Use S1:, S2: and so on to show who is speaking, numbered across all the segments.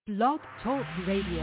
S1: Blog Talk Radio.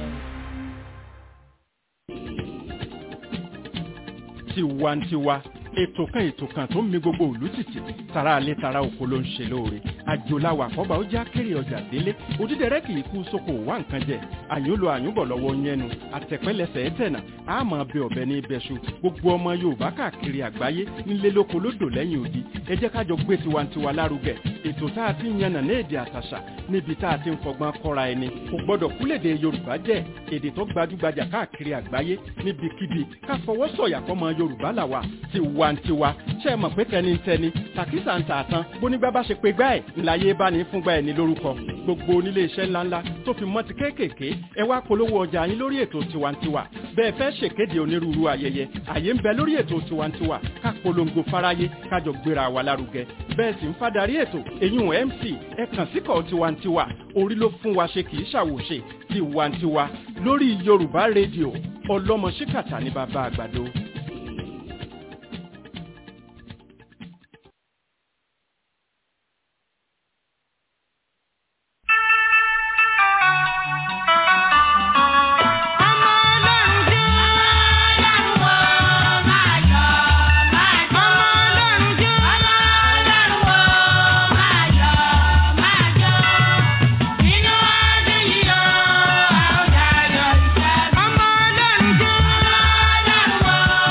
S2: tiwantiwa ètò kan ètò kan tó ń mi gbogbo òlú tìtì tara alẹ́ tara oko ló ń ṣe lóore àjòláwà àkọ́bà ó já kéré ọjà délé òdídẹrẹ́ kì í kú sóko wá nǹkan jẹ àyùnlò àyùnbọ̀ lọ́wọ́ yẹnu àtẹ̀pẹ́lẹsẹ̀ ẹ̀tẹ̀nà àmọ́ bẹ ọ̀bẹ ní ibẹ̀ṣu gbogbo ọmọ yorùbá káàkiri àgbáyé nílé lóko lódò lẹ́yìn odi ẹ jẹ́ kájọ gbé tiwantiwa lárugẹ ètò tá a ti ń yànnà ní èdè àtàṣà níbi tá a ti ń fọgbọ́n kọ́ra ẹni kò gbọ́dọ̀ kúlèdè yorùbá jẹ́ èdè tó gbajúgbajà káàkiri àgbáyé níbikíbi ká fọwọ́ sọ̀yà fọmọ yorùbá làwà tiwantiwa ṣe é mọ̀ pé tẹnitẹni tàkísà ń tà tán bónígbà bá ṣe pé gbá ẹ̀ ńláyé bá ní fúngbà ẹ̀ ní lórúkọ gbogbo onílé iṣẹ́ ńláńlá tó fi mọ́ ti kéékèèké ẹ wá polówó ọjà yín lórí ètò tiwantiwa bẹ́ẹ̀ fẹ́ ṣèkéde onírúurú ayẹyẹ àyè ń bẹ lórí ètò tiwantiwa ká polongo fáráyé kájọ gbéra wa lárugẹ bẹ́ẹ̀ sì ń fadarí ètò èyún mc ẹ kàn síkọ̀ tiwantiwa orí ló fún wa ṣe kì í ṣàwòṣe tiwantiwa lórí yorùbá rédíò ọlọ́mọ ṣíkàtà ní bàbá àgbàdo.
S3: Ọmọ ọlọ́run jẹ́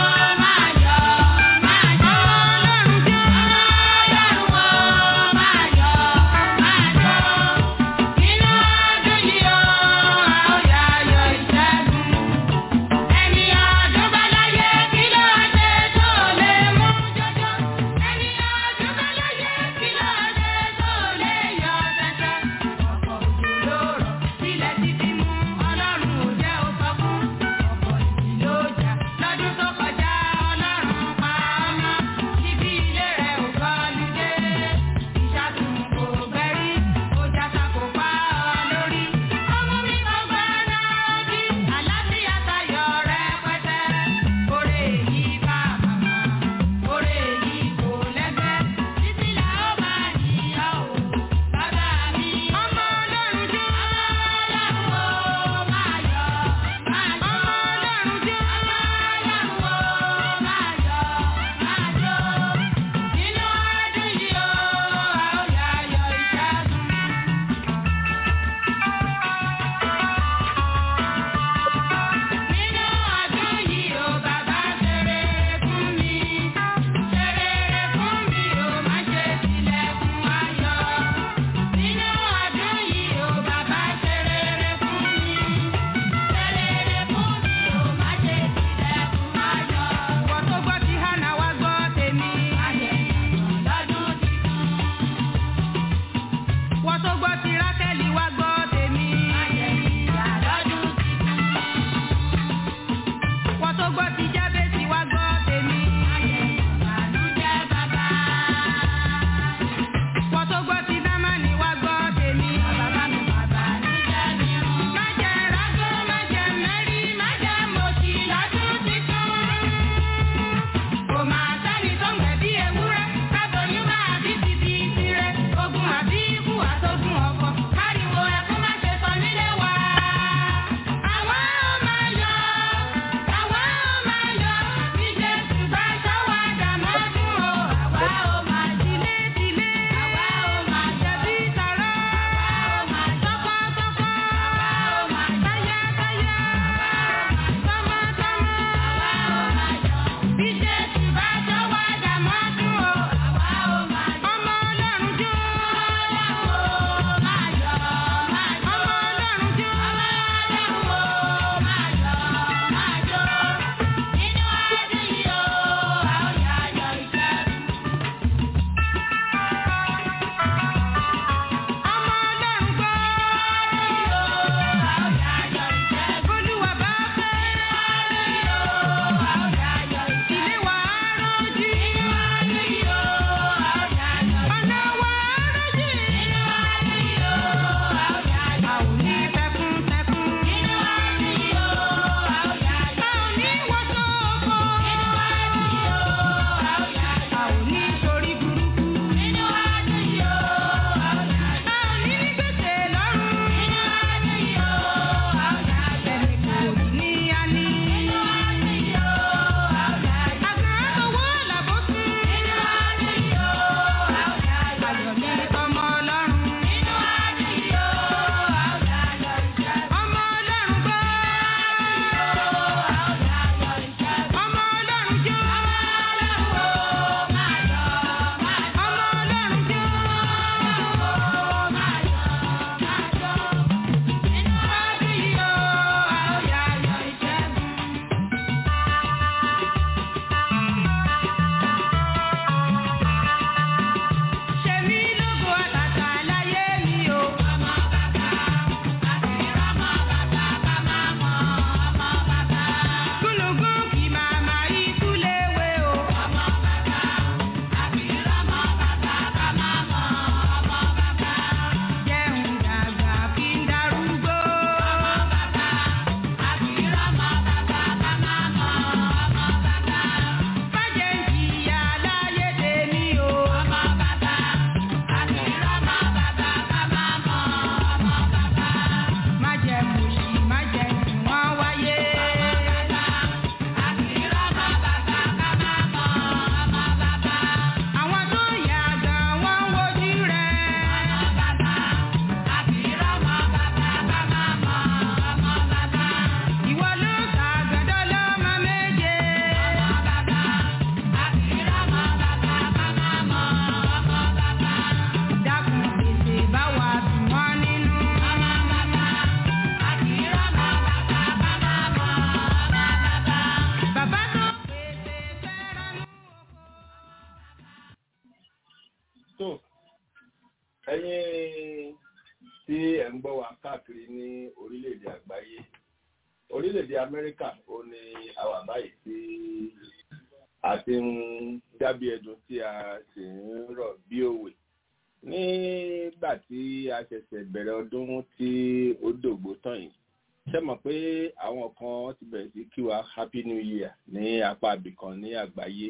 S1: káàkiri ní orílẹ̀-èdè àgbáyé orílẹ̀-èdè amẹ́ríkà ó ní àwa báyìí tí a ti ń dábí ẹdun tí a sì ń rọ̀ bí òwe nígbà tí a ṣẹ̀ṣẹ̀ bẹ̀rẹ̀ ọdún tí ó dògbò tán yìí ṣe mọ̀ pé àwọn kan ti bẹ̀rẹ̀ sí kí wa happy new year ní apá ibìkan ní àgbáyé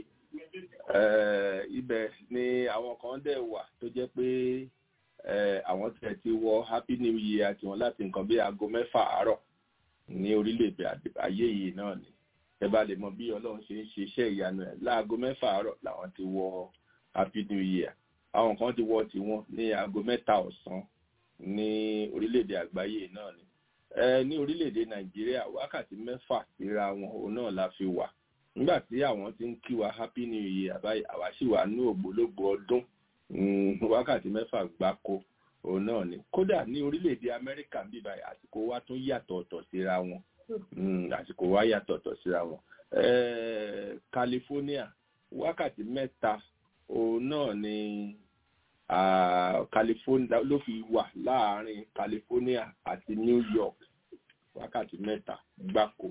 S1: ibẹ̀ ni àwọn kan dẹ̀ wà tó jẹ́ pé àwọn tẹ̀ ti wọ happy new year tiwọn láti nǹkan bí aago mẹ́fà àárọ̀ ní orílẹ̀-èdè ayé yìí náà ni ẹ bá lè mọ bí ọlọ́run ṣe ń ṣe iṣẹ́ ìyanu ẹ̀ láago mẹ́fà àárọ̀ làwọn ti wọ happy new year àwọn kan ti wọ tiwọn ní aago mẹ́ta ọ̀sán ní orílẹ̀-èdè àgbáyé náà ni ẹ ní orílẹ̀-èdè nàìjíríà wákàtí mẹ́fà síra wọn òun náà la fi wà nígbà tí àwọn ti ń kí wa happy new year àbáyé àwa sì wà ní ògbólógbò ọdún wákàtí mẹ́fà gbáko òun náà ni kódà ní orílẹ̀-èdè amẹ́ríkà ń bíbá àsìkò wa tún yàtọ̀ ọ̀tọ̀ síra wọn àsìkò wa yàtọ̀ ọ̀tọ̀ síra wọn california wákàtí mẹ́ta òun náà ni california ló fi wà láàárín california àti new york wákàtí mẹ́ta gbáko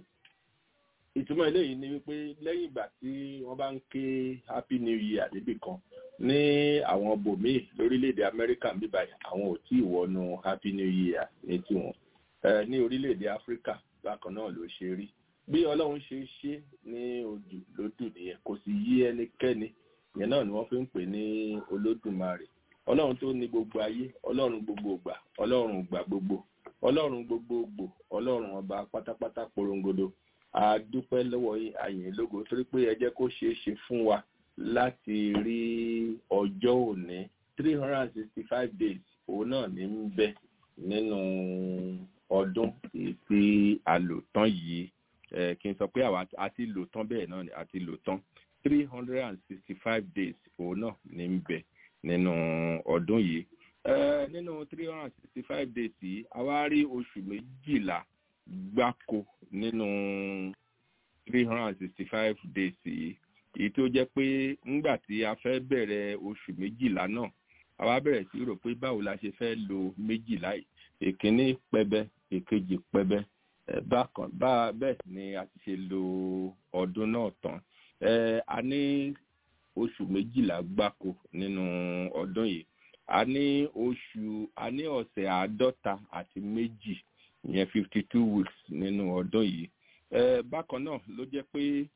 S1: ìtumọ̀ eléyìí ni wípé lẹ́yìn ìgbà tí wọ́n bá ń ké happy new year níbì kan ní àwọn bòmíì lórílẹ̀‐èdè amẹ́ríkà ń bíbáyìí àwọn ò tí ì wọnú happy new year ní tiwọn ní orílẹ̀‐èdè áfíríkà bákan náà ló ṣe rí bí ọlọ́run ṣe ṣe ní odù lódù nìyẹn kò sì yí ẹnikẹ́ni ìyẹn náà ni wọ́n fi ń pè ní olódùmarè ọlọ́run tó ní gbogbo ayé ọlọ́run gbogbo ìgbà ọlọ́run ìgbà gbogbo ọlọ́run gbogbogbò ọlọ́run ọba pátápátá porongodo a dúpẹ́ lọ́wọ́ àyìn lógo torí pé ẹ jẹ́ kó ṣeé ṣe fún wa láti rí ọjọ́ òní three hundred and sixty five days òun náà ní ń bẹ nínú ọdún tí a lò tán yìí kí n sọ pé àwa a ti lò tán bẹ́ẹ̀ náà ni a ti lò tán three hundred and sixty five days òun náà ní ń bẹ nínú ọdún yìí nínú three hundred and sixty five days yìí a wá rí oṣù méjìlá gbáko nínú three hundred and sixty five days yìí èyí tó jẹ́ pé ńgbà tí a fẹ́ bẹ̀rẹ̀ oṣù méjìlá náà a wá bẹ̀rẹ̀ sí rò pé báwo la ṣe fẹ́ lo méjìlá yìí èkíní pẹbẹ èkejì pẹbẹ bákan bá bẹ́ẹ̀ ni a ti ṣe lo ọdún náà tán a ní oṣù méjìlá gbáko nínú ọdún yìí a ní oṣù a ní ọ̀sẹ̀ àádọ́ta àti méjì ìyẹn fifty two weeks nínú ọdún yìí bákan náà ló jẹ́ pé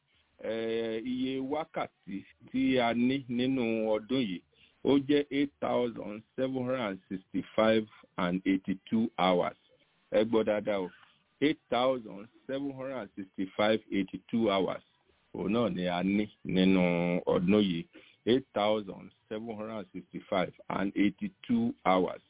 S1: iye wákàtí tí a ní nínú ọdún yìí ó jẹ́ eight thousand seven hundred and sixty five and eighty two hours ẹ gbọ́ dáadáa o eight thousand seven hundred and sixty five eighty two hours òun náà ni a ní nínú ọdún yìí eight thousand seven hundred and sixty five and eighty two hours.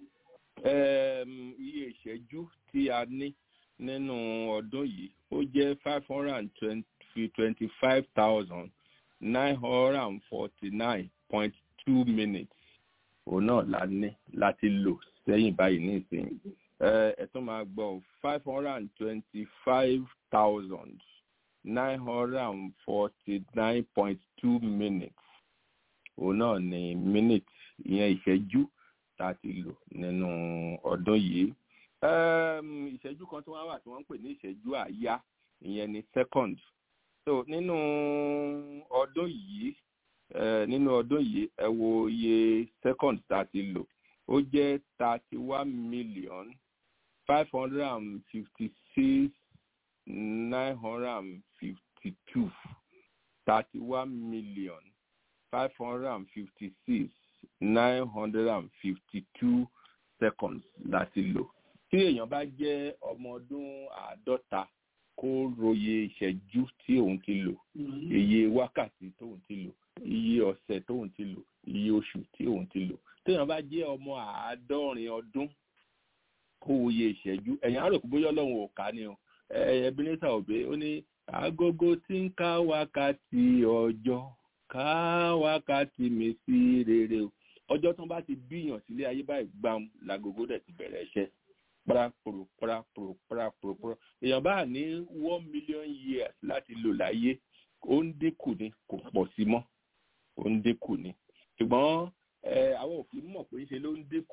S1: Um, iye ìṣẹ́jú tí a ní nínú ọdún yìí ó jẹ́ five hundred and twenty five thousand nine hundred and forty nine point two minutes òun náà la ní láti lò sẹ́yìn báyìí ní ìsinyìí ẹ tún máa gbọ́ five hundred and twenty five thousand nine hundred and forty nine point two minutes òun náà ní minute ìyẹn ìṣẹ́jú tá a ti lò nínú ọdún yìí ìṣẹ́jú kan tí wọ́n wà tí wọ́n ń pè ní ìṣẹ́jú àáyá ìyẹn ní second so nínú ọdún yìí nínú ọdún yìí ẹ wo iye second tá a ti lò ó jẹ́ thirty one million five hundred and fifty six nine hundred and fifty two thirty one million five hundred and fifty six nine hundred and fifty two seconds láti lò tí èèyàn bá jẹ́ ọmọ ọdún àádọ́ta kó roye ìṣẹ́jú tí òun ti lò iye wákàtí tóun ti lò iye ọ̀sẹ̀ tóun ti lò iye oṣù tí òun ti lò téèyàn bá jẹ́ ọmọ àádọ́rin ọdún kó wòye ìṣẹ́jú ẹ̀yìn àròkù bóyá ọlọ́run ò ká ni o ẹ̀ẹ́dẹ́gbẹ́sà òbí ó ní agogo tí ń ká wákàtí ọjọ́ ká wákàtí mi sí rere o ọjọ́ tó bá ti bíyàn sílé ayé báyìí gbam lágogo dẹ̀ ti bẹ̀rẹ̀ iṣẹ́ paraporo paraporo paraporo èèyàn bá ní one million years láti lò láyé ó ń dínkù ni kò pọ̀ sí mọ́ ó ń dínkù ni ṣùgbọ́n àwọn òfin mọ̀ pé ṣe ló ń dínkù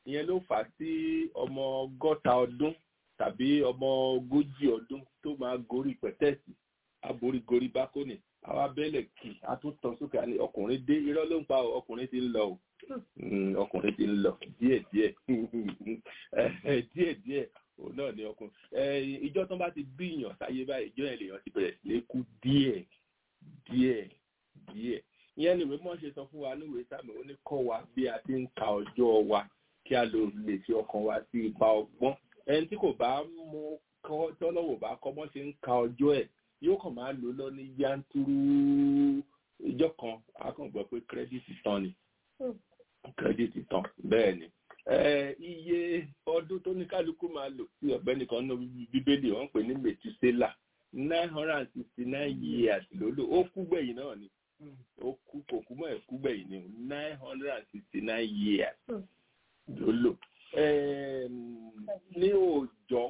S1: ìyẹn ló fà á sí ọmọ ọgọ́ta ọdún tàbí ọmọ ogójì ọdún tó máa gorí pẹ̀tẹ́ẹ̀sì aborígorí bákónì àwa bẹ́lẹ̀ kì á tún tàn sókè àní ọkùnrin dé irọ́ ló ń pa ọkùnrin ti ń lọ o ọkùnrin ti ń lọ díẹ̀díẹ̀ díẹ̀díẹ̀ òun náà ni ọkùnrin ìjọ tó bá ti bí èèyàn sáyé báyìí ìjọ yẹn lèèyàn ti bẹ̀rẹ̀ sí kú díẹ̀ díẹ̀ díẹ̀ ìyẹn ni mímọ́ ṣe sọ fún wa níwèé sáàmì ó ní kọ́ wa bí a ti ń ka ọjọ́ wa kí a lè fi ọkàn wa sí ipa ọgbọ́n ẹni tí kò bá mú kọ́ tọ́lọ́wọ́ bá kọ́ mọ́ ṣe ń ka ọjọ́ ẹ̀ yóò kàn máa lò lọ ní yanturu ìjọ kan a kàn gbọ́ pé kírẹ́dìtì tán ni kírẹ́dìtì tán bẹ́ẹ̀ ni iye ọdún tó ní kálukú máa lò sí ọ̀gbẹ́ni kan ní bíbélì wọ́n pè ní mẹtúsélà nine hundred and sixty nine years ló lò ó kú gbẹ̀yìn náà ni ó kú kò kú mọ́ ẹ̀ kú gbẹ̀yìn ni nine hundred and sixty nine years ló lò ní òòjọ́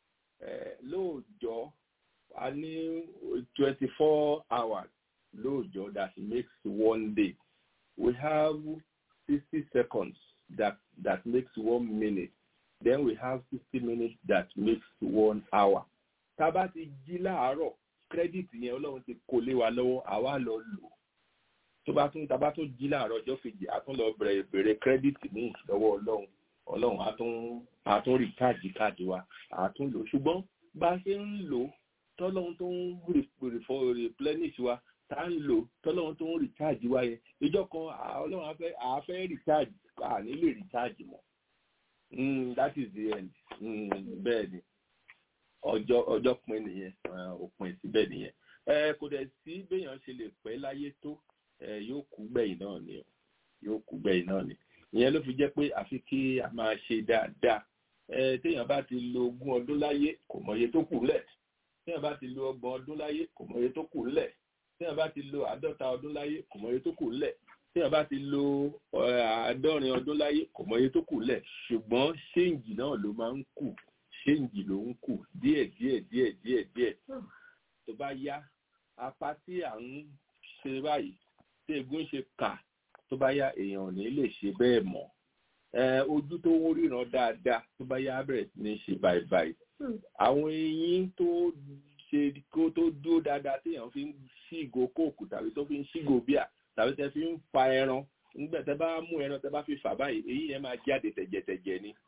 S1: lóòjọ́ a ní twenty four hours lóòjọ́ that makes one day we have sixty seconds that that makes one minute then we have sixty minutes that makes one hour tá a bá ti jí láàárọ̀ kírẹ́dìtì yẹn ọlọ́run ti kó lé wa lọ́wọ́ àwa lọ lò tó bá tún tá a bá tún jí láàárọ̀ ọjọ́ kejì a tún lọ bẹ̀rẹ̀ bẹ̀rẹ̀ kírẹ́dìtì ní ìlọ́wọ́ ọlọ́run ọlọ́run á tún á tún rìkáàdì káàdì wa á tún lò ṣùgbọ́n bá a ṣe ń lò tọ́lọ́run tó ń replenish wa tá a ń lò tọ́lọ́run tó ń rìkáàdì wa yẹn ìjọ kan ọlọ́run á fẹ́ á fẹ́ rìkáàdì à ní lè rìkáàdì mọ́ that is the end bẹ́ẹ̀ ni ọjọ́ ọjọ́ pin nìyẹn òpin síbẹ̀ nìyẹn kò dẹ̀ sí béèyàn ṣe lè pẹ́ láyé tó yóò kú gbẹ̀yìn náà ni yóò kú gbẹ̀yìn náà ni ìyẹn ló fi jẹ́ pé àfi kí a máa ṣe dáadáa téèyàn bá ti lo ogún ọdún láyé kò mọye tó kù lẹ̀ téèyàn bá ti lo ọgbọ̀n ọdún láyé kò mọye tó kù lẹ̀ téèyàn bá ti lo àádọ́ta ọdún láyé kò mọye tó kù lẹ̀ téèyàn bá ti lo àádọ́rin ọdún láyé kò mọye tó kù lẹ̀ ṣùgbọ́n ṣéǹjì náà ló máa ń kù ṣéǹjì ló ń kù díẹ̀ díẹ̀ díẹ̀ díẹ̀ díẹ̀ tó bá yá apá tí à ń ṣe báyìí tí egun ṣe kà tó bá yá èèyàn ò ní lè ṣe bẹ́ẹ̀ mọ́ ojú tó ń ríran dáadáa tó bá yá bẹ̀rẹ̀ sí ní ṣe báyìí àwọn eyín tó ṣe kó tó dúró dáadáa téèyàn fi ń ṣígo kóòkù tàbí tó fi ń ṣígo bíà tàbí tẹ fi ń fa ẹran nígbà tẹ bá mú ẹran tẹ bá fi fà báyìí eyín yẹn máa jáde tẹ̀jẹ̀tẹ̀jẹ̀ ni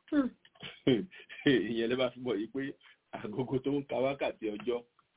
S1: ìyẹn lè bá fi mọ̀ yìí pé àgógó tó ń ka wákàtí ọjọ́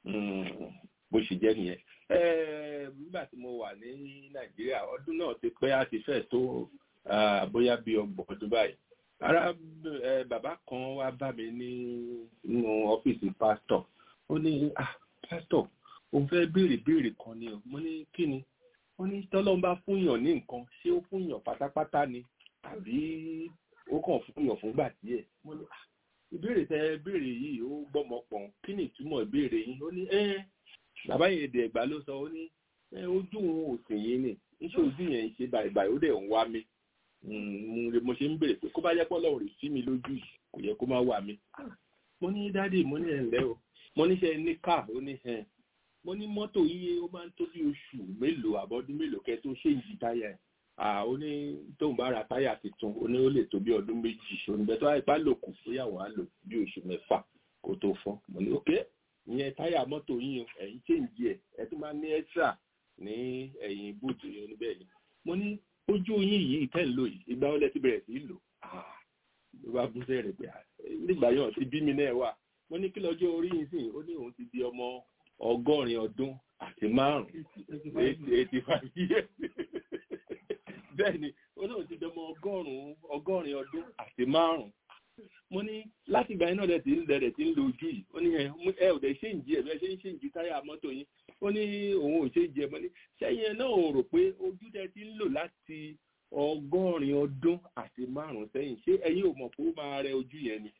S1: bó ṣe jẹ́ nìyẹn. nígbà tí mo wà ní nàìjíríà ọdún náà ti pẹ́ àti fẹ́ tó bóyá bí ọgbọ̀n ọdún báyìí. ara bàbá kan wá bá mi ní nínú ọ́fíìsì pásítọ̀ ó ní pásítọ̀ òun fẹ́ béèrè béèrè kan ni o mo ní kí ni wọ́n ní tọ́lọ́n bá fúnyàn ní nǹkan ṣé ó fúnyàn pátápátá ni àbí ó kàn fúnyàn fúngbà díẹ̀ mo ní ìbéèrè tẹ béèrè yìí ó gbọ́mọ pọ̀n kí ni ìtumọ̀ ìbéèrè yìí ó ní ẹ́ bàbá yẹn dẹ̀ ẹ̀gbá ló sọ ó ní ojú òun ò sìn yín ni iṣẹ́ ojú yẹn ń ṣe bàìbàì ó dẹ̀ ń wá mi mo ṣe ń béèrè pé kó bá jẹ́ pọ́ lọ́wọ́ rè sí mi lójú yìí kò yẹ kó má wà mí. mo ní dádì mo ní ẹ̀ǹlẹ́ o mo ní ṣe ní káà ó ní ẹ̀ mo ní mọ́tò yíyé ó máa ń tó bí oṣù mélòó àbọ̀dún mélòó kẹ́ tó ṣe ìjì táyà ẹ̀ ó ní tóun bá ra táyà tuntun ó ní ó lè tó bí ọdún méjì oníbẹ̀ tó àìpá lò kù bóyá wàá lò bí oṣù mẹ́fà kó tó fọ́ mo ní ok ìyẹn táyà mọ́tò yín o ẹ̀yin ṣèǹjì ẹ̀ ẹ̀ tún máa ní ẹ́sà ní ẹ̀yìn búùtù yẹn níbẹ̀ ni mo ní ojú yín yìí tẹ́ ń lò yìí ìgbà wọlé ti bẹ̀rẹ̀ sí í lò ló bá bú sẹ́rẹ̀ pé nígbà yẹn ti bí mi náà wà mo ní kí lọ́jọ́ orí yín sìn ó ní òun ti di ọmọ ọgọ́rin ọdún àti márùn-ún eighty five years bẹ́ẹ̀ ni ó náà ti di ọmọ ọgọ́rùn-ún ọgọ́rin ọdún àti márùn-ún mo ní láti ìgbà yẹn náà dẹ̀ ti ń dẹ̀ ti ń lo ojú yìí ó ní ẹ ò dẹ̀ ṣe ń jí ẹ̀ bẹ́ẹ̀ ṣe ń ṣe ń jí táyà mọ́tò yín ó ní òun ò ṣe ń jẹ mọ́ ní sẹ́yìn náà ò rò pé ojú tẹ ti ń lò láti ọgọ́rin ọdún àti márùn-ún sẹ́yìn ṣé ẹ̀yin ò mọ̀ pé ó máa rẹ ojú yẹn ni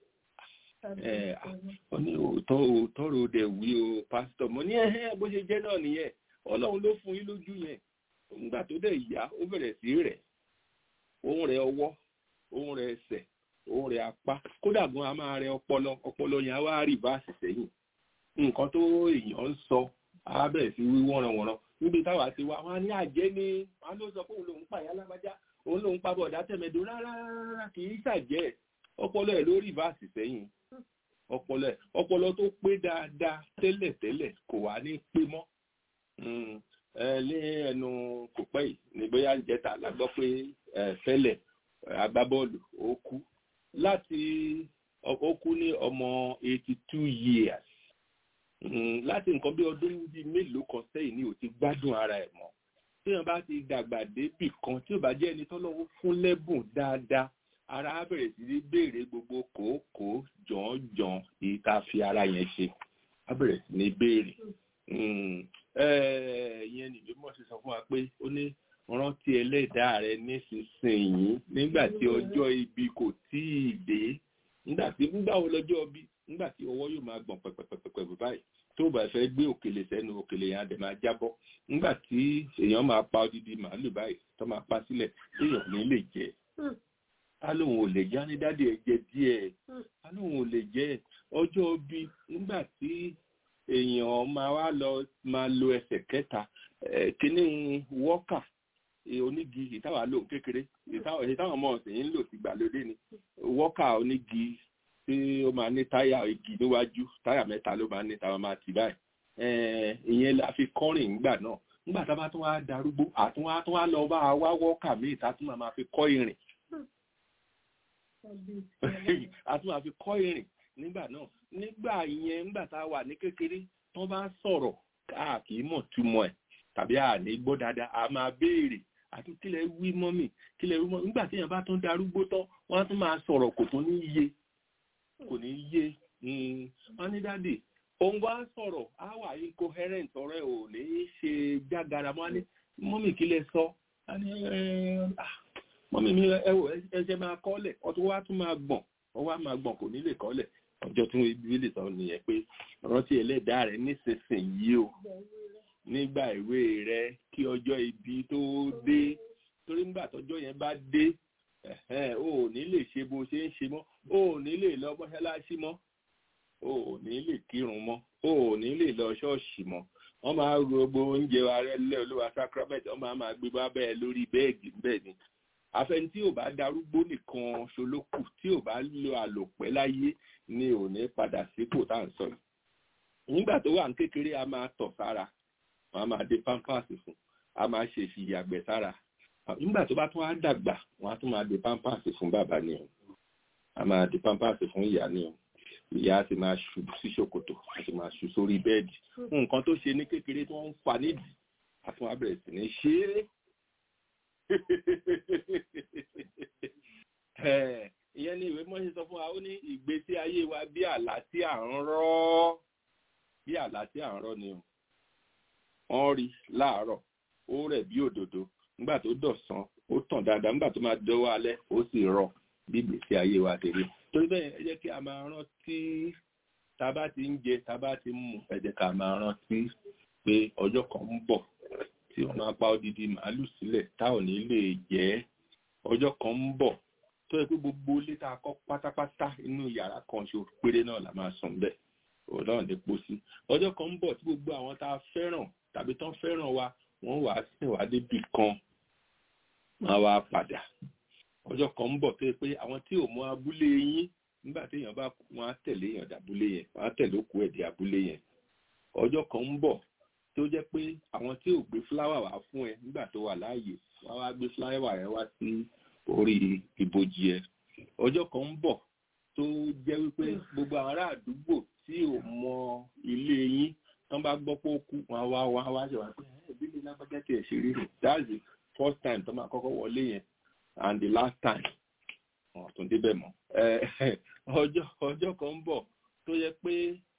S1: ó ní òótọ́ òótọ́ ro dẹ̀ wí o pásítọ̀ mo ní ẹ̀hẹ́ bó ṣe jẹ́ náà nìyẹn ọlọ́run ló fún yín lójú yẹn nígbà tó dẹ̀ yá ó bẹ̀rẹ̀ sí rẹ̀ òun rẹ̀ ọwọ́ òun rẹ̀ ẹsẹ̀ òun rẹ̀ apá kódà gan a máa rẹ ọpọlọ ọpọlọ yẹn á wá rí báàsì sẹ́yìn nǹkan tó èèyàn ń sọ á bẹ̀rẹ̀ sí wí wọ́nranwọ̀nran níbi táwa ti wá wọn á ní àjẹ́ ni wọn ló sọ pé òun lòún pààyà lágbájá òun lòun pa bọ̀dá tẹ̀mẹ̀dó rárá rárá kì í ṣàjẹ́ ọpọlọ ẹ̀ lórí ìbáàsì sẹ́yìn ọpọlọ ẹ̀ ọpọlọ tó pé dáadáa tẹ́lẹ̀tẹ́lẹ̀ kò wá ní pé mọ́ ẹ ní ẹnu kò pẹ́ yìí ní bóyá ń jẹta la gbọ́ pé fẹ́lẹ̀ agbábọ́ọ̀lù ó kú láti ó kú ní ọmọ eighty two years láti nǹkan bí ọdún bíi mélòó kan sẹ́yìn ni ò ti gbádùn ara ẹ̀ mọ́ tí wọ́n bá ti dàgbà débì kan tí ò bá jẹ́ ẹni tọ́lọ́wọ́ fún lẹ́bùn dáadáa ara á bẹ̀rẹ̀ sí ní béèrè gbogbo kòókòó jọ̀ọ́jọ̀ọ́ èyí tá a fi ara yẹn ṣe á bẹ̀rẹ̀ sí ní béèrè ìyẹn nìyí mọ̀ sí sọ fún wa pé ó ní rántí ẹlẹ́dàá rẹ nísinsìnyí nígbà tí ọjọ́ ibi kò tíì dé nígbà tí nígbà wo lọ́jọ́ bí nígbà tí ọwọ́ yóò máa gbọ̀n pẹ̀pẹ̀pẹ̀pẹ̀ báyìí tó bá fẹ́ gbé òkèlè sẹ́nu òkèlè yẹn á dẹ̀ máa jábọ́ nígbà tí èèyàn máa pa odidi màálù báyìí tó máa pa sílẹ̀ téèyàn ní lè jẹ á lóun ò lè jẹ á ní dádì ẹ jẹ díẹ̀ á lóun ò lè jẹ ọjọ́ bí nígbà tí èèyàn máa wá lọ máa lo ẹsẹ̀ kẹta kíní wọ́kà onígi ìtawà lò kékeré ìtawà ọmọ ọ̀sìn yìí ń lò sí gbàlódé ni wọ́kà onígi tí ó máa ní táyà igi níwájú táyà mẹ́ta ló máa ní táwọn máa tì báyìí ìyẹn la fi kọ́rìn ńgbà náà ńgbà tá a bá tún wá darúgbó àtúnwá tún wá lọ bá a wá wọ́kà míì tá a tún máa fi kọ́ ìrìn a tún máa fi kọ́ ìrìn nígbà náà nígbà yẹn nígbà tá a wà ní kékeré tó bá sọ̀rọ̀ káàkiri mọ̀ túmọ̀ ẹ̀ tàbí àní gbọ́ dáadáa a máa béèrè àti kílẹ̀ wí mọ́mì kílẹ̀ wí mọ́mì nígbà tí èèyàn bá tún darúgbó tán wọ́n á tún máa sọ̀rọ̀ kò tún ní yé kò ní yé wọ́n ní dáàdì òun wá sọ̀rọ̀ á wà incoherent ọ̀rẹ́ ò ní ṣe jágara mọ́ ní mọ́mì kílẹ̀ sọ mọ́mì mi ẹ wò ẹsẹ̀ máa kọ́lẹ̀ ọtún wá tún máa gbọ̀n ọwọ́ á máa gbọ̀n kò ní lè kọ́lẹ̀ ọjọ́ tún ibi lè sọ nìyẹn pé rántí ẹlẹ́dàá rẹ nísinsìnyí o nígbà ìwé rẹ kí ọjọ́ ibi tó dé torí nígbà tọ́jọ́ yẹn bá dé o ò ní lè ṣe bó ṣe ń ṣe mọ́ o ò ní lè lọ mọ́ṣáláṣí mọ́ o ò ní lè kírun mọ́ o ò ní lè lọ ṣọ́ọ̀ṣì mọ́ wọ́n máa ro gbogbo oúnjẹ wa rẹ lẹ́ olúwa sacrament wọ́n máa máa gbé bá bẹ́ẹ̀ lórí bẹ́ẹ̀gì bẹ́ẹ̀ ni àfẹn tí ò bá darúgbó nìkan ṣolókù tí ò bá lo àlòpẹ́ láyé ni ò ní padà sípò tá à ń sọ yìí nígbà tó wà ní kékeré a máa tọ̀ sára wọn a máa dé pampers fún a máa ṣe ìfìyàgbẹ́ sára nígbà tó bá tún wá dàgbà wọn a tún máa dé pampers fún bàbá ni o a máa dé pampers fún ìyá ni o ìyá ti máa ṣu sí ṣòkòtò a ti máa ṣu sórí bẹ́ẹ̀dì nǹkan tó ṣe ní kékeré tó ń fa nídìí a tún wá bẹ̀rẹ̀ sí ní ṣe é ìyẹn ni ìwé mọ́ṣẹ́ sọ fún wa ó ní ìgbésí ayé wa bí àlá tí à ń rọ́ bí àlá tí à ń rọ́ ni o wọ́n rí láàárọ̀ ó rẹ̀ bí òdòdó nígbà tó dọ̀sán ó tàn dáadáa nígbà tó máa dọ́wọ́ alẹ́ ó sì rọ̀ bí ìgbésí ayé wa ti rí torí bẹ́ẹ̀ ẹ jẹ́ kí a máa rántí tá a bá ti ń jẹ tá a bá ti ń mu ẹ jẹ́ ká máa rántí pé ọjọ́ kan ń bọ̀ tí wọ́n máa pa odidi màálù sílẹ̀ tá ò ní lè jẹ ọjọ́ kan ń bọ̀ tó yẹ pé gbogbo ilé tá a kọ́ pátápátá inú yàrá kan ṣo péré náà la máa sùn bẹ́ẹ̀ òun náà lè pọ̀ sí ọjọ́ kan ń bọ̀ tí gbogbo àwọn tá a fẹ́ràn tàbí tán fẹ́ràn wa wọ́n wàá sìn wá débi kan máa wá padà ọjọ́ kan ń bọ̀ tó yẹ pé àwọn tí ò mọ abúlé yín nígbà tí èèyàn bá wọn á tẹ̀lé èèyàn dàbúlé yẹn wọn á tẹ̀lé òkú ẹ̀ dé abúlé yẹn ọjọ́ kan ń bọ̀ tó jẹ́ pé àwọn tí ò gbé fúláwà wá fún ẹ nígbà tó wà láàyè wọ́n wá gbé fúláwà yẹn wá sí orí ibojì ẹ ọjọ́ kan ń bọ̀ tó jẹ́ wípé gbogbo àwọn ará àdúgbò tí ò mọ ilé yín tán bá gbọ́ pé ó kú wọn wá wá wá ṣe wá pé ẹbí lè lágbájá tiẹ̀ ṣe rí rè that's the first time tó máa kọ́kọ́ wọlé yẹn and the last time wọn tún débẹ̀ mọ́ ọjọ́ ọjọ́ kan ń bọ̀ tó yẹ pé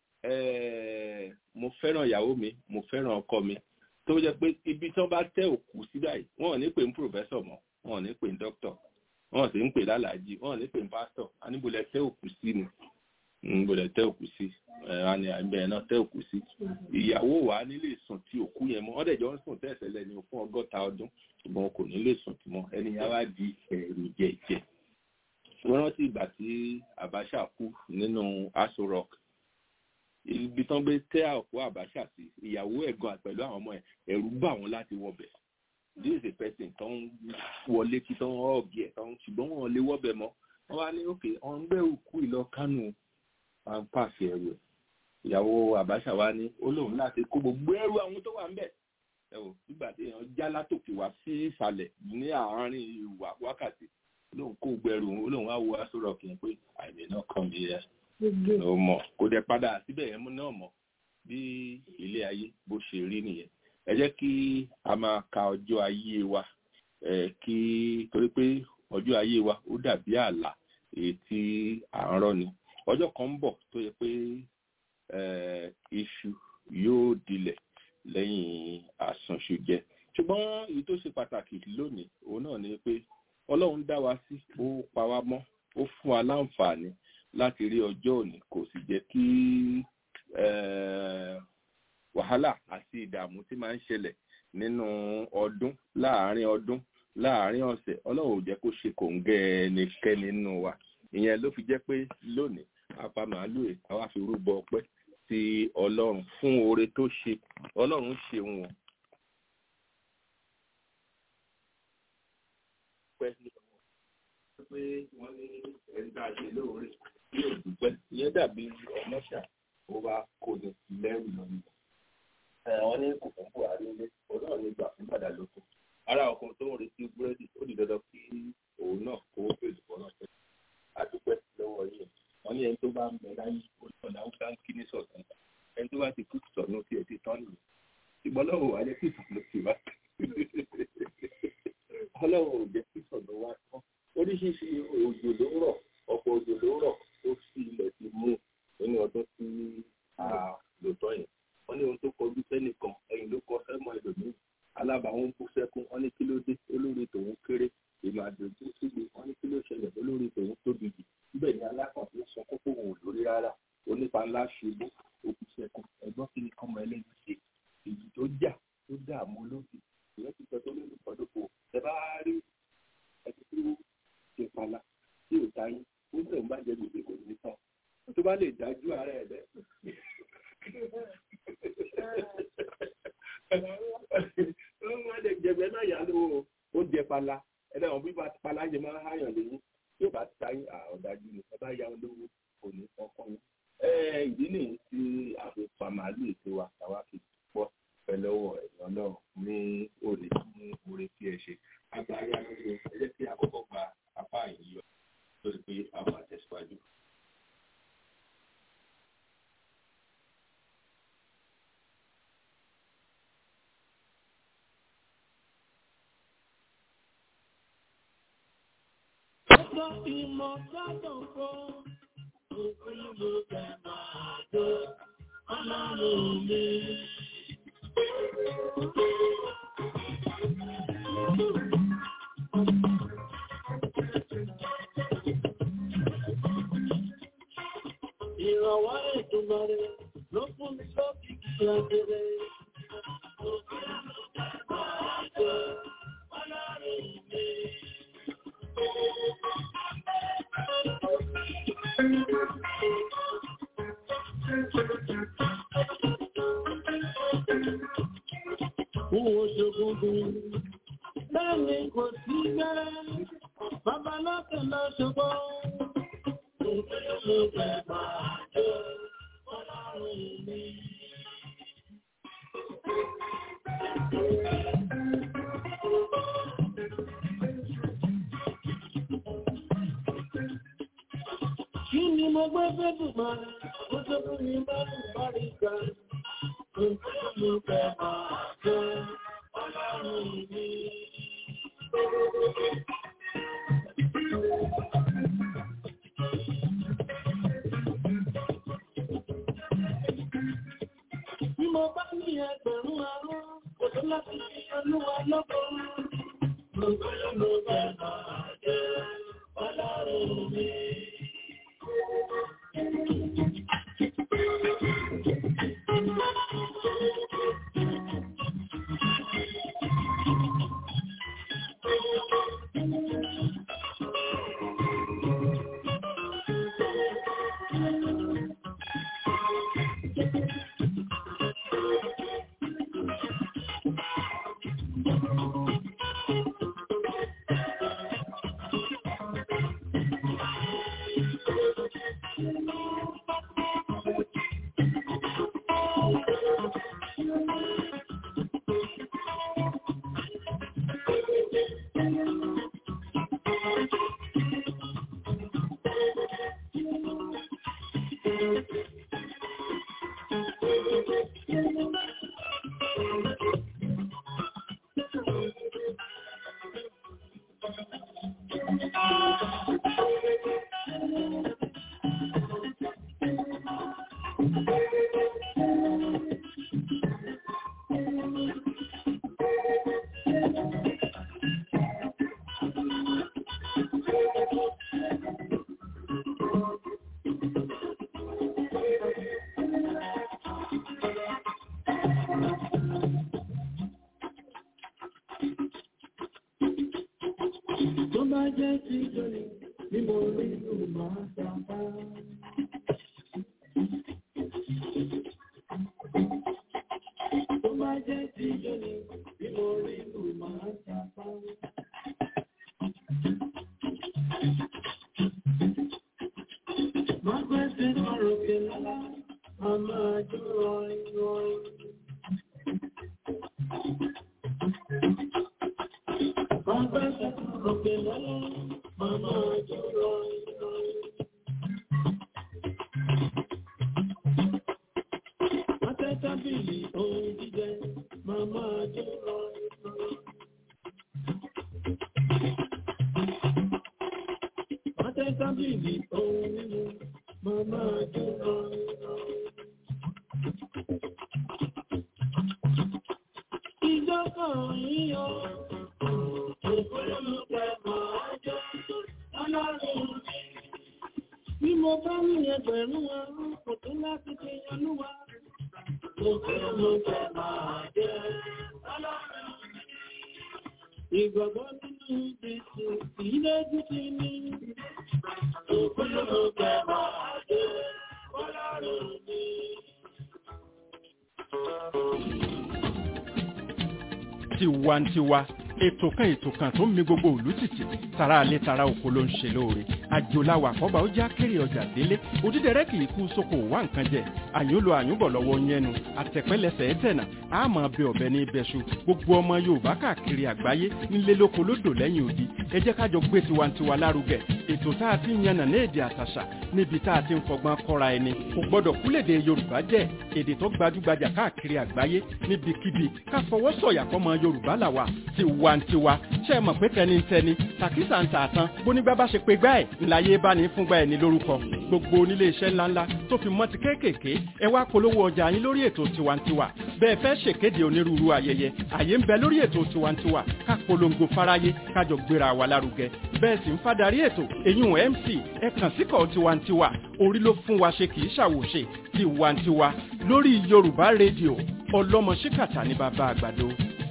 S1: mo fẹ́ràn ìyàwó mi mo fẹ́ràn ọkọ mi tó yẹ pé ibi tí wọ́n bá tẹ òkú sí báyìí wọn ò ní pè ní professor mọ́ wọn ò ní pè ní doctor wọn ò sì ń pè lálàájì wọn ò ní pè ní pastor aníbolẹ̀ tẹ òkú sí ni níbolẹ̀ tẹ òkú sí ẹ̀rọ àgbẹ̀ náà tẹ òkú sí ìyàwó wa nílé sùn tí òkú yẹn mọ́ wọ́n dẹ̀ jọ ń sùn tẹ̀sẹ̀ lẹ́ni fún ọgọ́ta ọdún ṣùgbọ́n kò ní lè sùn tí mọ́ ẹni yẹn wá di ẹ̀rù jẹ̀jẹ̀ wọ́n rántí ìgbà tí Abacha kú nínú Aso Rock ibi tán gbé tẹ́ òkú Abacha sí ìyàwó ẹ̀gbọ́n pẹ̀lú àwọn ọmọ ẹ̀ ẹ̀rù bà wọ́n láti wọbẹ̀ this is a person tó ń wọlé kí tó ń ọ̀gì ẹ̀ tó ń ṣùgbọ́n wọn lè wọ́bẹ̀ mọ́ wọ́n wá ní òkè ọ̀n gbé òkú ìlọ kánò à ń pàṣẹ ẹrù ẹ̀ ìyàwó àbáṣà wa ní ó lóun láti kó gbogbo ẹrù àwọn tó wà ń bẹ̀ ẹ wò nígbà tí èèyàn já látòkè wá sí ìsàlẹ̀ ní àárín ìwà wákàtí lóun kó gbogbo ẹrù òun lóun wá wo aṣọ rọ̀ kì í pé àìmì náà kàn mí ẹ ló mọ̀ kó dẹ padà síbẹ̀ yẹn náà mọ̀ bí ilé ayé bó ṣe rí nìyẹn ẹ jẹ́ kí a máa ka ọjọ́ ayé wa ẹ kí torí pé ọjọ́ ayé wa ó dàbí àlà èyí tí à ń rọ́ ni ọjọ́ kan ń bọ̀ tó yẹ pé iṣu yóò dilẹ̀ lẹ́yìn àsànṣu jẹ ṣùgbọ́n èyí tó ṣe pàtàkì lónìí òun náà ni pé ọlọ́run dá wa sí ó pa wá mọ́ ó fún wa láǹfààní láti rí ọjọ́ òní kò sì jẹ́ kí wàhálà àti ìdààmú tí máa ń ṣẹlẹ̀ nínú ọdún láàárín ọdún láàárín ọ̀sẹ̀ ọlọ́run ò jẹ́ kó ṣe kòǹgẹ́ ẹnikẹ́ni nínú wa ìyẹn ló fi jẹ́ pé lónìí apá màálù ẹ̀ àwa fi rúbọ ọpẹ́ sí ọlọ́run fún oore tó ṣe ọlọ́run ṣeun o. pé wọ́n ní ẹ̀ńdá ṣe lóore yóò dúpẹ́ ìyẹn dàbí ọmọṣà ó wá kó ní lẹ́rù lọ́nà. wọ́n ní kò fún buhari ilé ọlọ́run ní gbà fún padà lóko ara ọkọ̀ tó ń retí búrẹ́dì ó di dandan kí òun náà kó fèsì bọ́lá pẹ́ àdúpẹ́ lọ́wọ́ yìí wọ́n ní ẹni tó bá ń bẹ láyé olùkọ́ náà ń kí ní sọ̀tún ẹni tó bá ti kú sọ̀nù tí ẹ ti tán nìyẹn ìgbọ́n lọ́wọ́ wà jẹ́ kí ìsọ̀nù ti wá ọlọ́run ò jẹ́ kí ìsọ̀nù wá tán oríṣiríṣi òjò ló ń rọ̀ ọ̀pọ̀ òjò ló ń rọ̀ ó sì ilẹ̀ ti mú nínú ọdún tí a lò tán yẹn wọ́n ní ohun tó kọjú sẹ́nìkan ẹ̀yìn ló kọ sẹ́mọ̀ ẹlòmíì alábàáwọn bú sẹ́kún wọ́n ní kí ló dé olórí tòun kéré ìmàdò tó síbi wọ́n ní kí ló ṣẹlẹ̀ olórí tòun tóbi jù síbẹ̀ ní alákàtúntò sọ kókó òun ò lórí rárá onípa ńlá ṣubú òkú sẹ́kún ẹ̀gbọ́n kí ni kọ́mọ ẹlẹ́yìn ṣe èyí tó jà tó dààmú olóògbé ìyẹn ti sọ tó lórí ìpàdókò ẹ bá rí ẹni tó ṣe pala tí ò táyé ó sì ń bàjẹ́ gbèsè kò ní tán tó bá lè dájú ara ẹ̀ bẹ́ẹ̀. wọ́n lè jẹ̀bẹ̀ náà yà lówó ó jẹ pala ẹ̀dá wọn bí bá pala jẹ máa ń háyàn lẹ́yìn tí ó bá táyé ọ̀dájú ni ẹ bá yá wọn lówó kò ní kọ́kọ́ yín. ìdí nìyí tí àfihàn màálù ètò wa àwa fi pọ̀ pẹ̀lẹ́wọ̀ ẹ̀yàn náà ní òde ní oore tí ẹ ṣe. àgbáyé àgbáyé ẹ jẹ́ kí àkọ́kọ́ gba apá yìí yọ lórí pé àwọn àtẹ̀síwájú.
S3: Ọjọ́ ìmọ̀ sọ́dọ̀ fún òkú ló fẹ́ máa tó ọlọ́run mi. Ìrànwọ́ ìtumọ̀ rẹ̀ ló fún mi lókìkí ọ̀gẹ̀rẹ̀. Òkú ló fẹ́ máa tó ọlọ́run mi. Fún oṣogungun, lẹ́ni kò sí gẹ́rẹ́, bàbá lọ́kẹ̀ lọ ṣùgbọ́n. Òfin ló fẹ́ máa jẹ́ ọlọ́run mi. Kí ni mo gbé fẹ́dùn máa rẹ̀? Mo tó fún mi bá lù bá rí ga. Òfin ló fẹ́ máa jẹ́ ọlọ́run mi. Bí mo bá ní ẹgbẹ̀rún arọ́, kò tó láti fi olúwa lọ́gbọ̀n. Òfin ló fẹ́ máa jẹ́ ọlọ́run mi. Tó bá jẹ́ ti jọni bí mo rí lù máa sábà. Tó bá jẹ́ ti jọni bí mo rí lù máa sábà. Má pẹ́sẹ̀ ọ̀rọ̀ kẹlá, a máa jó rọrin rọrin. Má pẹ́sẹ̀ ọ̀rọ̀ kẹlá, a máa jó rọrin rọrin. Má tẹ́ tábìlì ohun jíjẹ, má máa jó rọrin rọrin. Má tẹ́ tábìlì ohun mímu, má máa jó rọrin rọrin. Ìjọba yíyọ, òfurufú máa jẹ́ ọlọ́run mi. Bí mo bá ní ẹgbẹ̀rún ọrún, kò tó láti fi yanúwa. Òfurufú máa jẹ́ ọlọ́run mi. Ìgbàgbọ́ nínú Jésù kì í lójú ti ní. Òfurufú máa jẹ́ ọlọ́run mi.
S2: tiwantiwa ètò kan ètò kan tó ń mi gbogbo òlú tìtì tara alẹ́ tara oko ló ń ṣe lóore àjòláwà àkọ́bà ó já kéré ọjà délé òdídẹrẹ́ kì í kú sóko wá nǹkan jẹ àyúnlò àyúnbọ̀ lọ́wọ́ yẹnu àtẹ̀pẹ́lẹsẹ̀ ẹ̀tẹ̀nà àmọ́ bẹ ọ̀bẹ ní ibẹ̀ṣu gbogbo ọmọ yorùbá káàkiri àgbáyé nílé lóko lódò lẹ́yìn odi ẹ jẹ́ kájọ gbé tiwantiwa lárugẹ ètò tá a ti ń yànnà ní èdè àtàṣà níbi tá a ti ń fọgbọ́n kọ́ra ẹni kò gbọ́dọ̀ kúlèdè yorùbá jẹ́ èdè tó gbajúgbajà káàkiri àgbáyé níbikíbi ká fọwọ́ sọ̀yà fọmọ yorùbá làwà tiwantiwa ṣe é mọ̀ pé tẹnitẹni tàkísà ń tààtàn bónígbà bá ṣe pé gbá ẹ̀ ńláyé bá ní fúngbà ẹ̀ ní lórúkọ gbogbo onílé iṣẹ́ ńláńlá tó fi mọ́ ti kéékèèké ẹ wá polówó ọjà yín lórí ètò tiwantiwa bẹ́ẹ̀ fẹ́ ṣèkéde onírúurú ayẹyẹ àyè ń bẹ lórí ètò tiwantiwa ká polongo fáráyé kájọ gbéra wa lárugẹ bẹ́ẹ̀ sì ń fadarí ètò èyún mc ẹ kàn síkọ̀ tiwantiwa orí ló fún wa ṣe kì í ṣàwòṣe tiwantiwa lórí yorùbá rédíò ọlọ́mọ ṣíkàtà ní bàbá àgbàdo.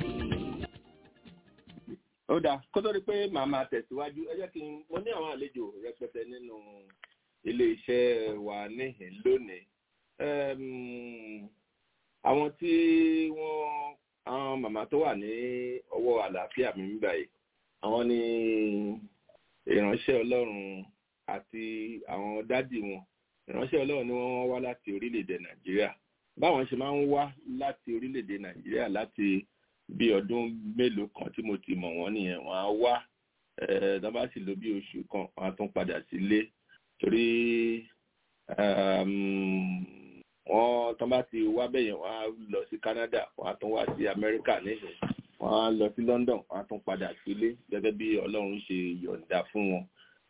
S1: ó dáa kó tó di pé màá máa tẹ̀síwájú ẹ jẹ́ kí n mo ní àwọn àlejò rẹpẹtẹ nínú ilé iṣẹ́ wa níhìn lónìí Ẹm, àwọn tí wọ́n àwọn màmá tó wà ní ọwọ́ àlàáfíà mi ń báyìí àwọn ni ìránṣẹ́ ọlọ́run àti àwọn dádì wọn ìránṣẹ́ ọlọ́run ni wọ́n wá láti orílẹ̀-èdè nàìjíríà báwọn ṣe máa ń wá láti orílẹ̀-èdè nàìjíríà láti bí ọdún mélòó kan tí mo ti mọ̀ wọ́n nìyẹn wọ́n á wá tó bá sì lò bí oṣù kan wọ́n á tún padà sílé torí wọ́n tó bá ti wá bẹ́yẹn wọ́n á lọ sí Canada wọ́n á tún wá sí Amẹ́ríkà níhìn wọ́n á lọ sí London wọ́n á tún padà sílé gẹ́gẹ́ bí Ọlọ́run ṣe yọ̀ǹda fún wọn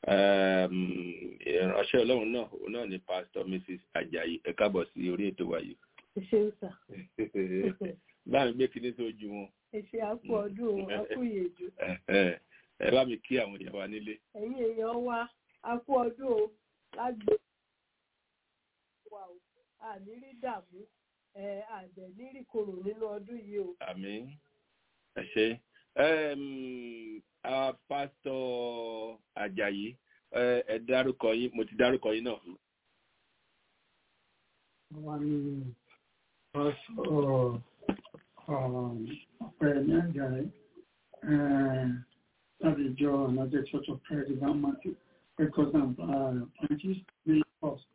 S1: ìránṣẹ́ Ọlọ́run náà òun náà ni Pastor Mrs. Ajayi ẹ káàbọ̀ sí orí ètò wa yìí.
S4: ṣe ń sà.
S1: báyìí gbé kinní sójú wọn.
S4: ẹ ṣe àpò ọdún àpò ìyèjú.
S1: ẹ bá mi kí àwọn èèyàn wa nílé.
S4: ẹ̀yin èèyàn wa àpò ọdún o lágbè wa o àní rí dààmú àdẹ̀ ní rí korò nínú ọdún yìí o.
S1: àmín ẹ ṣe pásítọ̀ Àjàyí ẹ dárúkọ yín mo ti dárúkọ yín náà.
S5: wọ́n ní pásítọ̀ ọ̀pẹ̀lẹ̀ Àjàyí láti ìjọ United Church of Christ Divine Mercy Records and Branches ní First.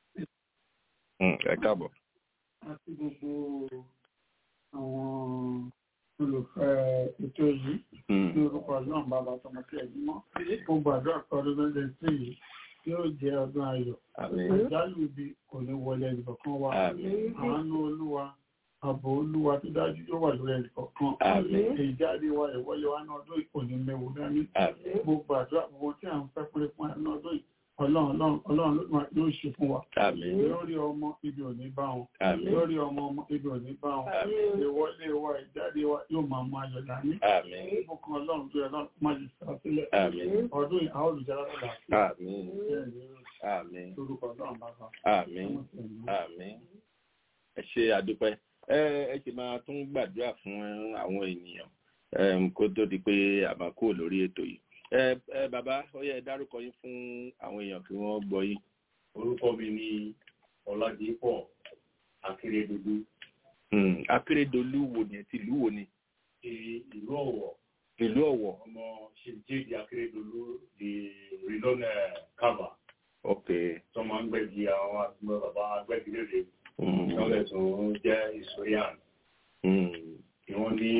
S1: ẹ káàbọ̀.
S5: àti gbogbo àwọn olùfẹ́ ètò yìí ní orúkọ ọlọ́run bàbá tọmọ tí ẹ̀yìn mọ́ ó gbàdúrà pé ọdún lọ́dẹ sí yìí yóò jẹ́ ọdún ayọ̀
S1: àmín
S5: ìjálù ibi kò ní wọlé ẹnìkọ̀ọ̀kan wa
S1: àmín
S5: àánú olúwa ààbò olúwa tó dájú yóò wà lórí ẹnìkọ̀ọ̀kan
S1: àmín
S5: ìjáde wa ìwọlé wa náà ọdún kò ní mẹ́wò dání
S1: àmín
S5: gbogbo àdúrà gbogbo tí à ń fẹ́ pé fún ẹnu ọdún yìí ọlọ́run ọlọ́run ọlọ́run ló máa- yóò ṣe fún wa
S1: àmín
S5: lórí ọmọ ibi ò ní bá wọn
S1: àmín
S5: lórí ọmọ ọmọ ibi ò ní bá wọn ìwọlé wa ìjáde wa yóò máa mú ayọ̀ dání
S1: àmín
S5: ìbùkún ọlọ́run tó yẹ lọ́run máa lè sá sílẹ̀
S1: àmín
S5: ọdún yìí àwọn olùjára lọ́la
S1: àmín àmín
S5: lórúkọ ọlọ́run bàbá
S1: àmín àmín ẹ ṣe àdúpẹ́ ẹ ẹ ṣe máa tún gbàdúrà fún àwọn ènìyàn em, kó tó di pé a máa kúrò lórí ètò yìí ẹ ẹ bàbá ó yẹ ẹ dárúkọ yín fún àwọn èèyàn kí wọ́n gbọ́ yín.
S6: orúkọ mi ni ọládìpọ̀ akérèdọlù
S1: Hmm, akérèdọlù wo ni ti ìlú wo ni
S6: ti ìlú ọ̀wọ̀
S1: ìlú ọ̀wọ̀
S6: ọmọ ṣèjéèdì akérèdọlù di rìlọ́nà kava
S1: ok
S6: tó máa ń gbẹ̀gì àwọn àtúmọ̀ bàbá agbẹ́gilére
S1: Hmm,
S6: lọ́lẹ̀ tó ń jẹ́ historian
S1: hmm,
S6: tí wọ́n ní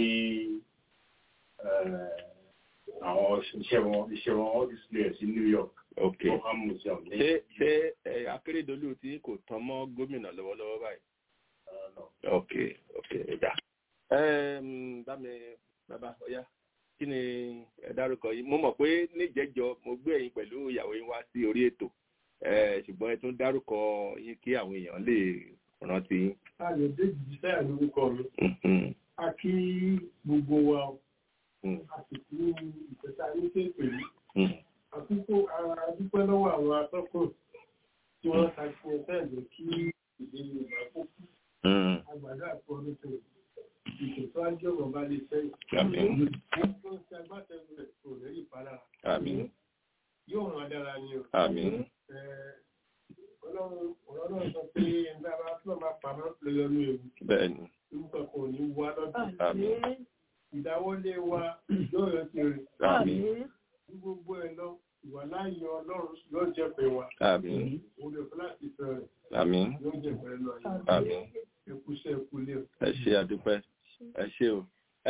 S6: eh, àwọn iṣẹ́ wọn iṣẹ́ wọn all display sí New York
S1: ok
S6: Durham Museum ní
S1: ṣé ṣé ẹ, akérèdọlù tí kò tán mọ́ gómìnà lọ́wọ́lọ́wọ́ báyìí.
S6: eh, no.
S1: ok ok ẹ̀dá. Um, bá mi bàbá ọ̀yá kí ni ẹ dárúkọ yìí mo mọ̀ pé níjẹ́jọ́ mo gbé ẹ̀yin pẹ̀lú ìyàwó yín wá sí orí ètò Eh, ṣùgbọ́n ẹ tún dárúkọ yín kí àwọn èèyàn lè rántí yín.
S5: ayọ̀dé jìbìtẹ́ lórúkọ mi
S1: Mhm,
S5: a kí gbogbo wa
S1: mhm,
S5: àsìkò ìfẹ́ta ní kéèpèlú
S1: mhm.
S5: àkókò adúpẹ́ lọ́wọ́ àwọn atọ́kùn tí wọ́n ṣàfihàn sẹ́ẹ̀dẹ̀ kí ìdí Yorùbá kó kú
S1: Mhm.
S5: àgbàdo àti ọdún tó ìṣètò ajé ọ̀rọ̀ bá lè fẹ́
S1: Àmín.
S5: wọ́n tó ń ṣe agbátẹrù rẹ̀ kò lẹ́yìn ìpalára
S1: àmín
S5: yóò ràn dára ni o.
S1: àmín
S5: Ẹ, Ọlọ́run ọ̀rọ̀ náà sọ pé ẹgbẹ́ ara tí wọ́n máa pamọ́ lọ́yọ́nú ewu
S1: bẹ́ẹ̀ ni
S5: orúkọ kan ò ní wá lọ́dún.
S1: àmín
S5: ìdáwọ́lé wa yóò yọ sí rẹ̀
S1: àmín
S5: ní gbogbo ẹ̀ lọ ìwà láàyè ọlọ́run yóò jẹ́ pé wa
S1: àmín
S5: òun lè fún láti fẹ́ rẹ̀
S1: àmín
S5: yóò jẹ́ pé lọ yìí
S1: àmín.
S5: ẹkúṣẹ́ ẹkúlé o.
S1: ẹ ṣe àdúpẹ́ ẹ ṣe o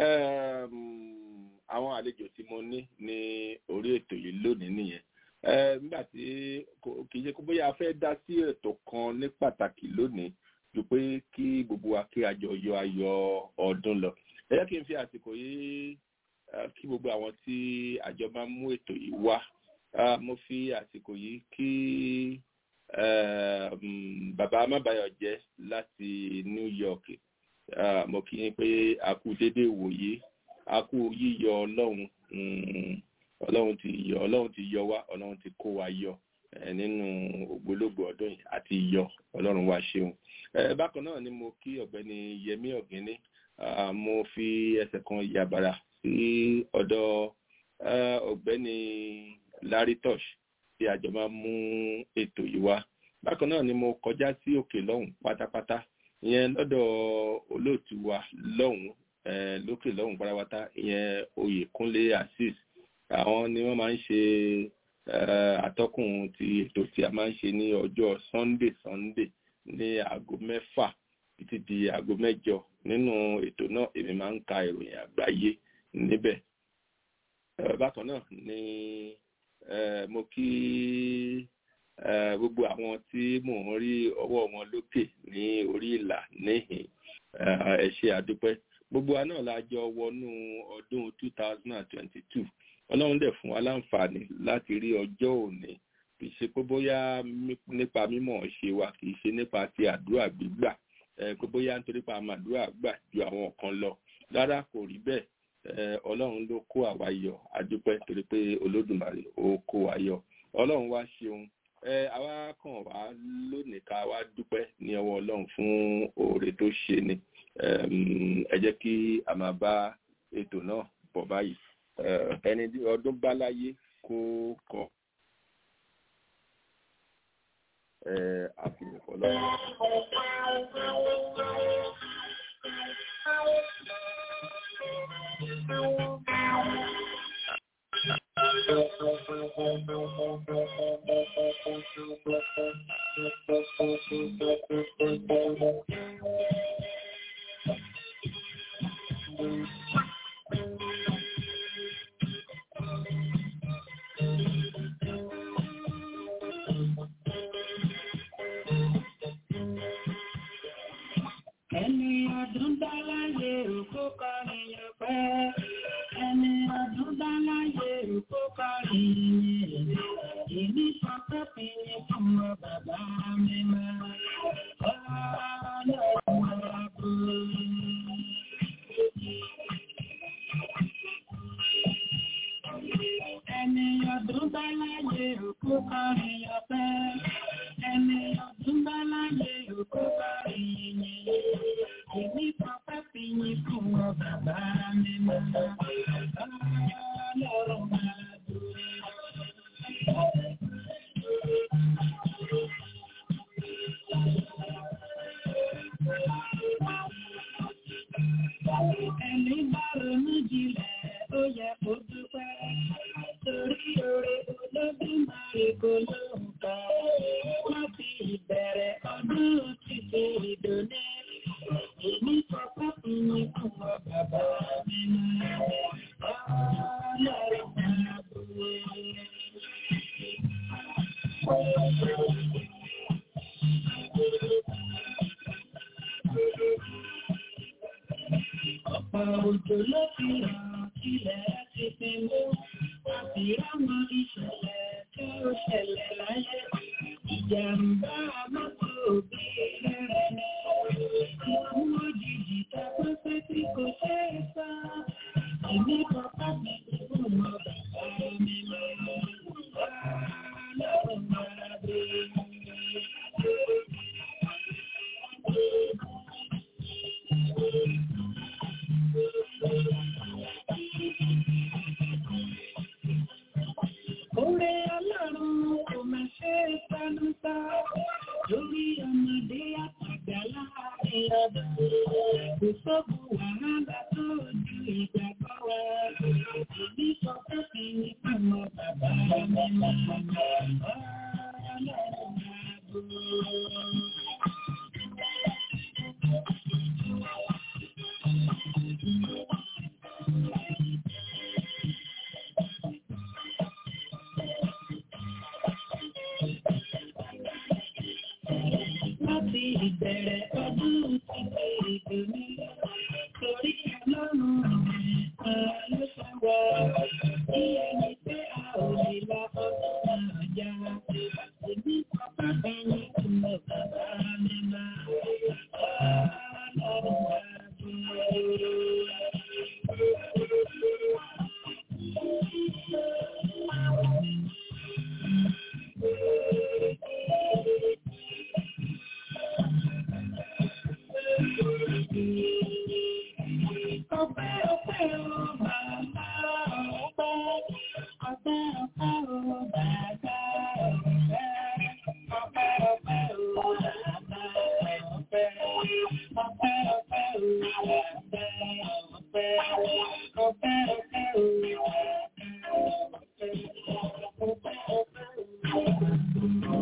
S1: Ẹm, àwọn àlejò tí mo ní ní orí ètò yìí lónìí nìyẹn Ẹ, nígbà tí kò- kì í ṣe kó bóyá a fẹ́ dá sí ètò kan ní pàtàkì lónìí ju pé kí gbogbo wa kí a jọ yọ ayọ̀ ọdún lọ ẹ jẹ́ kí n fi àsìkò yìí eh, kí gbogbo àwọn tí àjọ máa ń mú ètò yìí wá Ah, mo fi àsìkò yìí kí eh, mm, bàbá amábáyọ̀jẹ́ láti New York Ah, mo kí yín pé a kú déédéé wòye a kú yíyọ ọlọ́run mm, ọlọ́run ti yọ ọlọ́run ti yọ wá ọlọ́run ti kó wa yọ eh, nínú ògbólógbò ọdún yìí àti yọ ọlọ́run wa ṣeun Eh, bákan náà ni mo kí ọ̀gbẹ́ni Yẹmí Ọ̀gíní Ah, mo fi ẹsẹ̀ kan yàbàrà sí ọ̀dọ̀ eh, ọ̀gbẹ́ni Larry Tosh tí àjọ máa mú ètò yìí wá bákan náà ni mo kọjá sí òkè lọ́hùn pátápátá ìyẹn lọ́dọ̀ olóòtú wa lọ́hùn eh, lókè lọ́hùn pátápátá ìyẹn Oyèkúnlé Azeez àwọn ni wọ́n máa ń ṣe eh, atọ́kùn ti ètò tí a máa ń ṣe ní ọjọ́ Sunday Sunday ní aago mẹ́fà títí di aago mẹ́jọ nínú ètò náà èmi máa ń ka ìròyìn àgbáyé níbẹ̀ Eh, bákan náà ni eh, mo kí eh, gbogbo àwọn tí mò ń rí ọwọ́ wọn lókè ní orí ìlà níhìn Eh, ẹ ṣé àdúpẹ́ gbogbo wa náà la jọ wọnú ọdún 2022 ọlọ́run dẹ̀ fún wa láǹfààní láti rí ọjọ́ òní kì í ṣe pé bóyá mí- nípa mímọ̀ ṣe wa kì í ṣe nípa ti àdúrà gbígbà eh, pé bóyá nítorí pé àmọ́ àdúrà gbà ju àwọn kan lọ rárá kò rí bẹ́ẹ̀ Eh, ọlọ́run ló kó àwa yọ adúpẹ́ torí pé olódùmarè ó kó wa yọ ọlọ́run wá ṣeun ẹ àwa kàn wá lónìí ká wá dúpẹ́ ní ọwọ́ ọlọ́run fún oore tó ṣe ni Em, ẹ jẹ́ kí a máa bá ètò náà bọ̀ báyìí Eh, ẹni tí ọdún bá láyé kó kọ̀ ẹ àfihàn fọlọ́run.
S3: bá láyé òkú kọrin ọpẹ́. Ẹni ọdún bá láyé òkú kọrin yìnyín. Èmi sọ pé fi ní fún ọ bàbá mi máa. Ọlọ́run àbò. Ẹni ọdún bá láyé òkú kọrin ọpẹ́. Ẹni ọdún bá láyé òkú kọrin yìnyín. Èmi pàpà fi yín fún ọ bàbá mi máa. Ọlọ́run máa dùn. Ẹni bá ronú jinlẹ̀, ó yẹ kó dúpẹ́. Torí oore olódùmarè kò lóǹkà. Láti ìbẹ̀rẹ̀ ọdún títí ìdòní. Èmi sọ pé ìyìn fún ọ bàbá mi náà. Ọlọ́run máa bù Ọ̀pọ̀ òjò ló fi hàn ilẹ̀ ti fi mú. A sì rámọ ìṣẹ̀lẹ̀ tí ó ṣẹlẹ̀ láyé. Ìjàmbá mọ́tò bí rẹ̀ ni. Ikú òjijì ta pẹ́pẹ́ tí kò ṣe é sá. Èmi kan bá mi fún ọmọ bàbá mi lọ. Ọlọ́run máa bẹ̀rẹ̀. Oore Ọlọ́run kò máa ṣe é sánúta lórí ọmọdé àtàgbà láàrin ọdún. Kò sógun wàhálà tó ju ìgbàgbọ́ wa. Èmi sọ pé kí ni fáwọn bàbá mi máa Ọlọ́run máa bò. láti ìbẹ̀rẹ̀ ọdún títí ìdòní. Torí ọlọ́run nìkan ló sọ wá. Bí ẹni pé a ò lè la ọdún náà já. Èmi pápá bẹ́yìn tí mo bàbá mi máa. Ọlọ́run wá bí. Ọpẹ́ ọpẹ́ o bàbá ọpẹ́, ọpẹ́ ọpẹ́ o bàbá ọpẹ́, ọpẹ́ ọpẹ́ o bàbá ọpẹ́, ọpẹ́ ọpẹ́ o bàbá ọpẹ́, ọpẹ́ ọpẹ́ o bàbá ọpẹ́, ọpẹ́ ọpẹ́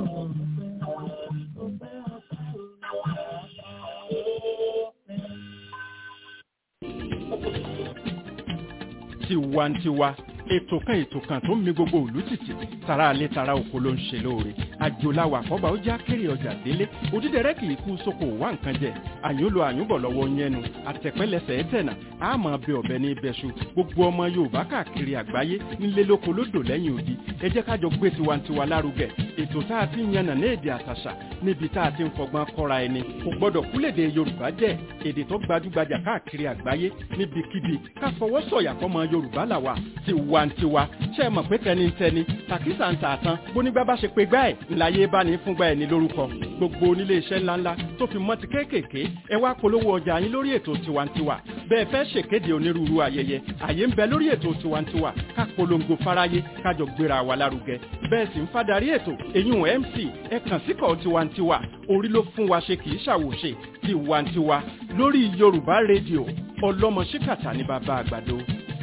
S2: tiwantiwa ètò kan ètò kan tó ń mi gbogbo òlú tìtì tara alẹ́ tara oko ló ń ṣe lóore àjòláwà àkọ́bà ó já kéré ọjà délé òdídẹrẹ́ kì í kú sóko wá nǹkan jẹ àyùn lo àyùn bọ̀ lọ́wọ́ yẹnu àtẹ̀pẹ́lẹsẹ̀ ẹ̀tẹ̀nà àmọ́ bẹ ọ̀bẹ ní ibẹ̀ṣu gbogbo ọmọ yorùbá káàkiri àgbáyé nílé lóko lódò lẹ́yìn odi ẹ jẹ́ kájọ gbé tiwantiwa lárugẹ ètò tá a ti ń yànnà ní èdè àtàṣà níbi tá a ti ń fọgbọ́n kọ́ra ẹni kò gbọ́dọ̀ kúlèdè yorùbá jẹ́ èdè tó gbajúgbajà káàkiri àgbáyé níbikíbi ká fọwọ́ sọ̀yà fọmọ yorùbá làwà tiwantiwa ṣe é mọ̀ pé tẹnitẹni tàkísà ń tààtàn bónígbà bá ṣe pé gbá ẹ̀ ńláyé bá ní fúngbà ẹ̀ ní lórúkọ gbogbo onílé iṣẹ́ ńláńlá tó fi mọ́ ti kéékèèké ẹ wá polówó ọjà yín lórí ètò tiwantiwa bẹ́ẹ̀ fẹ́ ṣèkéde onírúurú ayẹyẹ àyè ń bẹ lórí ètò tiwantiwa ká polongo fáráyé kájọ gbéra wa lárugẹ bẹ́ẹ̀ sì ń fadarí ètò èyún mc ẹ kàn síkọ̀ tiwantiwa orí ló fún wa ṣe kì í ṣàwòṣe tiwantiwa lórí yorùbá rédíò ọlọ́mọ ṣíkàtà ní bàbá àgbàdo.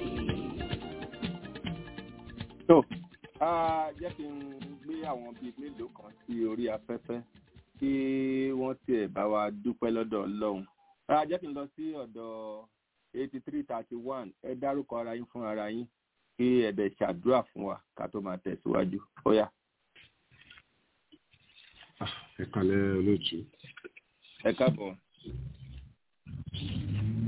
S1: tó a jẹ́ kí n gbé àwọn bíi mélòó kan sí orí afẹ́fẹ́ kí wọ́n tiẹ̀ bá wa dúpẹ́ lọ́dọ̀ ọlọ́run a jẹ́ kí n lọ sí ọ̀dọ̀ eighty three thirty one ẹ dárúkọ ara yín fún ara yín kí ẹ dẹ̀ ṣàdúrà fún wa ká tó máa tẹ̀síwájú ó yá.
S7: ẹ kalẹ olóòtú
S1: ẹ káàbọ̀.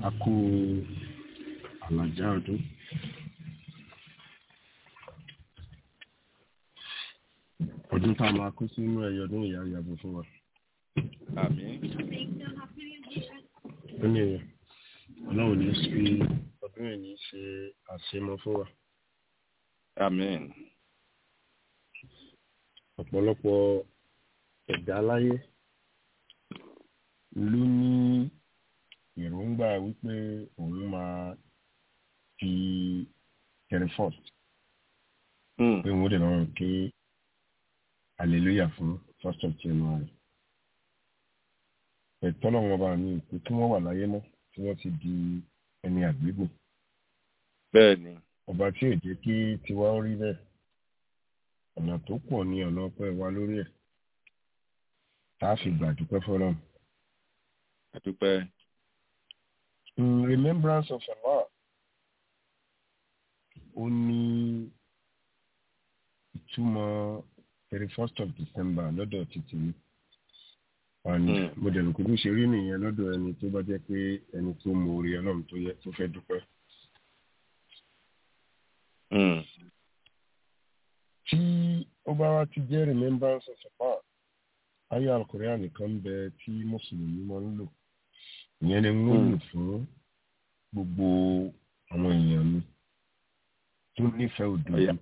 S7: a kú àlàjá ọdún ọdún tá a máa kó sínú ẹyọ ọdún ìyá ìyàbò fún wa
S1: àmín
S7: ó ní ọlọ́run ní sí ọdún yìí ní ṣe àṣemọ fún wa
S1: àmín
S7: ọ̀pọ̀lọpọ̀ ẹ̀dá láyé ló ní èròǹgbà wípé òun máa fi thirty first
S1: Hmm.
S7: pé òun ó dẹ̀ lọ́rùn ké hallelujah fún first of January ẹ̀tọ́ náà wọn bá ní ìpè tí wọ́n wà láyé mọ́ tí wọ́n ti di ẹni àgbégbò
S1: bẹ́ẹ̀ ni
S7: ọba tí ò jẹ́ kí tiwa ó rí bẹ́ẹ̀ ọ̀nà tó pọ̀ ní ọ̀nà ọpẹ́ wa lórí ẹ̀ tá a fi gbà dúpẹ́ fọlọ́run.
S1: àdúpẹ́
S7: in remembrance of Allah ó ní ìtumọ̀ thirty first of December lọ́dọ̀ títí mi and
S1: Mm.
S7: mo dẹ̀ rò pé bó ṣe rí nìyẹn lọ́dọ̀ ẹni tó bá jẹ́ pé ẹni tó mọ orí ọlọ́run tó yẹ tó fẹ́ dúpẹ́.
S1: Hmm.
S7: tí ó bá wá ti jẹ́ remembrance of Allah ayé alukóríà nìkan ń bẹ tí mùsùlùmí máa ń lò ìyẹn ni wọ́n lò fún gbogbo àwọn èèyàn mi tó nífẹ̀ẹ́ òdodo
S1: Ọ̀yá.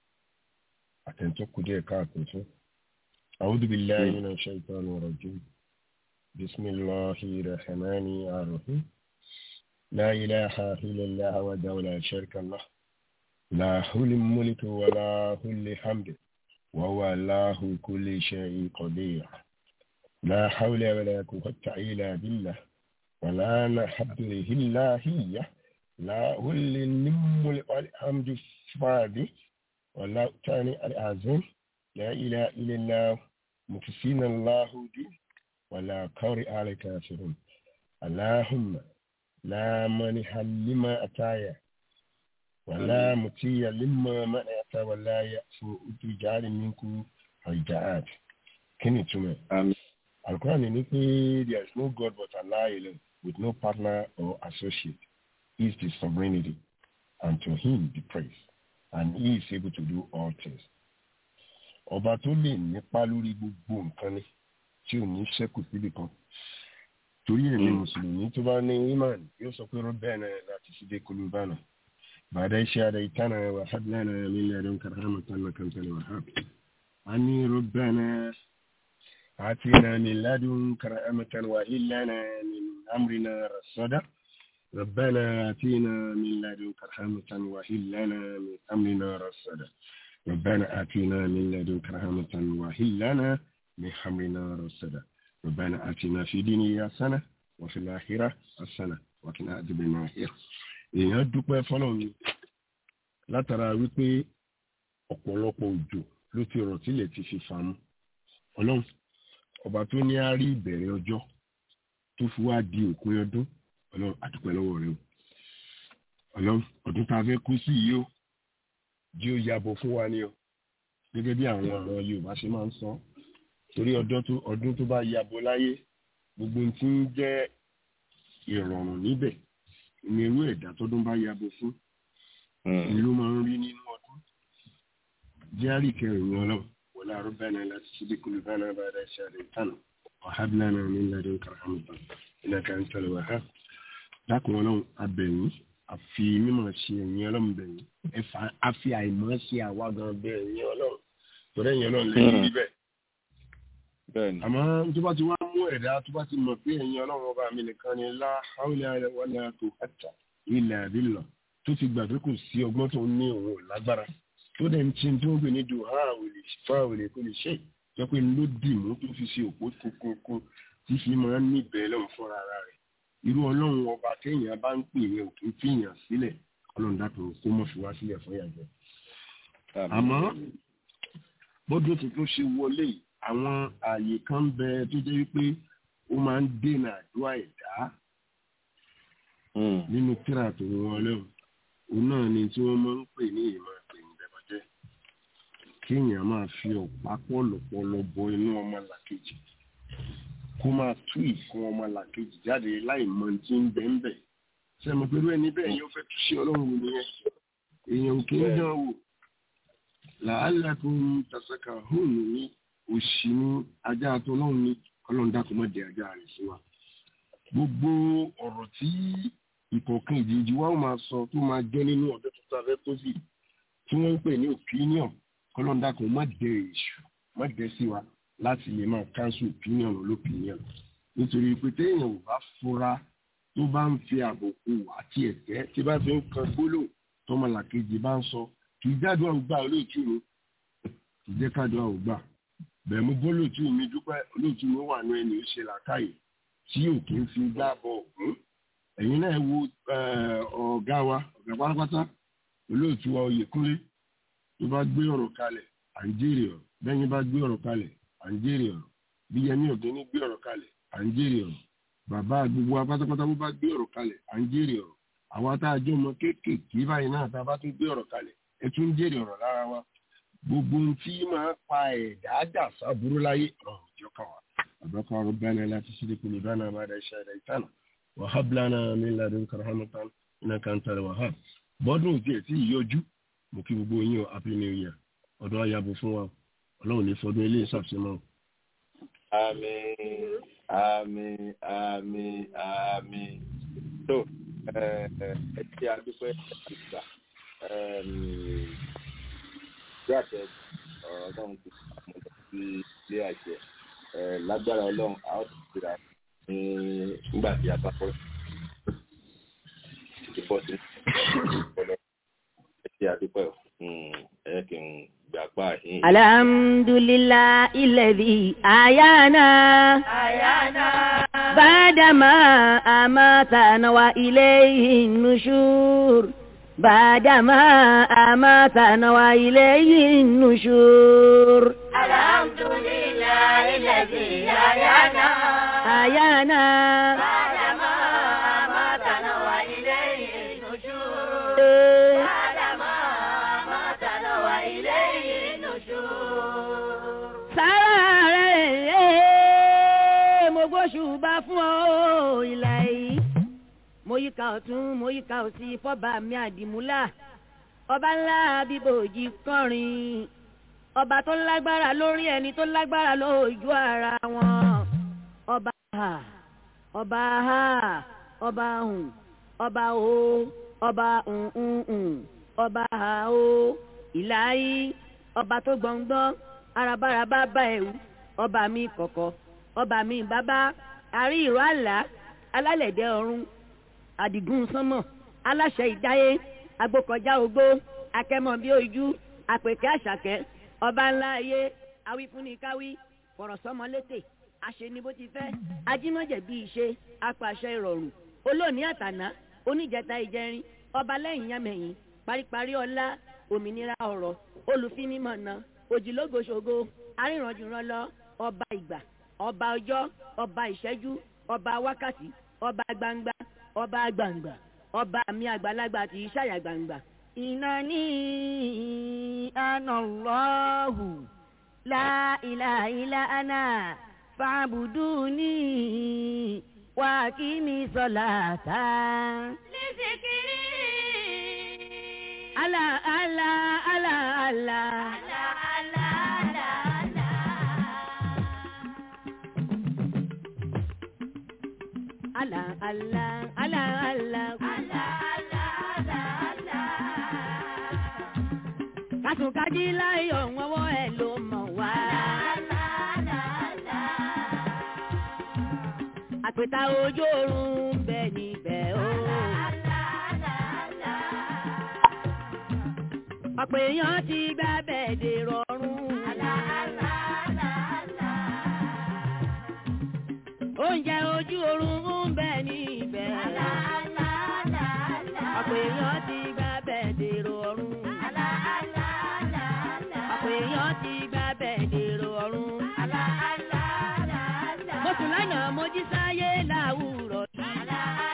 S7: àtẹ̀ntọ́ kù díẹ̀ káàtó fún. أعوذ بالله من الشيطان الرجيم بسم الله الرحمن الرحيم لا إله إلا الله وحده لا شريك له له الملك وله الحمد وهو على كل شيء قدير لا حول ولا قوة إلا بالله ولا نحب إلا هي له الملك والحمد فادي ولا تاني العظيم لا إله إلا الله مكسين الله دي ولا قارئ على كافرون اللهم لا مانح لما أتايا ولا مطيع لما منعت ولا يأفو تجعل منكم رجعات كني تمام
S1: àmín
S7: Al-Quran ní pé there is no God but Allah alone with no partner or associate. He is the sovereignty and to him the praise and he is able to do all things. Ọba tó lè nípa lórí gbogbo nǹkan ni tí ò ní ṣẹ́kù síbì kan. Torí èmi Mùsùlùmí tó bá ní Iman yóò sọ pé Rọ́bẹ̀nà láti ṣídé Kolúbánà. Bàdá iṣẹ́ adé ìtànà wà hábìlánà mi lẹ́dọ̀ kàrámà tánà kàntàlẹ̀ wà hábì. A ní Rọ́bẹ̀nà آتنا من لدنك رحمة وهب لنا من أمرنا رشدا ربنا آتنا من لدنك رحمة وهب لنا من أمرنا رشدا ربنا آتنا من لدنك رحمة وهب لنا من أمرنا رشدا ربنا آتنا في الدنيا حسنة وفي الآخرة حسنة وقنا عذاب النار èèyàn dúpẹ́ fọlọ́run látara wípé ọ̀pọ̀lọpọ̀ òjò ló ti rọ̀ tílẹ̀ ti fi fàmù ọlọ́run ọba tó ní á rí ìbẹ̀rẹ̀ ọjọ́ tó fi wá di òpin ọdún ọlọ́run àdúpẹ́ lọ́wọ́ rẹ o ọlọ́run ọdún tá a fẹ́ kú sí yìí o jí ó yàbọ̀ fún wa ni o gẹ́gẹ́ bí àwọn ọ̀rọ̀ yorùbá ṣe máa ń sọ torí ọdún tó ọdún tó bá yàbọ̀ láyé gbogbo ohun tí ń jẹ́ ìrọ̀rùn níbẹ̀ ní irú ẹ̀dá tọ́dún bá yàbọ̀ fún
S1: Hmm.
S7: ìlú máa ń rí nínú ọdún jẹ́rìí kẹrin ọlọ́run wọlé arúgbáná láti ṣíbí kulubánà bá dá iṣẹ́ rẹ̀ tánà ọ̀hábìlánà ní ladin karhamata iná kan tẹ̀lé wà há dákun ọlọ́run abẹ̀yìn àfi mímọ̀ ṣe ẹ̀yìn ọlọ́run bẹ̀yìn ẹ̀fà àfi àìmọ̀ ṣe àwa gan bẹ̀ ẹ̀yìn ọlọ́run torí ẹ̀yìn ọlọ́run lẹ́yìn níbẹ̀
S1: bẹ́ẹ̀ ni
S7: àmọ́ tó bá ti wá mú ẹ̀dá tó bá ti mọ̀ pé ẹ̀yìn ọlọ́run ọba mi nìkan ni lá haúlẹ̀ wọlé tó hàtà ilẹ̀ àbílọ̀ tó ti gbà pé kò sí ọgbọ́n tó ní òun ò lágbára tó dẹ̀ ń tí tó ń gbé ní dùn ha òlè fa òlè kò lè ṣe jẹ́ pé ló dì mú tó fi ṣe òpó kókókó tí fi máa ń níbẹ̀ lọ́hùn fúnra ara rẹ̀ irú ọlọ́run ọba téèyàn bá ń pè yẹn òkè ń fìyàn sílẹ̀ ọlọ́run dàpọ̀ kó mọ̀ fi wá sílẹ̀ fún yàjẹ́ àmọ́ bọ́dún tuntun ṣe wọlé yìí, àwọn ààyè kan bẹ tó jẹ́ wípé ó máa ń dènà àdúrà ẹ̀dá
S1: Hmm.
S7: nínú tíra tó wọn lẹ́wọ̀n òun náà ni tí wọ́n máa ń pè ní ìmọ̀ ìgbẹ̀bọ̀jẹ́ kéèyàn máa fi ọ̀pá pọ̀lọpọ̀lọ bọ inú ọmọ làkejì kó máa tú ìfún ọmọ làkejì jáde láì mọ tí ń bẹ ń bẹ sẹ́mi pẹ̀lú ẹni bẹ́ẹ̀ yóò fẹ́ túṣe ọlọ́run wò nìyẹn èèyàn kì í dán wò làálàkùn tasaka hóun ní òṣì ní ajá àtọ́lọ́run ní ọlọ́run dákun mọ́ di ajá rẹ̀ sí wa gbogbo ọ̀rọ̀ tí ìkọ̀ọ̀kan ìdíjí wa ó máa sọ tó máa jẹ́ nínú ọ̀dọ́ tuntun abẹ́ pósì tí wọ́n ń pè ní opinion ọlọ́run dákun má dẹ èṣù má dẹ sí wa láti lè máa cancel opinion olópinion nítorí pé téèyàn ò bá fura tó bá ń fi àbùkù àti ẹ̀tẹ́ tí bá fi ń kan gbólóhùn tọmọlàkejì bá ń sọ kì í jáde àwọn gbà olóòtú mi kì í jẹ́ káàdó àwọn gbà bẹ́ẹ̀ mo bọ́ olóòtú mi dúpẹ́ olóòtú mi wà ní ẹni ó ṣe làákàyè tí ò kí ń fi gbá bọ̀ ọ̀hún ẹ̀yin náà wo ọ̀gá wa ọ̀gá pátápátá olóòtú wa Oyèkúnlé tó bá gbé ọ̀rọ̀ kalẹ̀ à ń jèrè ọ̀rọ̀ bẹ́yìn bá gbé ọ̀rọ̀ kalẹ̀ à ń jèrè ọ̀rọ̀ bí Yẹmí Ọ̀gẹ́ni gbé ọ̀rọ̀ kalẹ̀ à ń jèrè ọ̀rọ̀ bàbá gbogbo wa pátápátá bó bá gbé ọ̀rọ̀ kalẹ̀ à ń jèrè ọ̀rọ̀ àwa tá a jọ mọ kéékèèké báyìí náà tá a bá tún gbé ọ̀rọ̀ kalẹ̀ ẹ tún ń jèrè ọ̀rọ̀ lára wa gbogbo ohun tí máa pa ẹ̀dá dà sábúrú láyé ọ̀rọ̀ ìjọ kan wa àbákọ́ ọ̀rọ̀ bẹ́ẹ̀ láti ṣe kò ní bá náà má dá iṣẹ́ rẹ̀ ìtànà wàhálà bílánà mi ladùn karamatan iná kan tẹ̀lé wàhálà bọ́dún òtí ẹ̀ tí ì yọjú mo kí gbogbo yín o happy new year ọdún ayabo fún wa ọlọ́run ní fọdún ilé ìṣàfihàn.
S1: àmín àmín àmín àmín tó ẹ ti adúpẹ́ ìgbà bí àṣẹ ọlọ́run ti àmọ́ lọ sí ilé àṣẹ lágbára ọlọ́run a ó ti gbéra nígbà tí a bá bọ́ ti bọ́ sí ọlọ́run ẹ ti adúpẹ́ ẹ kì í gbà pa yín.
S8: alhamdulillah ilẹ̀bi ayana.
S9: ayana.
S8: bàdàmà àmàtànà wa ilayhi nushur. بعدما أماتنا وإليه النشور
S9: الحمد لله الذي أحيانا
S8: أحيانا
S9: بعدما أماتنا وإليه النشور بعدما أماتنا وإليه النشور
S8: sáré mo gbóṣùbà fún ọ ìlà yìí mo yíká ọ̀tún mo yíká òsì fọ́ba mi àdìmúlà ọba ńlá bíbòjì kọrin ọba tó lágbára lórí ẹni tó lágbára lójú ara wọn ọba ha ọba ha ọba hùn ọba o ọba hùn ọba ha o ìlàyé ọba tó gbọ̀ngbọ́n arabaraba bá ẹ̀wù ọba mi kọ̀kọ̀ ọba mi bàbá àrí ìró àlá alálẹ̀dẹ̀ ọ̀run àdìgún sánmọ̀ aláṣẹ ìdáyé agbókọjá ogbó akẹmọ bíi ojú àpèkẹ́ àṣàkẹ́ ọba ńlá ayé awífúnnikáwí fọ̀rọ̀sọ́mọ létè àṣeni bó ti fẹ́ ajímọ̀jẹ̀ bí ìṣe apàṣẹ ìrọ̀rùn olóòní àtàná oníjẹta ìjẹrin ọba lẹ́yìn yámẹ̀yìn paríparí ọlá òmìnira ọ̀rọ̀ olùfinimọ̀nà òjìlógoṣogo arìnrànjùrànlọ ọba ìgbà ọba ọjọ́ ọba ìṣẹ́jú ọba wákàtí ọba gbangba ọba gbangba ọba mi àgbàlagbà tí ṣàyà gbangba. ìnáni anallahu la ilaha illa ana fa'buduni wa kimi salata.
S9: لذكري
S8: ala ala ala ala.
S9: لا لا لا لا
S8: ala ala ala ala. kásùnkájí láyọ̀ wọ́wọ́ ẹ̀ ló mọ̀ wá. àpèta ojú oorun ń bẹ níbẹ̀ o. ọ̀pọ̀ èèyàn ti gbá bẹ̀ẹ̀dẹ̀ rọrùn. oúnjẹ ojú oorun ń bẹ níbẹ̀. ọ̀pọ̀ èèyàn ti gbá bẹ̀ẹ̀dẹ̀ rọrùn. ọ̀pọ̀ èèyàn ti gbá bẹ̀ẹ̀dẹ̀ rọrùn. mo sùn lánàá mo jí sáyé láwùrọ̀ yìí.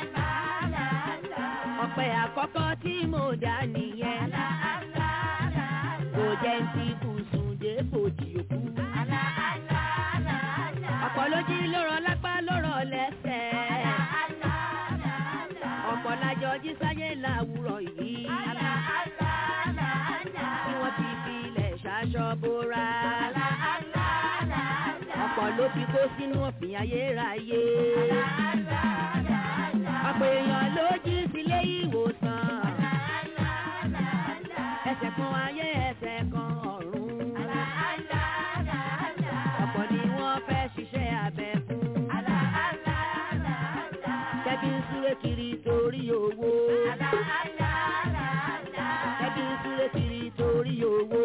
S8: ọ̀pẹ àkọ́kọ́ tí mo dá nìyẹn. kò jẹ́ ń ti bùsùn dé bòjì òkú. ọ̀pọ̀ ló jí ló rọ lápá ló rọ lẹ́sẹ̀. kó sínú òfin ayérayé. ọ̀pọ̀ èèyàn ló jí sílé ìwòsàn. ẹsẹ̀ kan ayé ẹsẹ̀ kan ọ̀run. ọ̀pọ̀ ni wọ́n fẹ́ ṣiṣẹ́ abẹ fún. kẹ́bí ń súré kiri torí owó. kẹ́bí ń súré kiri torí owó.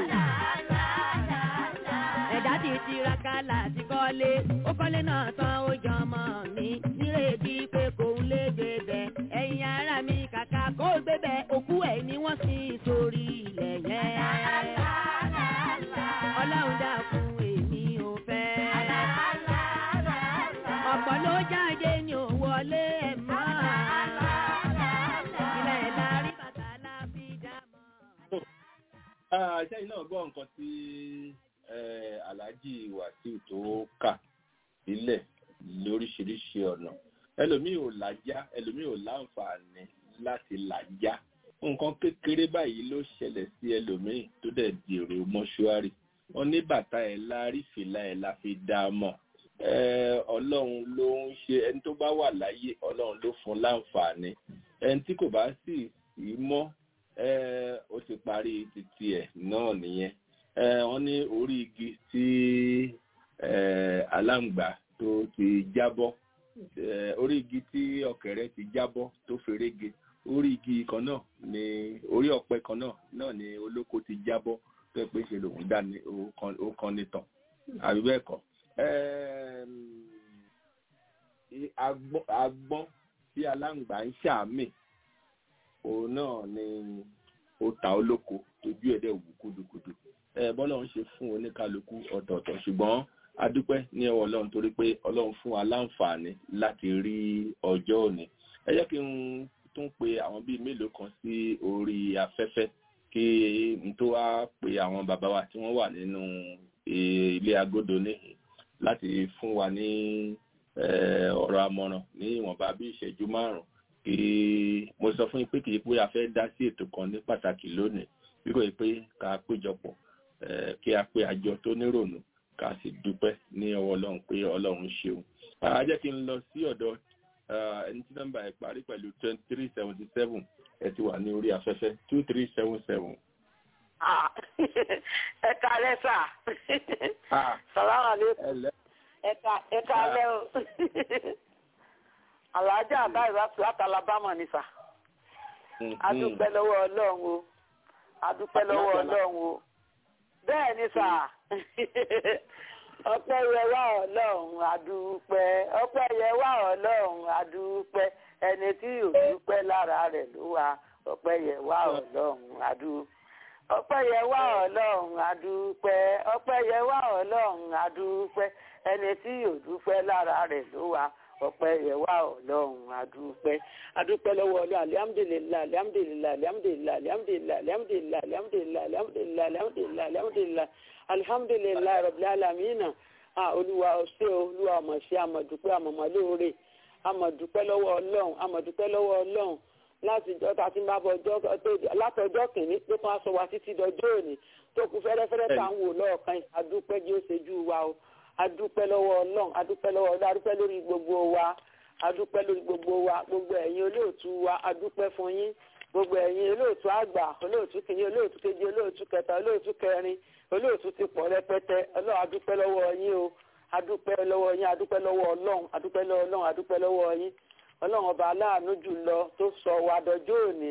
S8: ẹ̀dá ti tiraka láti kọ́lé ó kọ́lé náà tán ó jọ ọmọ mi nírètí pé kò ń lé gbébẹ̀ ẹ̀yin ara mi kàkà kó gbébẹ̀ òkú ẹ̀ ni wọ́n sì sórí ilẹ̀ yẹn. ọlọ́run dákun èmi ò fẹ́. ọ̀pọ̀ ló jáde ní ò wọlé ẹ̀ mọ́. ilẹ̀ lárí bàtà la fi dá mọ́.
S1: sẹ́yìn náà gbọ́ nǹkan tí eh, alhaji wasiu tó kà sílẹ̀ lóríṣiríṣi ọ̀nà ẹlòmíì ò lájá ẹlòmíì ò láǹfààní láti lájá nǹkan kékeré báyìí ló ṣẹlẹ̀ sí ẹlòmíì tó dẹ̀ di èrò mọ́ṣúárì wọn ní bàtà ẹ̀ lárí fìlà ẹ̀ la fi dá a mọ̀ Eh, ọlọ́run ló ń ṣe ẹni tó bá wà láyé ọlọ́run ló fún láǹfààní ẹni tí kò bá sì sí mọ́ eh, ó ti parí títí ẹ̀ náà nìyẹn Eh, wọ́n ní orí igi tí eh, aláǹgbá tó ti jábọ́ eh, orí igi tí ọ̀kẹ́rẹ́ ti jábọ́ tó ferege orí igi kan náà ni orí ọ̀pẹ kan náà náà ni olóko ti jábọ́ tó yẹ pé ṣe lòun dá ní ó kan- ó kan nìtàn àbí bẹ́ẹ̀ kọ́ Ẹm, i- agbọ́n agbọ́n tí aláǹgbá ń ṣàmì òun náà ni ó ta olóko tójú ẹ̀ dẹ̀ wù kúdukùdu ẹ bọ́lá ń ṣe fún oníkálukú ọ̀tọ̀ọ̀tọ̀ ṣùgbọ́n adúpẹ́ ní ọwọ́ ọlọ́run torí pé ọlọ́run fún wa láǹfààní láti rí ọjọ́ òní ẹ jẹ́ kí n tún pe àwọn bíi mélòó kan sí orí afẹ́fẹ́ kí n tó wá pe àwọn bàbá wa tí wọ́n wà nínú eh, ilé agodo níhìn láti fún wa ní eh, ọ̀rọ̀ àmọ̀ràn ní ìwọ̀nba bí ìṣẹ́jú márùn-ún kí mo sọ fún yín pé kì í pé a fẹ́ dá sí ètò kan ní pàtàkì lónìí bí kò yẹ pé ká péjọpọ̀ eh, kí a pé àjọ tó nírònú ká sì dúpẹ́ ní ọwọ́ ọlọ́run pé ọlọ́run ṣeun. a jẹ́ kí n lọ sí ọ̀dọ̀ ah, ẹni tí nọ́mbà ẹ̀ parí pẹ̀lú twenty three seventy seven ẹ ti wà ní orí afẹ́fẹ́ two three seven seven.
S10: Ah, ẹ kalẹ́ sà. Sàlámà lẹ́kùn.
S1: ẹlẹ́
S10: Ẹ̀ka ẹ̀ka alẹ́ o. Àlàájá àbáyé láti Alabama ni sà. A dúpẹ́ lọ́wọ́ Ọlọ́run o. A dúpẹ́ lọ́wọ́ Ọlọ́run o. Bẹ́ẹ̀ ni sà. Ọpẹ́ yẹ wá Ọlọ́run àdúpẹ́. Ọpẹ́ yẹ wá Ọlọ́run àdúpẹ́. Ẹni tí ò dúpẹ́ lára rẹ̀ ló wà. Ọpẹ́ yẹ wá Ọlọ́run àdúpẹ́ ọpẹ́ yẹ wá ọlọ́run adúpẹ́ ọpẹ́ yẹ wá ọlọ́run adúpẹ́ ẹni tí yóò dúpẹ́ lára rẹ̀ ló wà ọpẹ́ yẹ wá ọlọ́run adúpẹ́ adúpẹ́ lọ́wọ́ ọlọ́run alihamudulilayi alihamudulilayi alihamudulilayi alihamudulilayi alihamudulilayi alihamudulilayi alihamudulilayi alihamudulilayi alihamudulilayi alihamudulilayi rọ̀bìlẹ̀ alamina ah olúwa ọ̀sẹ̀ olúwa ọmọọ̀sẹ̀ amọ̀dúpẹ́ amọ̀mọ́lóore amọ̀dúpẹ́ lọ́wọ́ ọlọ́run amọ̀dúpẹ́ lọ́wọ́ ọlọ́run láti ìjọ tá a ti ń bá bọ ọjọ́ tó látọjọ́ kìíní tó tún aṣọ wa títí dọjọ́ òní tó kù fẹ́rẹ́fẹ́rẹ́ tá à ń wò lọ́ọ̀kan yìí adúpẹ́ jí ó ṣojú wa o adúpẹ́ lọ́wọ́ ọlọ́run adúpẹ́ lọ́wọ́ ọlọ́run adúpẹ́ lórí gbogbo wa adúpẹ́ lórí gbogbo wa gbogbo ẹ̀yin olóòtú wa adúpẹ́ fún yín gbogbo ẹ̀yin olóòtú àgbà olóòtú kìíní olóòtú kejì olóòtú kẹta olóòtú kẹrin olóòtú ti pọ̀ rẹpẹtẹ ọlọ́run adúpẹ́ lọ́wọ́ yín o adúpẹ́ lọ́wọ́ yín adúpẹ́ lọ́wọ́ ọlọ́run adúpẹ́ lọ́wọ́ ọlọ́run adúpẹ́ lọ́wọ́ yín ọlọ́run ọba aláàánú jùlọ tó sọ wa dọjọ́ òní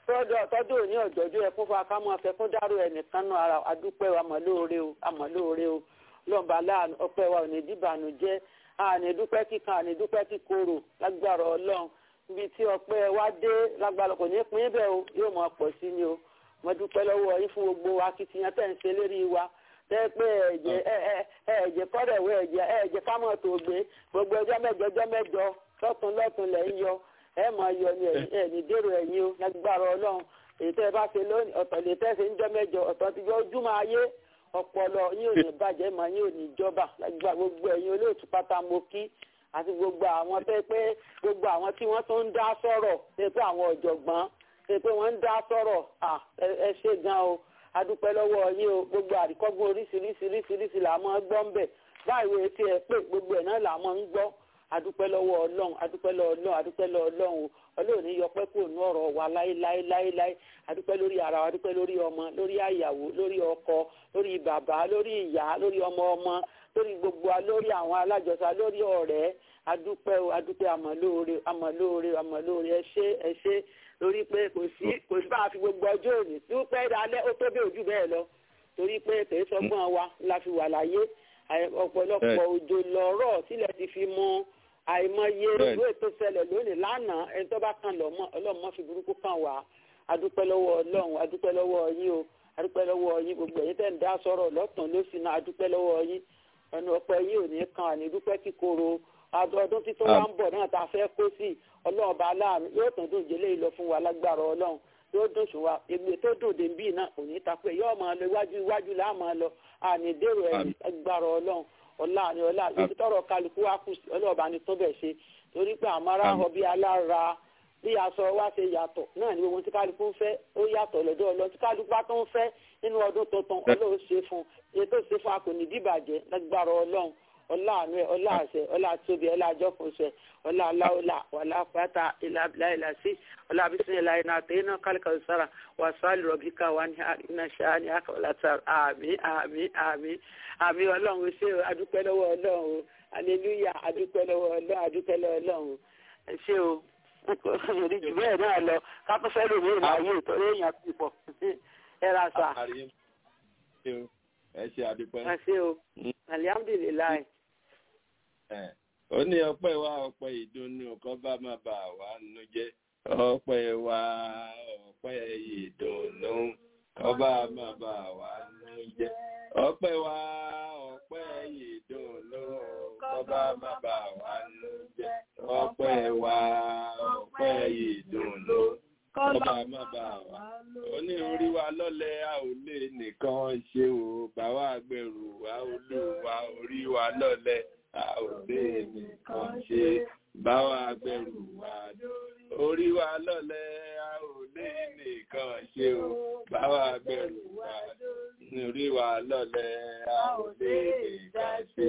S10: tọ́jú òní ọ̀jọ́jú ẹkún fún akámọ́ afẹ́kún dárò ẹnìkan náà ara adúpẹ́ wa mọ̀ lóore o àmọ̀ lóore o ọlọ́run ọba aláàánú ọpẹ́ wa ò ní dìbànú jẹ́ àní dúpẹ́ kíkan àní dúpẹ́ kíkorò lágbára ọlọ́run ibi tí ọpẹ́ wa dé lágbára kò ní pín bẹ́ẹ̀ o yóò mọ̀ pọ̀ sí ni o mo dúpẹ́ lọ́wọ́ yín fún gbogbo akitiyan tẹ̀ ń ṣe lérí wa tẹ́ pé ẹ̀jẹ̀ ẹ̀jẹ̀ kọ́dẹ̀wé ẹ̀jẹ̀ ẹ̀jẹ̀ kámọ̀ tó gbé gbogbo ọjọ́ mẹ́jọ ọjọ́ mẹ́jọ lọ́tún lọ́tún lẹ̀ ń yọ ẹ máa yọ ní ẹ̀ní dèrò ẹ̀yìn o lágbára ọlọ́run èyí tẹ́ ẹ bá ṣe lónìí ọ̀tọ̀ lè tẹ́ ṣe ń jọ mẹ́jọ ọ̀tọ̀ ti jọ ojúmọ́ ayé ọpọlọ yín ò ní bàjẹ́ mọ́ yín ò ní jọba lágbára gbogbo ẹ̀yin olóòtú pátá mo kí àti gbogbo àwọn tẹ́ pé gbogbo àwọn tí wọ́n tún ń dá sọ̀rọ̀ tẹ́ pé àwọn ọ̀jọ̀gbọ́n tẹ́ pé wọ́n ń dá sọ̀rọ̀ ẹ ṣe gan o adúpẹ́ lọ́wọ́ yín o gbogbo àríkọ́gbọ́n oríṣiríṣiríṣiríṣi là máa gbọ́ ń bẹ̀ báyìí tí ẹ pé gbogbo ẹ̀ náà là máa ń gbọ́ adúpẹ́ lọ́wọ́ ọlọ́run adúpẹ́ lọ́wọ́ ọlọ́run adúpẹ́ lọ́wọ́ ọlọ́run o ọlọ́run ní yọpẹ́ kò ní ọ̀rọ̀ wa láéláéláéláé adúpẹ́ lórí ara wa adúpẹ́ lórí ọmọ lórí àyàwó lórí ọkọ lórí bàbá lórí ìyá lórí ọmọ ọmọ lórí gbogbo wa lórí àwọn alájọsà lórí ọ̀rẹ́ adúpẹ́ o adúpẹ́ àmọ̀lóore àmọ̀lóore àmọ̀lóore ẹ ṣé ẹ ṣé lórí pé kò sí kò sí bá a fi gbogbo ọjọ́ òní tí ó pẹ́ dalẹ́ ó tó bí ojú bẹ́ẹ̀ lọ torí pé kèé sọgbọ́n wa la fi wà láyé ọ̀pọ̀lọpọ̀ òjò lọ́rọ̀ sílẹ̀ ti fi mú àìmọye ìwé tó ṣẹlẹ̀ lónìí lánàá ẹni tó bá kàn lọ́mọ ọlọ́mọ fi burúkú kàn wá adúpẹ́ lọ́wọ́ ọlọ́run adúpẹ́ lọ́wọ́ yín o adúpẹ́ lọ́wọ́ yín gbogbo ẹ̀yin tẹ̀ ń dá sọ̀rọ̀ lọ́tàn lósì náà adúpẹ́ lọ́wọ́ yín ẹnu ọpẹ́ yín ò ní kan àní dúpẹ́ kíkorò ọdún títún wá ń bọ̀ náà tá a fẹ́ kó sí ọlọ́run bá láàánú yóò tún dùn jẹ́lé ìlọ fún wa lágbára ọlọ́run yóò dùn sùn wa èmi tó dùn dé bí náà kò ní ta pé yóò máa lọ iwájú iwájú là máa lọ àní dèrò ẹ̀yìn lágbára ọlọ́run ọlá ni ọlá ibi tọrọ kálukú wa kù sí ọlọ́ọ̀bá ni tó bẹ̀ ṣe torí pé àmọ́ra họ bí alára bí aṣọ wa ṣe yàtọ̀ náà ni gbogbo tí kálukú ń fẹ́ ó yàtọ̀ lọ́dọ̀ ọlọ́ tí kálukú bá tó ń fẹ́ nínú ọdún tuntun ọlọ́run ṣe fún èyí tó ṣe fún a kò ní dìbàjẹ́ lágbára ọlọ́run ọlá àánú ẹ ọlá àṣẹ ọlá àtúbí ọlá àjọkùnṣẹ ọlá aláwọlá wàlá pátá ilà ìlà sí ọlá bísí ilà iná àti iná kálíkà sára wà sálì rọbíkà wà ní iná ṣáá ní àkọọlá sára àmì àmì àmì àmì ọlọ́run ṣé o adúpẹ́ lọ́wọ́ ọlọ́run o aleluya adúpẹ́ lọ́wọ́ ọlọ́run adúpẹ́ lọ́wọ́ ọlọ́run ẹ ṣé o rí jù bẹ́ẹ̀ náà lọ kápẹ́ fẹ́ lómi ìlàyé ìtọ́jú èèyàn ti pọ̀ ẹ ra sà.
S1: ẹ ṣe àdúpẹ́.
S10: ẹ ṣé o alihamudulilayi
S1: ó ní ọpẹ́ wa ọpẹ́ ìdùnnú kan bá má bà wá nínú jẹ́ ọpẹ́ wa ọpẹ́ ìdùnnú kan bá má bà wá nínú jẹ́ ọpẹ́ wa ọpẹ́ ìdùnnú kan bá má bà wá nínú jẹ́ ọpẹ́ wa ọpẹ́ ìdùnnú kan bá má bà wá ó ní orí wa lọ́lẹ̀ a ò lè nìkan ṣe o bá wa gbẹ̀rù wa olúwa orí wa lọ́lẹ̀ a ò lè nìkan ṣe bá wa gbẹ̀rù wa orí wa lọ́lẹ̀ a ò lè nìkan ṣe o bá wa gbẹ̀rù wa orí wa lọ́lẹ̀ a ò lè nìkan ṣe.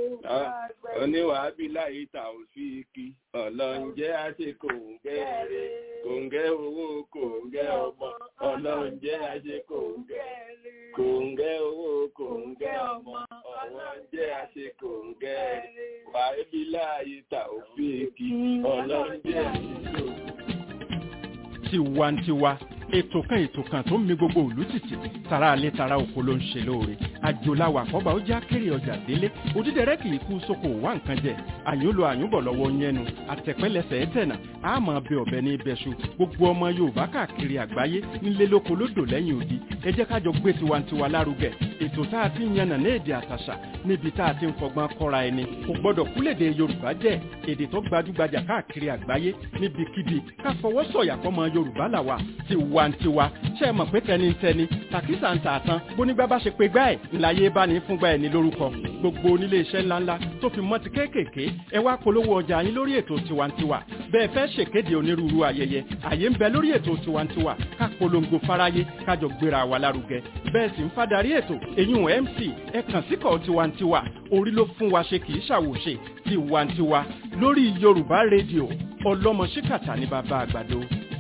S1: oníwàábí láyé ta ò fi kí ọlọ́njẹ́ àṣẹ kòǹgẹ́ rẹ̀ kòǹgẹ́ owó kòǹgẹ́ ọmọ ọlọ́njẹ́ àṣẹ kòǹgẹ́ kòǹgẹ́ owó kòǹgẹ́ ọmọ ọlọ́njẹ́ àṣẹ kòǹgẹ́ wàábí láyé ta ò fi kí ọlọ́njẹ́ àṣẹ kòǹgẹ́.
S2: tiwantiwa ètò kan ètò kan tó ń mi gbogbo òlú tìtì tara alẹ́ tara oko ló ń ṣe lóore àjòláwà àkọ́bà ó já kéré ọjà délé òdídẹrẹ́ kì í kú sóko wá nǹkan jẹ àyúnlò àyúnbọ̀ lọ́wọ́ yẹnu àtẹ̀pẹ́lẹsẹ̀ ẹ̀tẹ̀nà àmọ́ bẹ ọ̀bẹ ní ibẹ̀ṣu gbogbo ọmọ yorùbá káàkiri àgbáyé nílé lóko lódò lẹ́yìn odi ẹ jẹ́ kájọ gbé tiwantiwa lárugẹ ètò tá a ti ń yànnà ní èdè àtàṣà níbi tá a ti ń fọgbọ́n kọ́ra ẹni kò gbọ́dọ̀ kúlèdè yorùbá jẹ́ èdè tó gbajúgbajà káàkiri àgbáyé níbikíbi ká fọwọ́ sọ̀yà fọmọ yorùbá làwà tiwantiwa ṣe é mọ̀ pé tẹnitẹni tàkísà ń tààtàn bónígbà bá ṣe pé gbá ẹ̀ ńláyé bá ní fúngbà ẹ̀ ní lórúkọ gbogbo onílé iṣẹ́ ńláńlá tó fi mọ́ ti kéékèèké ẹ wá polówó ọjà yín lórí ètò tiwantiwa bẹ́ẹ̀ fẹ́ ṣèkéde onírúurú ayẹyẹ àyè ń bẹ lórí ètò tiwantiwa ká polongo fáráyé kájọ gbéra wa lárugẹ bẹ́ẹ̀ sì ń fadarí ètò eyín mc ẹ kàn síkọ̀ tiwantiwa orí ló fún wa ṣe kì í ṣàwòṣe tiwantiwa lórí yorùbá rédíò ọlọ́mọ ṣíkàtà ní bàbá àgbàdo.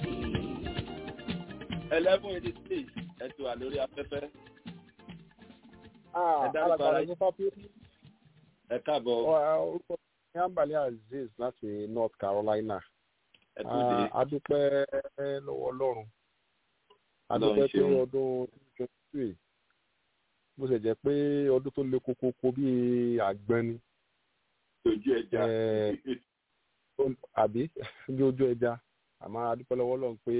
S1: eleven eighty six ẹ ti wà lórí afẹ́fẹ́. ẹ dárúkọ
S11: alàgbàrá
S1: ara
S11: ní
S1: yín.
S11: pápí
S1: ẹ káàbọ̀
S11: orúkọ ní ambali azeez láti north carolina
S1: ẹ tó dé.
S11: Ah, adúpẹ́ lọ́wọ́ ọlọ́run
S1: Ọlọ́run
S11: adúpẹ́ pé
S1: ṣeun.
S11: ọdún twenty three bó ṣe jẹ́ pé ọdún tó le kókókó bíi àgbọn ni
S1: ojú ẹja.
S11: Eh, ó- àbí bí ojú ẹja àmọ́ adúpẹ́ lọ́wọ́ ọlọ́run pé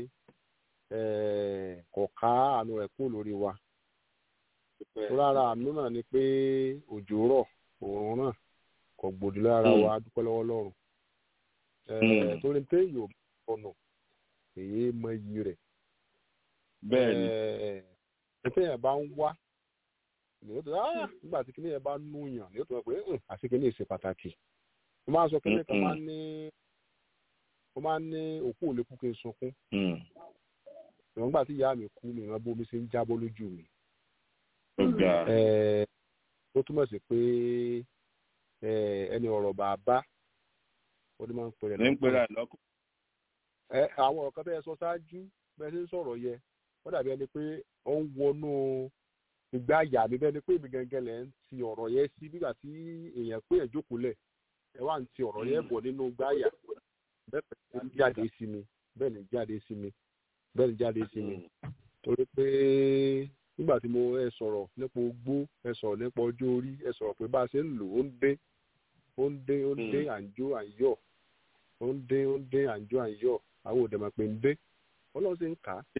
S11: eh, kò ká àánú rẹ̀ kúrò lórí wa tó rárá àánú náà ni pé òjò rọ̀ òòrùn náà kò gbòdì lára
S1: Mm.
S11: wa adúpẹ́ lọ́wọ́ ọlọ́run Eh,
S1: Mm.
S11: torí pé yóò ọ̀nà èyí mọ iyì rẹ̀
S1: bẹ́ẹ̀ ni
S11: ẹ̀ẹ́dẹ́gbẹ̀ẹ́ yẹn bá ń wá ní o tó ah nígbà tí kíní yẹn bá nú yàn ní o tó mọ̀ pé "Hmm, àti kíní yìí ṣe pàtàkì mo máa ń sọ kíní kan
S1: Mm-mm.
S11: máa ń ní mo máa ń ní òkú ò lè kú kí n sunkún
S1: Mm.
S11: ìwọ̀n nígbà tí ìyá mi kú mi ìwọ̀n bó mi ṣe ń jábọ́ lójú mi
S1: ó ga.
S11: Ẹ̀ẹ́, tó túmọ̀ sí pé ẹni ọ̀rọ̀ bàbá ó ní máa ń pèrè
S1: ní pèrè lọ́kùn.
S11: àwọn ọ̀kan bẹ́ẹ̀ sọ ṣáájú bẹ́ẹ̀ ṣe ń sọ̀rọ̀ yẹ wọ́n dàbí ẹni pé ó ń wọnú ìgbà àyà mi bẹ́ẹ̀ ni pé èmi gangan lẹ̀ ń ti ọ̀rọ̀ yẹn sí nígbà tí èèyàn pé ẹ̀ jókòó lẹ̀ ẹ wá ń ti ọ̀rọ̀ yẹn bọ̀ nínú ìgbà àyà bẹ́ẹ̀ ni jáde sí mi bẹ́ẹ̀ ni jáde sí mi bẹ́ẹ̀ ni jáde sí mi torí pé nígbà tí mo ẹ sọ̀rọ̀ nípa ogbó ẹ sọ̀rọ̀ nípa ọjọ́ orí ẹ sọ̀rọ̀ pé bá a ṣe ń lò ó ń dé ó ń dé ó ń dé à ń jó à ń yọ̀ ó ń dé ó ń dé à ń jó à ń yọ̀ àwọn òdèmọ̀ pé ń dé ọlọ́run ṣe ń kà á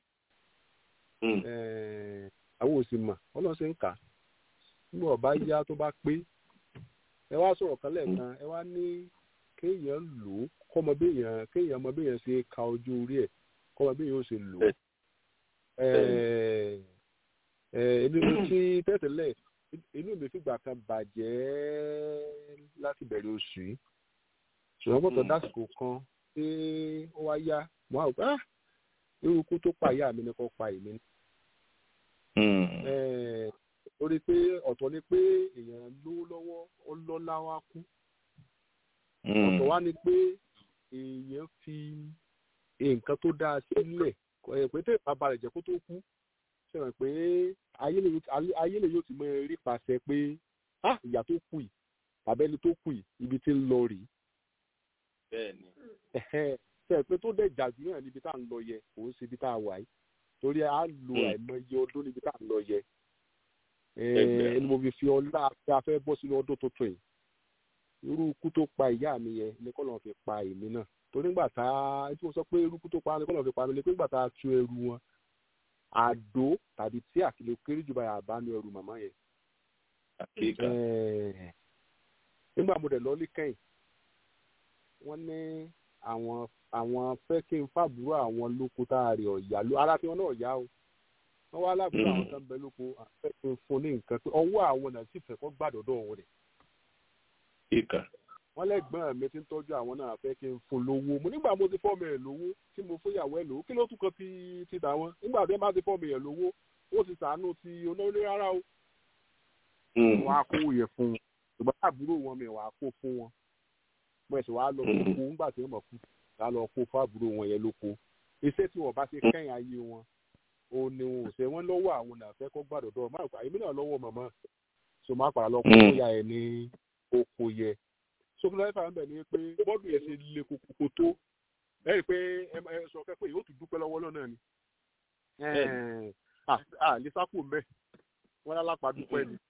S11: àwọn òsì mọ̀ ọlọ́run ṣe ń kà á nígbà ọba yá tó bá pé ẹ wá sọ̀rọ̀ kan lẹ́ẹ̀kan ẹ wá ní kéèyàn lò ó kọ́mọ béèyàn kéèyàn mọ béèyàn ṣe ka ojú orí ẹ̀ kọ́mọ béèyàn ó ṣe lò ó inú tí tẹ́tẹ̀lẹ̀ inú mi fìgbà kan bàjẹ́ láti bẹ̀rẹ̀ oṣù yìí ṣùgbọ́n gbọ́dọ̀ dásìkò kan pé ó wá yá mo á rò pé irú ikú tó pa ìyá mi ni kò pa èmi. torí pé ọ̀tọ̀ ni pé èèyàn lówó lọ́wọ́ ó lọ́lá wá kú ọ̀tọ̀ wá ni pé èèyàn fi nǹkan tó dáa sílẹ̀ pé tẹ́ bàbá rẹ̀ jẹ́ kó tó kú sẹ́wọ̀n pé ayé lè yóò ti mọ rí pàṣẹ pé ìyá tó kù yìí tàbí ẹni tó kù yìí ibi tí ń lọ rèé.
S1: bẹ́ẹ̀ni.
S11: sẹ́wọ̀n pé tó dẹ̀ jàdú náà níbi tá à ń lọ yẹ kò ń ṣe ibi tá a wà yìí torí a lo àìmọye ọdún níbi tá à ń lọ yẹ. ẹni mo fi fi ọlá pé a fẹ́ bọ́ sínú ọdún tuntun yìí irú ikú tó pa ìyá mi yẹ ni kọ́ lọ́n fi pa èmi náà torí nígbà tá a tí mo sọ pé irú ikú tó pa ni kọ́ lọ́n fi pa mi ni pé nígbà tá a tú ẹrù wọn àdó tàbí tí àkìlẹ̀ kéré jù báyà bá ní ẹrù màmá yẹn. nígbà mo dẹ̀ lọ ní kẹ́yìn wọ́n ní àwọn àwọn fẹ́ kí n fàbúrò àwọn lóko tá a rè ọ̀yà ló ara tí wọ́n náà yá o wọ́n wá lábúrò àwọn tó ń bẹ lóko àfẹ́ kí n fún ní nǹkan pé ọwọ́ àwọn náà sì fẹ́ kọ́ gbàdọ̀dọ̀ òun rẹ̀. wọ́n lẹ́gbọ́n mi ti ń tọ́jú àwọn náà fẹ́ kí n fún lówó mo nígbà mo ti fọ́ọ̀mù ẹ̀ lówó tí mo fúnyàwó ẹ̀ lówó kí ló tún kan ti ti tà wọ́n nígbà tí wọ́n bá ti fọ́ọ̀mù ẹ̀ lówó ó ti sàánú ti olórí rárá o. wọ́n á kó yẹ fún un ṣùgbọ́n àbúrò wọn mi wàá kó fún wọn mo ẹ̀sìn wàá lọ kó nígbà tí wọ́n mọ̀ kú wàá lọ kó fún àbúrò wọn yẹn lóko iṣẹ́ tí wọ́n bá ṣe kẹ́yìn ayé wọn ò ní wọn ò ṣe wọ́n lọ́wọ́ àwọn nàfẹ́ kọ́ gbàdọ̀dọ̀ máa kọ́ àyèmí náà lọ́wọ́ màmá so máa pàrọ̀ lọ kó ya ẹ̀ ní oko yẹ sókè láyé fàá ń bẹ̀ ni pé bọ́ọ̀dù yẹn ṣe le koko tó ẹ rí i pé ẹ sọ kẹ́kọ̀ọ́ yìí ó tún dúpẹ́ lọ́wọ́ náà ni à lisaku mbẹ wọn lálápá dúpẹ́ ni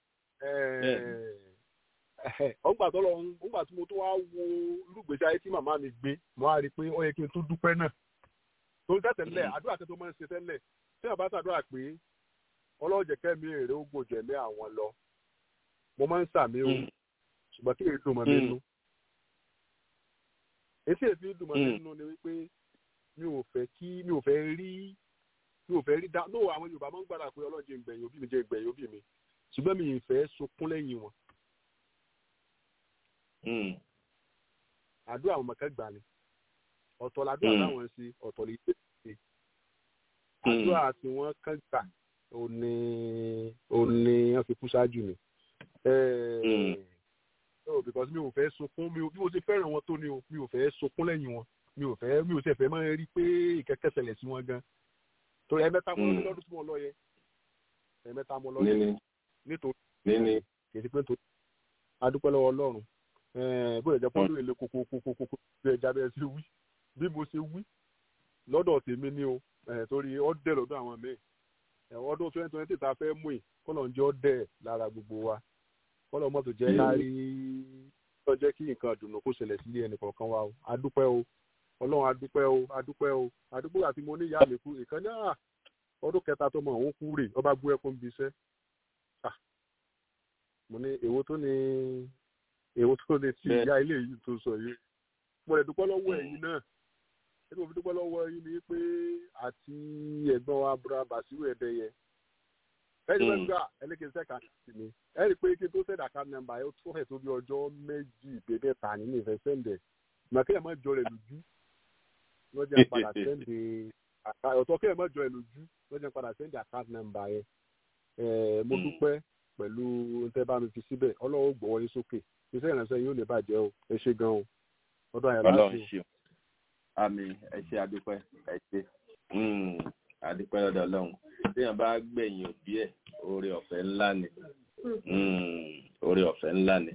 S11: ọgbà tó lọ ọgbà tí mo tó wá wo lùgbèsè ayé tí màmá mi gbé mo á rí i pé ó yẹ kí n tún dúpẹ́ náà torí tẹ́tẹ̀lẹ̀ àdúrà tẹ́tọ́ máa ń ṣe tẹ́lẹ̀ tí wọ́n bá ṣàdúrà pé ọlọ́jẹ̀ kẹ́mi èrè ó gbòjẹ̀mí àwọn lọ mo máa ń sàmì o ṣùgbọ́n kí èdè mọ̀ nínú etí èdè dùn mọ̀ nínú ni wípé mi ò fẹ́ kí mi ò fẹ́ rí mi ò fẹ́ rí dá lóò àwọn Yorùbá máa ń gbàdá pé ọlọ́jẹ̀ ìgbẹ̀yìn òbí mi jẹ́ ìgbẹ̀yìn òbí mi ṣùgbọ́n mi ì fẹ́ sunkún lẹ́yìn wọn. àdúrà àwọn mọ̀kẹ́ gbà ni ọ̀tọ̀ làdúrà táwọn ṣe ọ̀tọ̀ lè ṣe ṣe àdúrà tí wọ́n kàn gbà ó ní ó ní wọ́n fi kú ṣáájú mi. oh because mi ò fẹ́ sunkún mi ò bí mo ṣe fẹ́ràn wọn tó ni o mi ò fẹ́ sunkún lẹ́yìn wọn mi ò fẹ́ mi ò ṣe fẹ́ máa rí pé ìkẹ́kẹ́ ṣẹlẹ̀ sí wọn gan torí ẹ̀mẹ́ta mo lọ lọ́dún tí mo lọ yẹ ẹ̀mẹ́ta mo lọ yẹ nítorí kì í ṣe pé nítorí adúpẹ́ lọ́wọ́ Ọlọ́run bó lè jẹ́ pọ́ńdù èlé kókókókókó bí ẹja bẹ́ẹ̀ ṣe wí bí mo ṣe wí lọ́dọ̀ tèmi ni o torí ọ̀dẹ̀ lọ́dọ̀ àwọn míì ọdún twenty twenty tá a fẹ́ mú yìí kọ́nà ń jẹ́ ọ̀dẹ̀ lára gbogbo wa kọ́nà mọ́tò jẹ́ lárí tó jẹ́ kí nǹkan dùnú kó ṣẹlẹ̀ sílé ẹnì kọ̀ọ̀kan wa o adúpẹ́ o Ọlọ́run adúpẹ́ o adúpẹ́ o adúpẹ́ àti mo ní ìyá mi kú ìkan náà ọdún kẹta tó mọ òun kú rè ọba gbé ẹkún bí iṣẹ́ mo ní èwo tó ní èwo tó ní ti ìyá ilé yìí tó sọ yìí mo lè dúpẹ́ lọ́wọ́ ẹ̀yin náà ẹni mo fi dúpẹ́ lọ́wọ́ yín ni pé àti ẹ̀gbọ́n wa búra bàṣírù ẹ̀dẹ́yẹ ẹni bẹ́ẹ̀ gbà ẹlẹ́kẹ̀ẹ́ sẹ́ka sí mi ẹni pé kí n tó sẹ́dà ká nọ́mbà ẹ tó fẹ̀ tó bí ọjọ́ méjì bèbè ta nínú ìfẹ́ sẹ́ndẹ̀ màkìlẹ̀ má jọ rẹ̀ lójú lọ́jà padà sẹ́ndẹ̀ ọ̀tọ̀ kí ẹ̀ má jọ rẹ̀ lójú lọ́jà padà sẹ́ndẹ̀ àkáǹtì nọ́mbà yẹn mo dúpẹ́ pẹ̀lú tẹ́ bá mi fi síbẹ̀ ọlọ́run gbọ́wọ́ yín sókè iṣẹ́ ìrànṣẹ́ yóò lè bàjẹ́ o ẹ ṣe gan o ọdún àyàlá
S1: ọlọ́run ṣeun àmì ẹ ṣe àdúpẹ́ ẹ ṣe àdúpẹ́ lọ́dọ̀ ọlọ́run téèyàn bá gbẹ̀yìn òbí ẹ̀ oore ọ̀fẹ́ ńlá ni oore ọ̀fẹ́ ńlá ni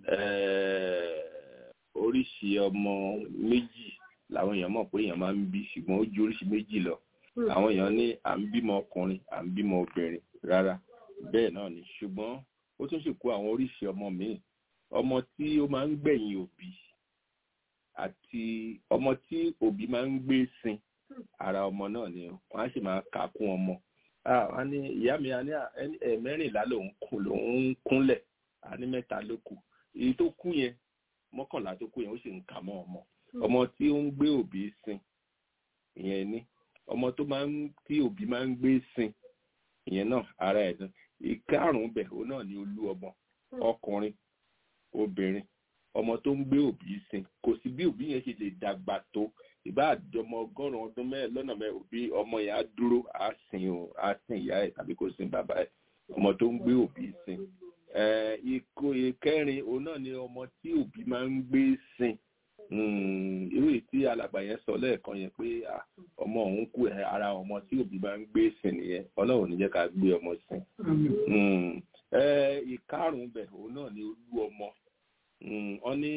S1: oríṣi ọmọ méjì làwọn èèyàn mọ̀ pé èèyàn máa ń bí ṣùgbọ́n ó ju oríṣi méjì lọ àwọn èèyàn ní à ń bímọ ọkùnrin à ń bímọ obìnrin rárá bẹ́ẹ̀ náà ni ṣùgbọ́n ó tún sì kó àwọn oríṣi ọmọ míì ọmọ tí ó máa ń gbẹ̀yìn òbí àti ọmọ tí òbí máa ń gbé sin ara ọmọ náà ni wọ́n á sì máa kà á kún ọmọ wọ́n ní ìyá mi a ní ẹ̀mẹ́rìnlá lòún kún lòún kúnlẹ̀ a ní mẹ́ta ló kù èyí tó kú yẹn mọ́kànlá tó kú yẹn ó sì ń kà mọ́ ọmọ ọmọ tí ó ń gbé òbí sin ìyẹn ní ọmọ tó máa ń tí òbí máa ń gbé sin ìyẹn náà ara ẹ̀ dán ìkarùn-ún bẹ̀ òun náà ni olú ọmọ ọkùnrin obìnrin ọmọ tó ń gbé òbí sin kò sí bí òbí yẹn ṣe lè dàgbà tó ìbá àjọmọ ọgọ́rùn ọdún mẹ́rin lọ́nà mẹ́rin òbí ọmọ yẹn á dúró á sin o á sin ìyá ẹ̀ tàbí kó sin bàbá ẹ̀ ọmọ tó ń gbé òbí sin ìkó ìkẹrin òun náà ni ọmọ tí òbí máa ń gbé sin irú tí alàgbà yẹn sọ lẹ́ẹ̀kan yẹn pé ọmọ òun kú ara ọmọ tí òbí máa ń gbé sin nìyẹn ọlọ́run ní jẹ́ ká gbé ọmọ sin ìkarùn-ún bẹ̀ òun náà ni olú ọmọ wọ́n ní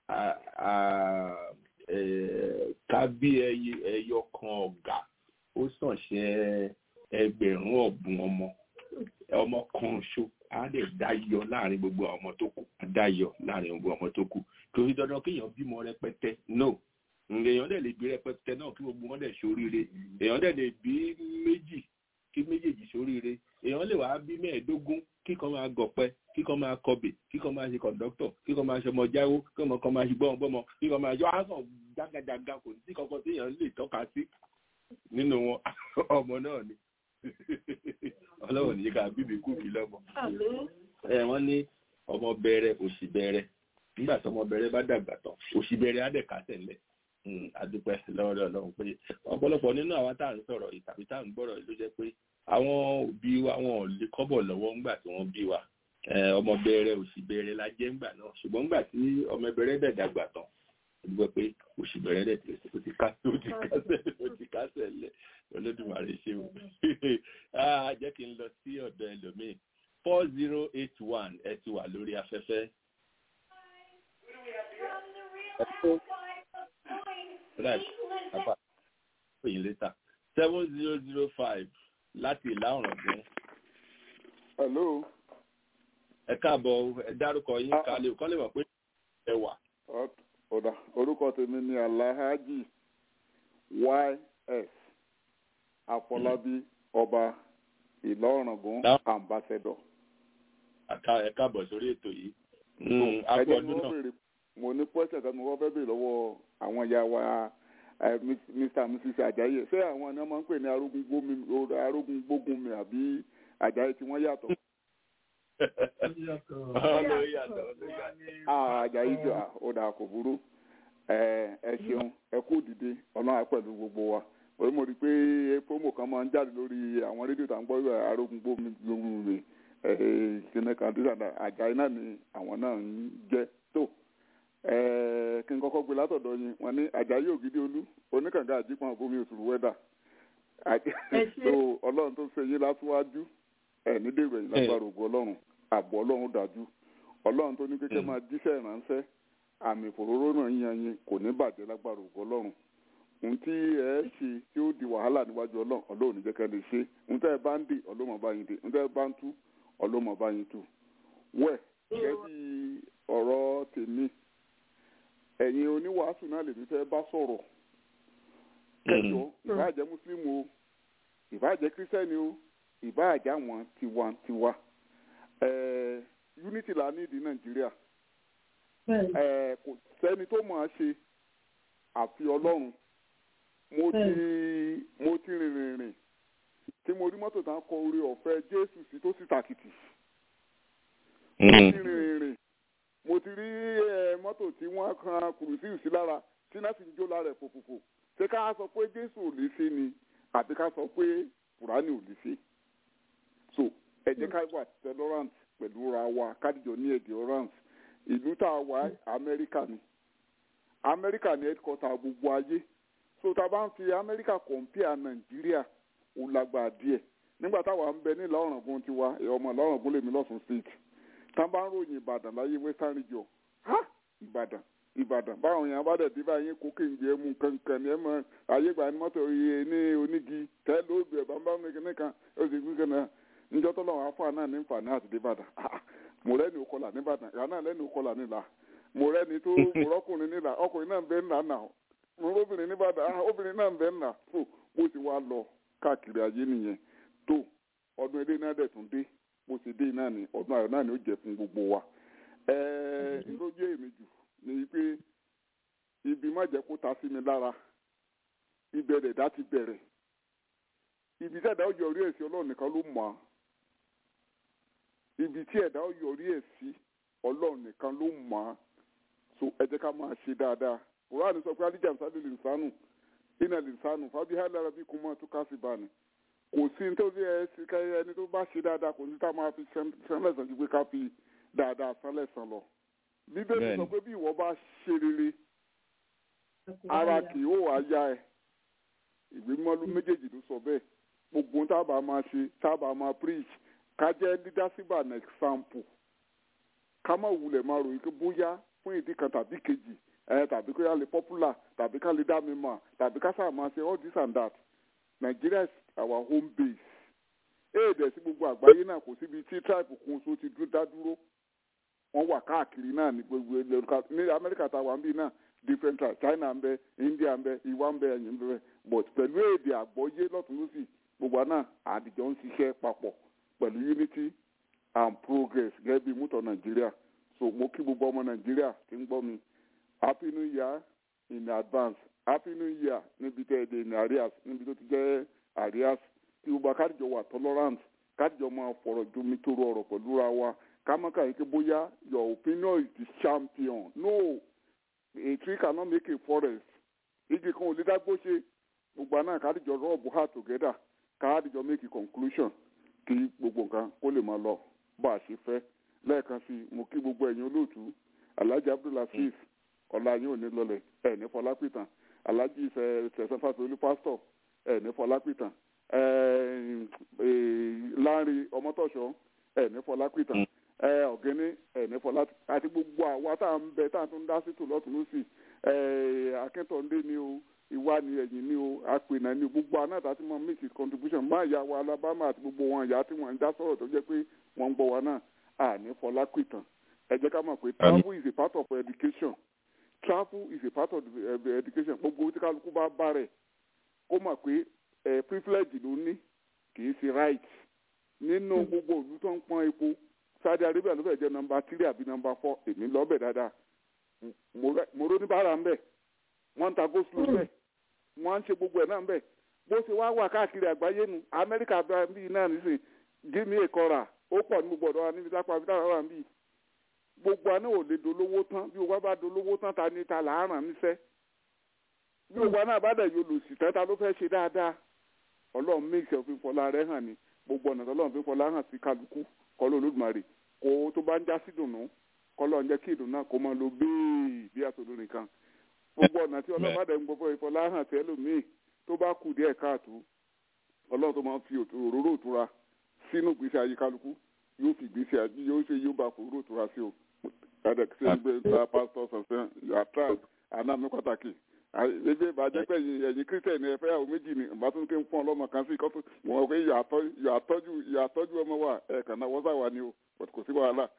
S1: ká bí ẹyọ kan ọ̀gá ó sàn ṣe ẹgbẹ̀rún ọ̀bùn ọmọ ọmọ kan ṣo á lè dáyọ láàrin gbogbo ọmọ tó kù á dáyọ láàrin gbogbo ọmọ tó kù kò sí dandan kéèyàn bímọ rẹpẹtẹ no èèyàn dẹ̀ lè bí rẹpẹtẹ náà kí gbogbo wọn dẹ̀ ṣoríire èèyàn dẹ̀ lè bí méjì kí méjèèjì ṣoríire èèyàn lè wá bí mẹ́ẹ̀ẹ́dógún kíkan máa gọ̀pẹ́ kíkan máa kọbè kíkan máa ṣe kọ̀ǹdọ́tọ̀ kíkan máa ṣe ọmọ jáwó kíkan kan máa ṣe gbọ́mọgbọ́mọ kíkan máa yọ àásàn jágajàga kò sí kankan tí èèyàn lè tọ́ka sí nínú wọn ọmọ náà ni ọlọ́wọ́ ní ká bíbí kúkì lọ́mọ. ẹ wọ́n ní ọmọ bẹ̀rẹ̀ òṣì bẹ̀rẹ̀ nígbà tí ọmọ bẹ̀rẹ̀ bá dàgbà tán òṣì bẹ̀rẹ̀ á dẹ̀ kásẹ̀ lẹ̀ adúpẹ́ lọ́wọ́dọ̀ ọlọ́run pé ọ̀pọ̀lọpọ̀ nínú àwọn tá à ń sọ̀rọ̀ yìí tàbí tá à ń gbọ́rọ̀ yìí ló jẹ́ pé àwọn òbí wa wọn ò lè kọ́bọ̀ lọ́wọ́ ńgbà tí wọ́n bí wa ọmọ bẹ̀rẹ̀ òṣì bẹ̀rẹ̀ la jẹ́ ńgbà náà ṣùgbọ́n ńgbà tí ọmọ bẹ̀rẹ̀ dẹ̀ dàgbà tán dúpẹ́ pé òṣì bẹ̀rẹ̀ dẹ̀ ti kásẹ̀ lẹ̀ olódùmarè ṣe o jẹ́ kí n lọ sí ọ̀dọ̀ ẹlòmíì four zero eight one ẹ ti wà lórí afẹ́fẹ́. right apá òyìn létà seven zero zero five láti ìlà ọ̀ràngún.
S12: hello.
S1: ẹ káàbọ̀ ẹ dárúkọ yín kálẹ̀ kọ́ lè mọ̀ pé ẹ wà.
S12: ọ̀dà orúkọ tèmi ni alhaji ys àfọlábí ọba ìlọrọgùn ambassador.
S1: ẹ káàbọ̀ sórí ètò yìí.
S12: ẹ jẹ́ kí wọ́n béèrè mo ní pọ́sẹ̀ kan mo wọ́n fẹ́ béèrè lọ́wọ́ àwọn ìyá wa mr and mrs ajayi ṣé àwọn ni wọ́n máa ń pè ní arógun gbógun mi àbí ajayi tí wọ́n yàtọ̀. ajayi jọ ó dà kò burú ẹ ṣeun ẹ kú dìde ọlọ́run pẹ̀lú gbogbo wa orí mo rí i pé promo kan máa ń jáde lórí àwọn rédíò tá à ń gbọ́ arógun gbógun mi ìṣẹ̀lẹ̀ kan tó ṣàdá àjàyí náà ni àwọn náà ń jẹ́ tó kí n kọ́kọ́ gbé látọ̀dọ̀ yín wọ́n ní àjàyí ògidì olú oníkànga àjípọn òbomi òṣùrù wẹ́dà tó ọlọ́run tó ṣe yín látúwájú ẹ̀ ní dèrò ẹ̀yìn lágbára ògùn ọlọ́run ààbò ọlọ́run dájú ọlọ́run tó ní kékeré máa jíṣẹ́ ìránṣẹ́ àmì ìfòróró náà yan yín kò ní bàjẹ́ lágbára ògùn ọlọ́run ohun tí ẹ ṣe tí ó di wàhálà níwájú ọlọ́run ọlọ́run ní jẹ́kẹ́ lè ṣe ohun tẹ́ ẹ bá ń dì ọlọ́mọ bá yín dì ohun tẹ́ ẹ bá ń tú ọlọ́mọ bá yín tú wẹ̀ gẹ́gẹ́ bí ọ̀rọ̀ tèmi ẹ̀yin oníwàásù náà lèmi fẹ́ bá sọ̀rọ̀ kẹjọ ìbáàjẹ́ mùsùlùmù o ìbáàjẹ́ kírísítẹ́nì o ìbáàjẹ́ àwọn tiwantiwa unity la ní ìdí nàìjíríà kò sẹ́ni tó mọ̀ ọ́ ṣe àfi ọlọ́run mo ti mo ti rìnrìn rìn tí mo rí mọ́tò tán kọ orí ọ̀fẹ́ jésù sí tó sì tàkìtì mo ti rìnrìn rìn mo ti rí mọ́tò tí wọ́n kan kùrùsí sí lára tí náà sì ń jó lára ẹ̀ fòfòfò ṣé ká sọ pé jésù ò lè ṣe ni àbí ká sọ pé kùránì ò lè ṣe so ẹ jẹ́ ká wà tolerant pẹ̀lú ra wa kádìjọ ní endurance ìlú tá a wà amẹ́ríkà ni amẹ́ríkà ni headquarter gbogbo ayé so tá a bá ń fi amẹ́ríkà compare nàìjíríà ó lágbára díẹ̀ nígbà táwa ń bẹ ní ìlà ọ̀ràngún tiwa ọmọ ìlà ọ̀ràngún lèmi lọ́sùn state tá a bá ń ròyìn ìbàdàn láyé western region ha ìbàdàn ìbàdàn báwọn èèyàn bá dẹ̀ dé báyìí kó kéńjẹ mú kankan ní ẹ mọ ayé gbà ní mọ́tò iye ní onígi tẹ́ lóògbé ẹ̀ bàbá mi kìnnìkan ó sì gbé kan náà níjọ́ tó lọ́wọ́ afọ́ náà ní nfààní àti débàdàn mo rẹ́ni òkọlà nìbàdàn ìyá náà lẹ́ni òkọlà nílà mo rẹ́ni tó mo rọ́kùnrin nílà ọkùnrin náà ń bẹ ńlá náà mo róbìnrin nìbàdàn obìnrin náà ń bẹ ńlá tó bó ti wá lọ káàkiri ayé nìyẹn tó ọdún ilé náà dẹ̀ tún dé bó ti dé náà ni ọdún ayọ̀ náà ni ó jẹ́ fún gbogbo wa ẹ̀ẹ́ ìlójú èmi jù ni pé ibi má jẹ́ kó ta sí mi lára ìbẹ̀rẹ̀ dá ti bẹ̀rẹ̀ ibi tí ẹ̀dá ó yọrí ẹ̀ sí ọlọ́run nìkan ló mọ̀ á ibi tí ẹ̀dá ó yọrí ẹ̀ sí ọlọ́run nìkan ló mọ̀ á so ẹ jẹ́ ká máa ṣe dáadáa quran sọ pé alija nsáré lè sánù iná lè sánù fábí hàlára bí kò mọ̀ tó ká sí báni kò sí nítorí ẹ sí káyọ ẹni tó bá ṣe dáadáa kò sí tá a máa fi sẹ́lẹ̀sán ju pé ká fi dáadáa sẹ́lẹ̀sán lọ bíbélì sọ pé bí ìwọ bá ṣe rere ara kì yóò wá yá ẹ ìwé mọ́lú méjèèjì ló sọ bẹ́ẹ̀ gbogbo tábà máa ṣe tábà máa preach ká jẹ́ leadership and example ká má wulẹ̀ máa ròyìn pé bóyá fún ìdí kan tàbí kejì ẹ tàbí kó yá lè popular tàbí ká lè dá mi mọ̀ tàbí ká sáà máa ṣe all this and that Nigeria is our home base éèdè sí gbogbo àgbáyé náà kò síbi tí tribe kun so ti dá dúró wọ́n wà káàkiri náà ní gbogbo ní Amẹ́ríkà tá a wà ń bí náà different tribes China ń bẹ India ń bẹ ìwà ń bẹ ẹ̀yìn ń bẹ but pẹ̀lú èdè àgbọ́yé lọ́tún lọ́sì gbogbo náà àdìjọ ń ṣiṣẹ́ papọ̀ pẹ̀lú unity and progress gẹ́gẹ́ bí mútọ̀ Nàìjíríà so mo kí gbogbo ọmọ Nàìjíríà tí ń gbọ́ mi happy new year in advance happy new year níbi tẹ́ ẹ dé ní arias níbi tó ti jẹ́ arias tí gbogbo akádìjọ wà tolerant kádìjọ máa fọ̀rọ̀ jomi toro ọ̀rọ̀ pẹ̀lú ra wa kámọ́ká yìí ké bóyá your opinion is the champion no a tree cannot make a forest igi kan ò lè dágbó ṣe gbogbo àná kádìjọ rọ́ọ̀bù heart together kádìjọ make a conclusion kí gbogbo nǹkan kó lè máa lọ bá a ṣe fẹ́ lẹ́ẹ̀kan sí mo kí gbogbo ẹ̀yin olóòtú alhaji abdulhafiz ọ̀la yín ò ní lọlẹ̀ ẹ̀ ní fọlápìtàn alhaji sẹ̀sán fàtòlú pásítọ̀ ẹ̀ ní fọlápìtàn láàrin ọmọtọ̀ṣọ́ ẹ̀ ní fọlápìtàn ọ̀gẹ́ni ẹ̀ ní fọlá àti gbogbo àwa tá à ń bẹ tá à tún dá sí tòlọ́tún lọ́sì akẹ́tọ̀ọ́ndé ni o ìwà ni ẹ̀yìn ni o àpènà ni o gbogbo àná àti mọ make his contribution má ìyá wa alabama àti gbogbo wọn ìyá tí wọn ń dá sọ̀rọ̀ tó jẹ́ pé wọ́n ń gbọ́ wa náà àní fọlá pìtàn ẹ jẹ́ ká mọ̀ pé travel is a part of education travel is a part of the education gbogbo tí kálukú bá bá rẹ̀ kó mọ̀ pé privilege ló ní kì í ṣe right nínú gbogbo òlú tó ń pọ́n epo Saudi Arabia ló fẹ́ jẹ́ nọmba three àbí nọmba four èmi lọ́bẹ̀ dáadáa mo ró ní bára ń bẹ̀ wọ́n ń ta go slow bẹ̀ wọ́n ń ṣe gbogbo ẹ̀ náà bẹ̀ bó ṣe wá wà káàkiri àgbáyé nu Amẹ́ríkà bíi náà nísìnyí gíní ìkọra ó pọ̀ ní gbogbo ọ̀dọ́ wa níbi tápá abidá wà níbí gbogbo àná ò lè dolówó tán bí gbogbo bá dolówó tán ta ni ta làárọ̀ níṣẹ́ bí gbogbo àná bá dẹ̀ yóò lò sí tẹ́ta ló fẹ́ ṣe dáadáa ọlọ́run méjì òfin fọlá rẹ̀ hàn ní gbogbo ọ̀nà tọ́lọ́run fi fọlá hàn sí kálukú kọ́lọ́ olódùmarè kó tó bá ń já sí dùnú kọ́lọ́ ń jẹ́ kí ìdùnnú náà kó máa lo bíi bí àtòló nìkan gbogbo ọ̀nà tí ọlọ́run bá dẹ̀ ń gbọ́ ìfọlá hàn sí ẹlòmíì tó bá kù díẹ̀ káàtó ọlọ́run tó máa ń fi òróró òtura sínú ìgbésí ayé kálukú yóò fi ìgbésí ayé yóò ṣe yóò bá òróró òtura sí o ẹ̀dẹ̀ ṣe ń gbé ta pásítọ̀ sọ̀sẹ̀ yàtọ̀ àná mi pàtàkì ebi ìbàjẹ́ pé ẹ̀yin kírísítẹ̀nì ẹ̀fẹ́ àwọn méjì ni ìbá tún ké ń fún ọlọ́mọ kan sí kọ́tù wọn pé ìyàtọ́jú ọmọ wa ẹ̀ẹ̀kan náà wọ́n sá wa ni o kò sí wàhálà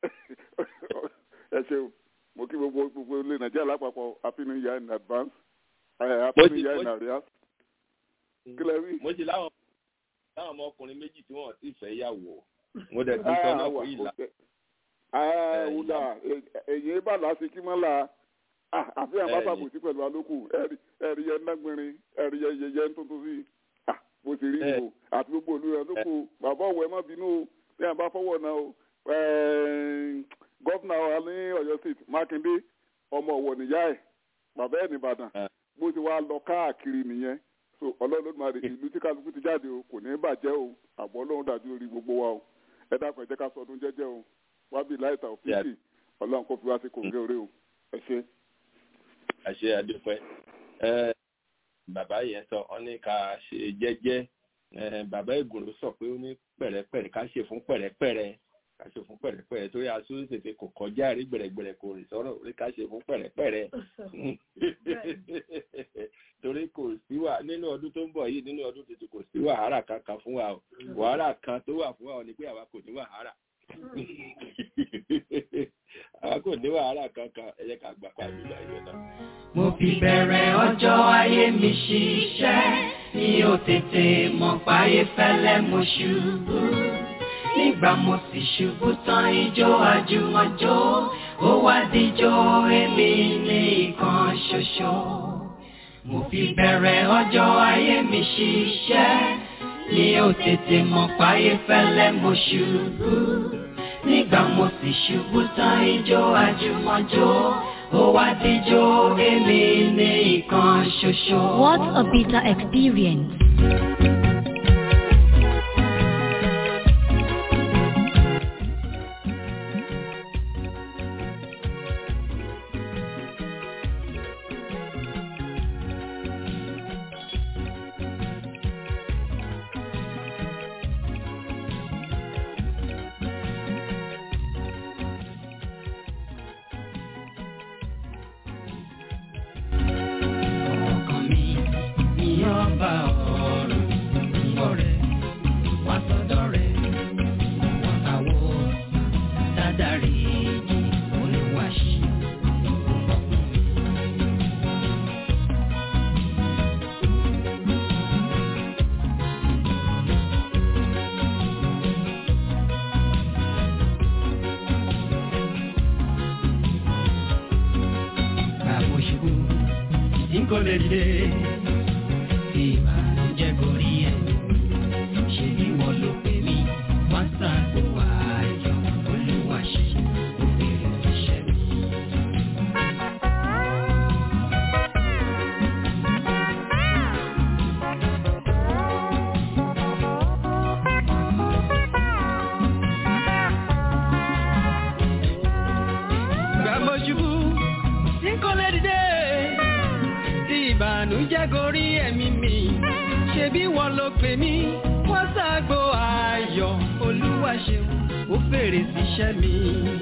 S12: ẹ ṣeun mo kí gbogbo gbogbo ilé nàìjíríà lápapọ̀ happy new year in advance happy new year in arrears. kílẹ̀ wí.
S1: mo ti láwọn láwọn ọmọkùnrin méjì tí wọn ti fẹ́ yàwó mo dẹ̀ ti sọ náà fún ìlà.
S12: wúdà èyí bá lásìkí mọ́ la àfihàn bá sàbòsí pẹ̀lú alókù ẹ̀rí yẹn nágbìnrin ẹ̀rí yẹn yẹyẹ ń tuntun sí bó ti rí ìbò àti gbogbo olú rẹ̀ lóko bàbá ọ̀wọ́ ẹ má bínú o bí wọn bá fọwọ́ náà o gọ́fìnà wa ní Ọ̀yọ́ state Mákindé ọmọ ọ̀wọ̀ nìyá ẹ̀ bàbá ẹ̀ nìbàdàn bó ti wá lọ káàkiri nìyẹn so ọlọ́run ló máa rí ìlú tí kálukú ti jáde o kò ní bàjẹ́ o àbọ̀ ọlọ́run dájú lórí gbogbo wa o ẹ dákun ẹ jẹ́ ká sọdún jẹ́jẹ́ o wábì láìta òfìsì ọlọ́run kò fi wá sí kòǹgẹ́ orí o ẹ ṣe.
S1: àṣẹ àdúpẹ́ ẹ bàbá yẹn sọ ọ ní ká ṣe jẹ́jẹ́ ẹ bàbá ìgùnrò sọ pé ó ní pẹ̀rẹ́pẹ̀rẹ́ ká ṣe fún pẹ̀rẹ́pẹ̀rẹ́ ká ṣe fún pẹ̀rẹ́pẹ̀rẹ́ torí aṣọ tètè kò kọjá rí gbẹ̀rẹ̀gbẹ̀rẹ̀ kò rìn sọ̀rọ̀ orí ká ṣe fún pẹ̀rẹ́pẹ̀rẹ́ torí kò sí wà nínú ọdún tó ń bọ̀ yìí nínú ọdún tuntun kò sí wàhálà kankan fún wa o wàhálà kan tó wà fún wa ni pé àwa kò ní wàhálà àwa kò ní wàhálà kankan ẹ jẹ́ ká gbà pàdé láyé náà.
S13: mo fi bẹ̀rẹ̀ ọjọ́ ayé mi ṣiṣẹ́ mi ò tètè mọ̀ páyé fẹ́lẹ́ mo ṣubú nígbà mo sì ṣubú tán ijó àjùmọ̀jó ó wá díjó èmi ní ìkan ṣoṣo mo fi bẹ̀rẹ̀ ọjọ́ ayé mi ṣiṣẹ́ mi ò tètè mọ̀ páyé fẹ́lẹ́ mo ṣubú nígbà mo sì ṣubú tán ijó àjùmọ̀jó ó wá díjó èmi ní ìkan ṣoṣo.
S14: What a bitter experience.
S13: ọkàn mi ní ọba ọ̀run ọ̀rẹ́ wá sọ́dọ̀ rẹ̀ wọ́n àwọ̀ dádàrí olùwàṣí ọkùnrin. Bàbá òṣùwò tí kò lè dìde tí ìbànújẹ́ gorí ẹ̀ ṣe bí wọ́n ló pè mí wọ́n ṣàgbọ́ ayọ̀ olúwa ṣe òbèrè iṣẹ́ mi. Bàbá òṣùwò tí kò lè dìde tí ìbànújẹ́ gorí ẹ̀mí mi ṣe bí wọ́n ló pè mí wọ́n ṣàgbo ayọ̀ olúwa ṣeun ó fèrè síṣẹ́ mi.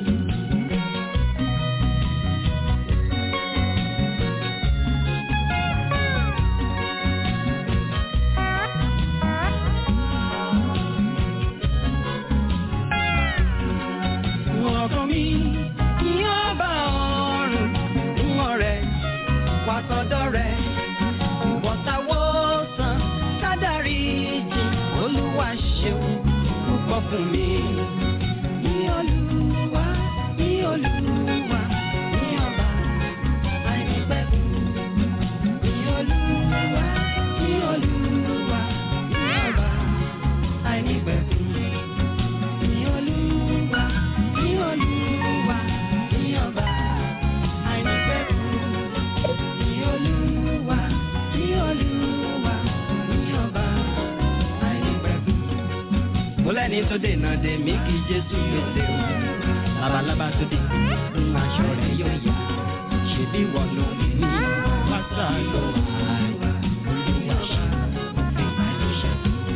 S13: ọkàn mi ní ọba ọ̀run ń ọ̀rẹ́ wá sọ́dọ̀ rẹ̀ ìwọ̀ntàwọ̀sán sádàrí jì olúwa ṣeun púpọ̀ fún mi. Ní olúwa, ní olúwa, ní ọba àìnípẹ̀kun. Ní olúwa, ní olúwa, ní ọba àìnípẹ̀kun. Ní olúwa, ní olúwa, ní ọba àìnípẹ̀kun. Ní olúwa, ní olúwa, ní ọba àìnípẹ̀kun. Mo lẹ́ni tó dènà dè mí kí Jésù pèsè o. Labalábá tó dé, ń aṣọ rẹ̀ yóò yá. Ṣèbí wọ̀ ló lè ní pátá lọ àìwá. Olúwa ṣe òfin àìlóṣẹ́.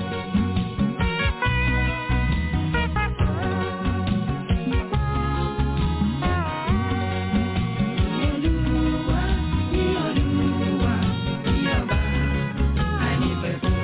S13: Olúwa, ní Olúwa, ní ọba àìnípẹ̀kun.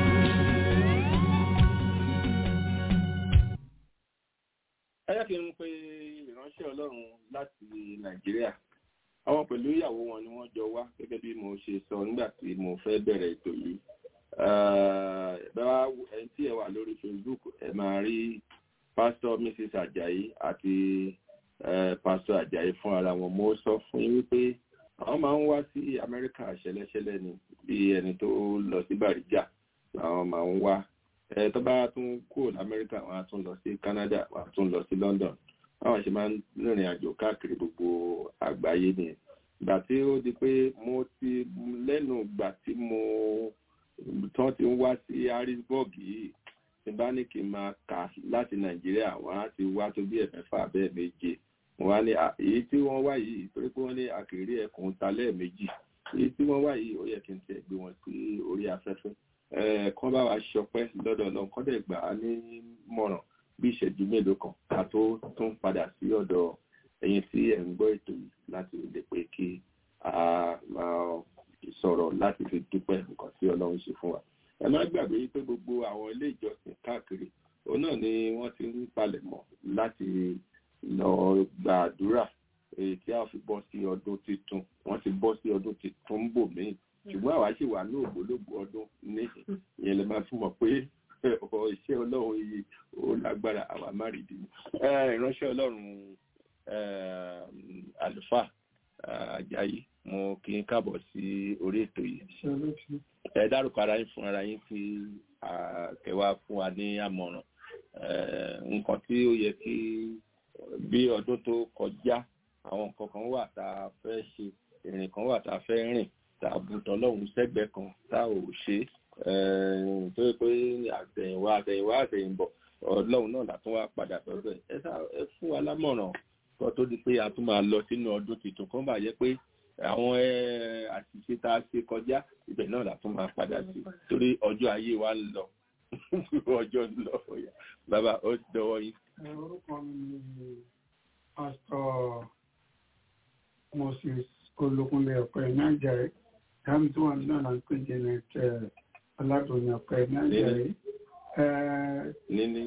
S1: ẹ jẹ́ kí n pe ìránṣẹ́ ọlọ́run láti nàìjíríà àwọn pẹ̀lú ìyàwó wọn ni wọ́n jọ wá gẹ́gẹ́ bí mo ṣe sọ nígbà tí mo fẹ́ bẹ̀rẹ̀ ètò yìí Eh, bá ẹni tí ẹ wà lórí facebook ẹ máa rí pásítọ̀ mrs ajayi àti eh, pásítọ̀ ajayi fún ara wọn mo sọ fún yín wípé àwọn máa ń wá sí amẹ́ríkà ṣẹlẹ́ṣẹlẹ́ ni bí ẹni tó lọ sí bàríjà làwọn máa ń wá ẹ tó bá tún kúrò lamẹ́ríkà wọn á tún lọ sí canada wọn á tún lọ sí london báwọn ṣe máa ń rìnrìn àjò káàkiri gbogbo àgbáyé nìyẹn ìgbà tí ó di pé mo ti lẹ́nu ìgbà tí mo tán ti ń wá sí harrisburg yìí tí bá ní kí n máa kà láti nàìjíríà wọn á ti wá tó bí ẹ̀mẹ́fà bẹ́ẹ̀ méje wọn á ní èyí tí wọ́n wá yìí torí pé wọ́n ní àkèrè ẹkùn ta lẹ́ẹ̀mejì èyí tí wọ́n wá yìí ó yẹ kí n tiẹ̀ gbé wọn sí orí afẹ́fẹ́ kán bá wa ṣọpẹ́ lọ́dọ̀ lọ kán dẹ̀ gbà á ní mọ̀ràn bí ìṣẹ́jú mélòó kan ká tó tún padà sí ọ̀dọ̀ ẹ̀yin tí ẹ̀ ń gbọ́ ètò yìí láti lè pé kí a máa sọ̀rọ̀ láti fi dúpẹ́ nǹkan tí ọlọ́run ṣe fún wa ẹ má gbàgbé pé gbogbo àwọn ilé ìjọsìn káàkiri òun náà ni wọ́n ti ń palẹ̀mọ́ láti lọ gbàdúrà èyí tí a fi bọ́ sí ọdún tuntun wọ́n ti bọ́ sí ọdún tuntun bò míì ṣùgbọ́n àwa sì wà ní ògbólógbò ọdún ní ìyẹn lè máa fún mọ̀ pé iṣẹ́ ọlọ́run yìí ó lágbára àwa má rí dìbò ìránṣẹ́ ọlọ́run àlùfáà Àjàyí mo kí n káàbọ̀ sí orí ètò yìí ẹ dárúkọ ara yín fún ara yín tí kẹwàá fún wa ní àmọ̀ràn nǹkan tí ó yẹ kí bí ọdún tó kọjá àwọn nǹkan kan wà tá a fẹ́ ṣe ìrìn kan wà tá a fẹ́ rìn tá a bùtọ̀ lọ́hùn sẹ́gbẹ̀ẹ́ kan tá ò ṣe tó yẹ pé àtẹ̀yìnwá àtẹ̀yìnwá àtẹ̀yìnbọ̀ ọlọ́run náà látún wá padà sọ̀rọ̀ ẹ̀ ẹ fún wa lámọ̀ràn kan tó di pé a tún máa lọ sínú ọdún tuntun kan bá yẹ pé àwọn àṣìṣe tá a ṣe kọjá ibẹ̀ náà la tún máa padà sí torí ọjọ́ ayé wa ń lọ ọjọ́ ń lọ bàbá ó dọwọ́ yín.
S15: orúkọ mi ni pásítọ̀ moses olókunlé ọ̀pẹ nàìjíríà dáhùn tí wọ́n náà là ń pè jẹ́ ní aládùn ọ̀pẹ nàìjíríà.
S1: níní.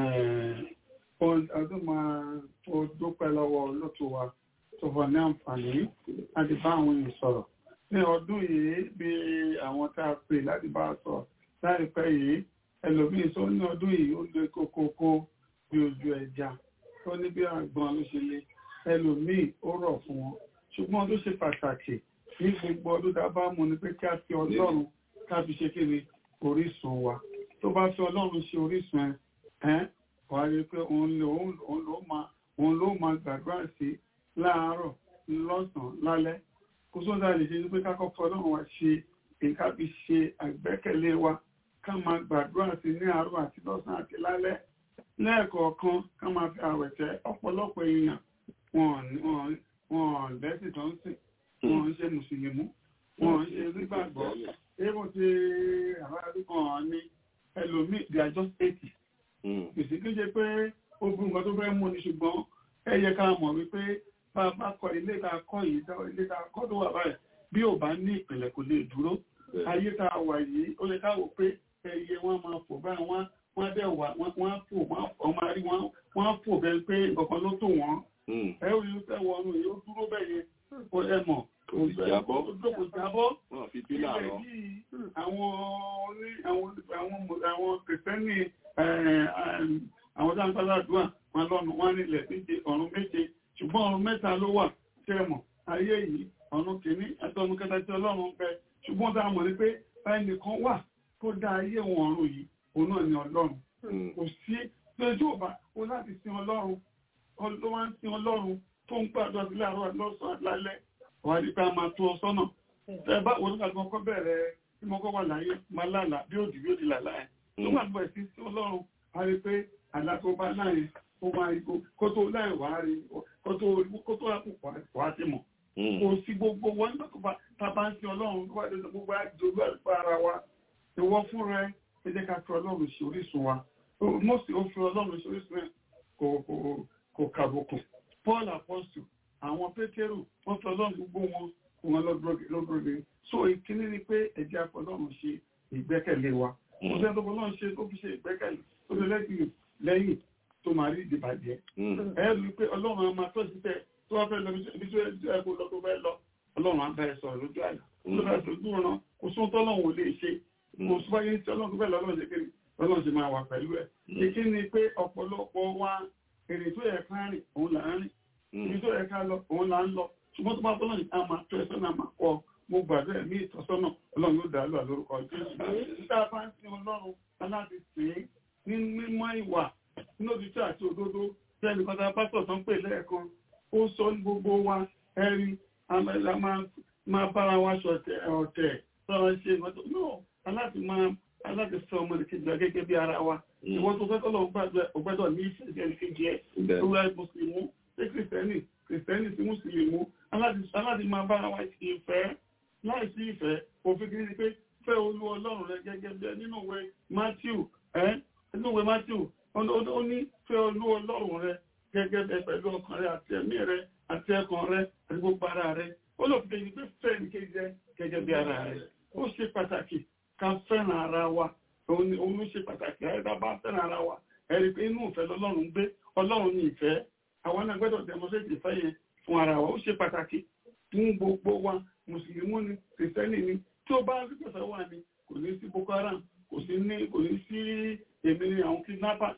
S15: ọdún máa tó dúpẹ́ lọ́wọ́ olóòtú wa tó fọ ní àǹfààní láti bá àwọn èèyàn sọ̀rọ̀. ní ọdún yìí bí àwọn tá a pè láti bá a sọ láìpẹ́ yìí ẹlòmíín tó ní ọdún yìí ó lé kókókó bí ojú ẹja tó ní bí àgbọn ló ṣe lé ẹlòmíín ó rọ̀ fún wọn ṣùgbọ́n tó ṣe pàtàkì ní gbogbo ọdún tá a bá mú ni pé kí a fi ọlọ́run ká fi ṣe kí ni orísun wa tó bá fi ọlọ́run ṣe orísun ẹ wàá rí i pé òun ló máa gbàdúrà sí láàárọ̀ lọ́sàn-án lálẹ́ kó sódà lè ṣe ní pé kákọ́ fọlọ́run wa ṣe nǹkan fi ṣe àgbẹ́kẹ̀lé wa ká máa gbàdúrà sí ní àárọ̀ àti lọ́sàn-án àti lálẹ́ lẹ́ẹ̀kọ̀ọ̀kan ká máa fi àwẹ̀tẹ́ ọ̀pọ̀lọpọ̀ èèyàn wọn lẹ́sìn tó ń sìn wọn ń ṣe mùsùlùmí wọn ń ṣe nígbàgbọ́ ébò tí àwọn àdúgbò hàn ní ẹlòmíì they are just eighty kìsì kí ṣe pé ó gbé nǹkan tó fẹ́ mú ni ṣùgbọ́n ẹ yẹ ká mọ̀ wípé bá a bá kọ́ ilé tá a kọ́ yìí ilé tá a kọ́ tó wà báyìí bí ò bá ní ìpìlẹ̀ kò lè dúró ayé tá a wà yìí ó yẹ ká wò pé ẹyẹ wọn máa fò báyìí wọn wọn dẹ̀ wà wọn fò wọn máa rí wọn wọn fò bẹ́ẹ̀ pé nǹkan ló tó wọn ẹ ò yóò fẹ́ wọnú yóò dúró bẹ́ẹ̀ yẹn kó ẹ mọ̀ kò jábọ́ kò jábọ́
S1: wọn fi pílà rọ
S15: àwọn oní àwọn àwọn àwọn kìrìsìtẹ́nì àwọn tí wọn bá ládùúgbà wọn lọ́nu wọn nílẹ̀ méje ọ̀run méje ṣùgbọ́n ọ̀run mẹ́ta ló wà tí ẹ mọ̀ ayé yìí ọ̀run kìíní àti ọ̀run kẹta tí ọlọ́run ń bẹ ṣùgbọ́n tá a mọ̀ ní pé ẹnìkan wà tó dá ayé wọn ọ̀run yìí òun náà ni ọlọ́run kò sí lójú ọba ó láti sin ọlọ́run ló wá ń sin ọlọ́run tó ń gbàdúrà sí láàárọ̀ lọ́sàn-án lálẹ́ wà ní pé a máa tó ọ sọ́nà ẹ bá wọn nígbà tí wọn kọ́ bẹ̀rẹ̀ tí mo kọ́ wà láyé máa lálàá bí òdì bí òdì làlá ẹ̀ tó wà nígbà tí sí ọlọ́run a rí pé àlá tó bá láyé ó máa rí kó tó láì wá rí kó tó kó tó àpò wá sí mọ̀ kò sí gbogbo wọn nígbà tó bá tá a bá ń sin ọlọ́run tó bá dé gbogbo àjọyọ̀ àlùfáà ara wa ìwọ fún rẹ ẹ jẹ́ ká fi ọlọ́run ṣe orísun wa mọ́sí ó fi ọlọ́run ṣe orísun ẹ̀ kò kò kò kàbùkù paul apostle àwọn pétérù wọ́n fi ọlọ́run gbogbo wọn wọn lọ́dúnrún so ìkíní ni pé ẹ̀jẹ̀ afọlọ́run ṣe ìgbẹ́kẹ̀lé wa kò sẹ́ni tó fọlọ́run ṣe tó fi ṣe ìgbẹ́kẹ̀lé tó fi lẹ́yìn lẹ́yìn tó máa rí ìdìbàjẹ́ ẹ rí i pé ọlọ́run á máa tọ́jú tẹ tó wá fẹ́ lọ ibi tó ẹ kó lọ tó fẹ́ lọ ọlọ́run á bá ẹ sọ̀rọ̀ lójú àyà ló fẹ́ lójú ọ̀ràn kò sóhun tọ́lọ́run ò lè ṣe kò sọ́yìn tí ọlọ́run tó fẹ́ lọ ọlọ́run ṣe kiri ọlọ́run ṣe máa wà pẹ̀lú ẹ̀ ìkíní ni pé ọ̀pọ̀lọpọ̀ wa èrè tó yẹ ká rìn òun là ń rìn ibi tó yẹ ká lọ òun là ń lọ ṣùgbọ́n tó bá tọ́lọ́ ní a máa tọ́ ẹ sọ́nà máa kọ́ mo gbàdúrà ẹ̀mí ìtọ́sọ́nà ọlọ́run yóò dá lọ lórúkọ jésù tá a bá ń sin ọlọ́run aláti sìn ní mímọ́ ìwà ní òtítọ́ àti òdodo tí ẹnì kan tá a pásítọ̀ tó ń pè lẹ́ẹ̀kan ó sọ ní gbogbo wa ẹ̀rí àmàlà máa bára wa ṣọ̀tẹ̀ ọ̀tẹ̀ sọ̀rọ̀ ṣe ìmọ̀tò náà aláti máa aláti fẹ́ ọmọ nìkejì wa gẹ́gẹ́ bí ara wa ìwọ́n tó fẹ́ tọ́lọ́ gbàgbẹ́ ọgbẹ́dọ̀ ní ìfẹ́ sí ẹnìkejì ẹ̀
S1: Bẹ́ẹ̀.
S15: lórí mùsùlùmí ṣé kìrìsìtẹ́nì kìrìsìtẹ́nì sí mùsùlùmí aláti aláti máa bára wa ṣe ìfẹ́ láì sí ìfẹ́ òfin kìí ni pé fẹ́ olú ọlọ́run rẹ gẹ́gẹ́ bí ẹ nínú ìwé Matthew ẹ́ nínú ìwé Matthew ó ní- ó ní fẹ́ olú ọlọ́run rẹ gẹ́gẹ́ bẹ pẹ̀lú ọkàn rẹ àti ẹ̀mí rẹ àti ẹkàn rẹ àti gbogbo ara rẹ ó lọ fi kejì pé fẹ́ nìkejì rẹ gẹ́gẹ́ bí ara rẹ ó ṣe pàtàkì ká fẹ́ràn ara wa òun ni- òun ló ṣe pàtàkì ẹ̀dá bá fẹ́ràn ara wa ẹ̀rí pé inú ìfẹ́ lọ́lọ́run gbé ọlọ́run ní ìfẹ́ àwọn náà gbọ́dọ̀ demonstrate ìfẹ́ yẹn fún ara wa ó ṣe pàtàkì fún gbogbo wa mùsùlùmí ni kìrìsìtẹ́nì ni tí ó bá rí pẹ̀fẹ́ wà ní kò ní sí boko haram kò sí ní kò ní sí èmi ni àwọn kidnapper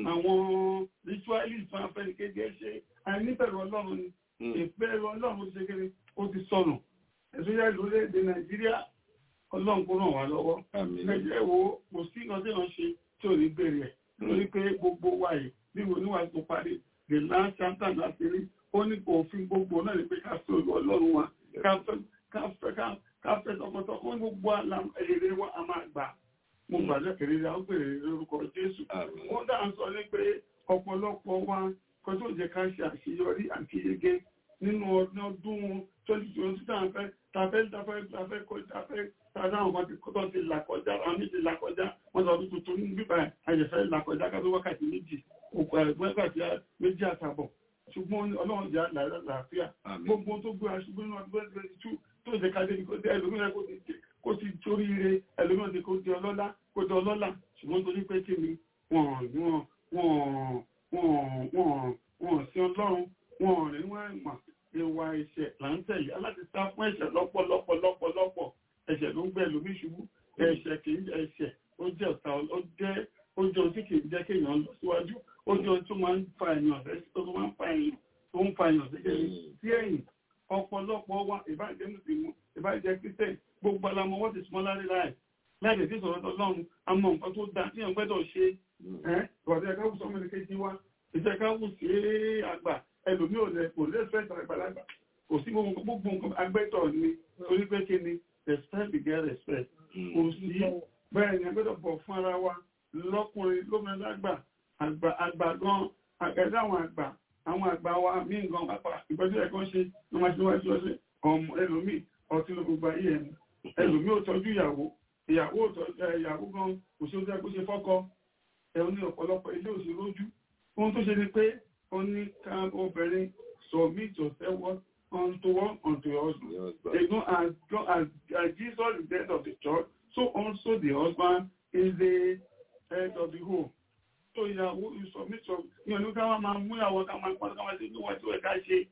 S15: àwọn ritualist fún afẹ́nìkejì ẹ̀ ṣe àìníbẹ̀rù ọlọ́run ni ìbẹ̀rù ọlọ́run ṣe kéré ó ti sọnù ẹ̀sùn yá lórílẹ̀-èdè nàìjíríà ọlọ́run kó ràn wá lọ́wọ́ ẹ̀jẹ̀ wo kò sí nǹkan tí wọ́n ṣe tí ò ní bèrè ẹ̀ lórí pé gbogbo wa yìí bí wo níwà tó parí the last chapter láti rí ó ní kò fi gbogbo náà ní pé ká fẹ́ olú ọlọ́run wa ká fẹ́ ká fẹ́ ká ká fẹ́ tọkọtọkọ ó ní gbogbo àlà èrè wa a máa gbà mo gbàdúrà kéré ra ó bèrè lórúkọ jésù ó dà ń sọ ní pé ọ̀pọ̀lọpọ̀ wa kan tó jẹ́ ká ṣe àṣeyọrí àti yege nínú ọdún ọdún twenty twenty tá a fẹ́ tá a fẹ́ tá a fẹ́ tá a fẹ́ kọ́ tá a fẹ́ tá a dáhùn wọn ti kọ́ ti là kọjá àwọn méjì là kọjá wọn lọ ọdún tuntun ní bíbá àyẹ̀fẹ́ là kọjá ká tó wákàtí méjì òkú ẹ̀gbọ́n wákàtí méjì àtàbọ̀ ṣùgbọ́n ọlọ́run jẹ́ àlàáfíà gbogbo tó gbé aṣubú nínú ọdún twenty two tó jẹ́ ká débi kó dé ẹlòmíràn kó ti kó ti torí ire ẹlòmíràn ti kó di ọlọ́lá kó di ọlọ́lá ṣùgbọ́n torí pé kí ni wọ́n wọ́n wọ́n wọ́n wọ́n wọ́n sí ọlọ́run wọ́n rí wọ́n mọ̀ ìwà ẹ̀ṣẹ̀ là ń tẹ̀lé aláti sá fún ẹ̀ṣẹ̀ lọ́pọ̀lọpọ̀ lọ́pọ̀lọpọ̀ ẹ̀ṣẹ̀ ló ń gbẹ lómi ṣubú ẹ̀ṣẹ̀ kì í ẹ̀ṣẹ̀ ó jẹ́ ọ̀tá ó jẹ́ ó jẹ́ ohun tí kì í jẹ́ kéèyàn lọ síwájú ó jẹ́ ohun tó máa ń fa èèyàn tó máa ń fa èèyàn tó ń fa èèyàn sí ẹ̀yìn ọ̀pọ̀lọpọ̀ wa ìbájẹ́ mùsùlùmí ìbájẹ́ kírísítẹ̀ gbogbo alamọ wọ́n ti súnmọ́ lárí láì láì tí sọ̀rọ̀ ọlọ́run àmọ́ nǹkan tó dáa tí wọ́n gbẹ́dọ̀ ṣe ẹ́ ìwọ̀dẹ̀ ẹ̀ká wù sọmọ nìkejì wa ìfẹ́ ká wù sí àgbà ẹlòmí ò lẹ kò lẹ́sẹ̀ àgbàlagbà kò sí gbogbo nǹkan agbẹ́tọ̀ ni torí pé kí ni respect begets respect kò sí bẹ́ẹ̀ ni agbẹ́dọ̀ bọ̀ fún ara wa lọ́kùnrin lómìnira lágbà àgbà gan àgbẹ̀dẹ̀ àwọn àgbà àwọn àgbà wa mí nǹkan pápá ìgbẹ́jọ́ ẹ̀kọ́ ṣe ní wọ́n ṣe wá sí ọṣẹ ọmọ ẹlòmí ọtí ló gbogbo ayé ẹ̀mí ẹlòmí ò tọ́jú ìyàwó ìyàwó ò tọ́jú ìyàwó gan kò ṣe ó jẹ́ kó ṣe fọ́kọ ẹ̀ ní ọ̀pọ̀lọpọ̀ ilé òsì lójú ohun tó ṣe ni pé ó ní ká obìnrin submit yourself unto one unto your husband again as God as, as Jesus is the head of the church so also the husband is the head of the home so ìyàwó you submit your ní ọdún ká máa mú ìyàwó ká máa pọ́n ká máa ṣe níwọ̀n tí ó ẹ̀ka ṣe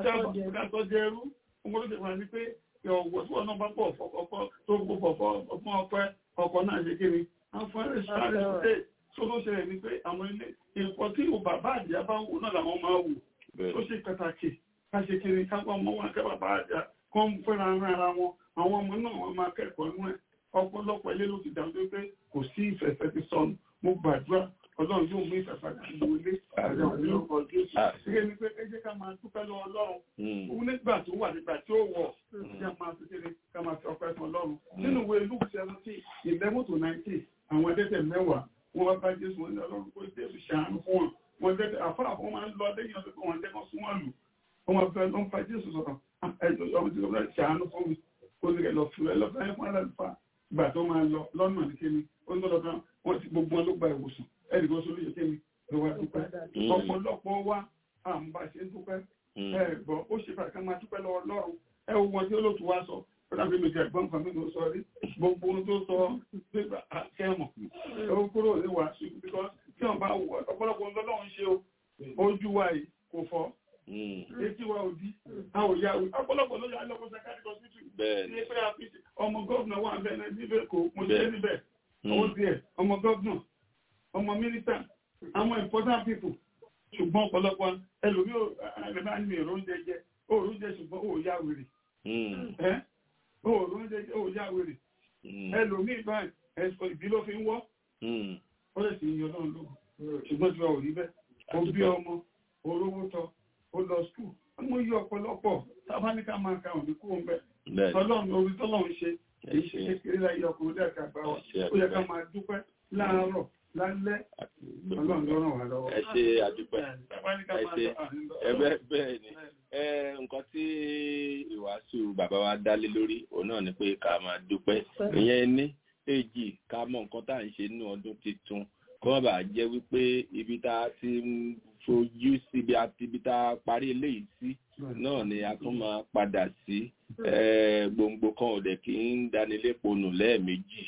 S15: ká sọ jẹ ẹrú ohun tó ṣe wà ní pé ọ̀wọ̀ tí wọ́n náà bá pọ̀ ọkọ̀ tó gbogbo fún ọpẹ́ ọkọ̀ náà ṣe kí ni àwọn ẹ̀rẹ́ sáré ṣe tó ló ṣẹlẹ̀ ní pé àwọn ilé ìpọ̀ tí ò bàbá àdìyà bá ń wò náà làwọn máa wò tó ṣe pàtàkì ká ṣe kiri kápá ọmọ wọn kẹ́ bàbá àdìyà kọ́ ń fẹ́ra ara wọn àwọn ọmọ náà wọ́n máa kẹ́kọ̀ọ́ nú ẹ̀ ọ̀pọ̀lọpọ̀ ilé ló ti dàgbé pé kò sí ìfẹ̀fẹ́ ti sọnù mo gbàdúrà ọlọ́run yóò mú ìfẹ̀fẹ́ àti ilé àjọ ìlú Jésù ṣe ni pé ẹ jẹ́ ká máa dúpẹ́ lọ ọlọ́run òun nígbà tó wà nígbà tí ó wọ̀ ká máa fi kiri ká máa fi ọpẹ́ fún ọlọ́run nínú ìwé Luke seventeen eleven to nineteen àwọn ẹ̀dẹ́tẹ̀ mẹ́wàá wọ́n wá bá Jésù wọn ní ọlọ́run kó Jésù ṣàánú fún wọn wọn dẹ́tẹ̀ àfáà fún wọn máa ń lọ lẹ́yìn ọdún kan wọn dẹ́kọ̀ sún wọn lù wọn máa fẹ́ lọ́n fa Jésù sọ̀rọ̀ ẹjọ́ ọmọ tí wọ́n ṣàánú fún mi kó ní kẹ́ lọ fún ẹ lọ́fẹ́ ẹ fún aláàlùfà ìgbà tó máa lọ lọ́nà ní kémi ó ń lọ́dọ̀ kan wọ́n ti gbogbo wọn ló gba ìwòsàn ẹnì kan sórí ìṣẹ́mi ló wá dúpẹ́ ọ̀pọ̀lọpọ̀ wa àmúbà ṣe ń dúpẹ́ ẹ gbọ́ ó ṣe fàkà máa dúpẹ́ lọ́wọ́ lọ́run ẹ wo wọn tí ó lòtú wá sọ fúnàbí mi jẹ ẹ̀gbọ́n kan mi ló sọ rí gbogbo ohun tó sọ nígbà kẹmọ ó kúrò ní wàásù because tí wọn bá wọ ọ̀pọ̀lọpọ̀ ohun lọ́lọ́run ṣe o ojú wa yìí kò fọ́ etí wa ò di a ò yá ọ̀pọ̀lọpọ̀ ló yà lọ́kọ̀ sẹ́kárì hospital ní pé àfíìsì ọmọ gọ́ọ̀nà wà bẹ́ẹ̀ níbẹ̀ kò mo ṣe níbẹ̀ owó díẹ̀ ọmọ gọ́ọ̀nà ọmọ mínísítà àwọn important people ṣùgbọ́n ọ̀pọ̀lọpọ̀ ẹlòmí ò ẹ̀rẹ́bá ní èrò oúnjẹ jẹ òòrùn oúnjẹ ṣùgbọ́n ò yá wèrè òòrùn oúnjẹ jẹ ò yá wèrè ẹlòmí báyìí ẹ̀sọ́ ìbí ló fi ń wọ́ ó lè sì yọ náà lóhùn ṣùgbọ́n tí wọ́n ò rí bẹ́ẹ̀ ó bí ọmọ orówó tọ́ ó lọ skul mo yí ọ̀pọ̀lọpọ̀ sábáníkà máa ka òní kúrò ń bẹ̀ tọ́lọ́run orí tọ́lọ́run ṣe èyí ṣe kékeré láyé ọkùnrin lẹ́ẹ̀ka gbà wá ó yẹ ká máa dúpẹ́ láàárọ̀ lálẹ́ ọlọ́run ló ràn wá lọ́wọ́.
S1: ẹ ṣe àdúpẹ́ ẹ ṣe ẹbẹ bẹ́ẹ̀ ni ẹ nǹkan tí ìwàásù bàbá wa dálé lórí òun náà ni pé ká máa dúpẹ́ ìyẹn ní èjì ká mọ nǹkan tá à ń ṣe nínú ọdún tuntun kó má bàa jẹ́ wípé ibi tá a ti ń fojú sí ibi àti ibi tá a parí eléyìí sí náà ni a tún máa padà sí gbòǹgbò kan ò dẹ̀ kí ń dánilẹ́pọ̀ nù lẹ́ẹ̀mejì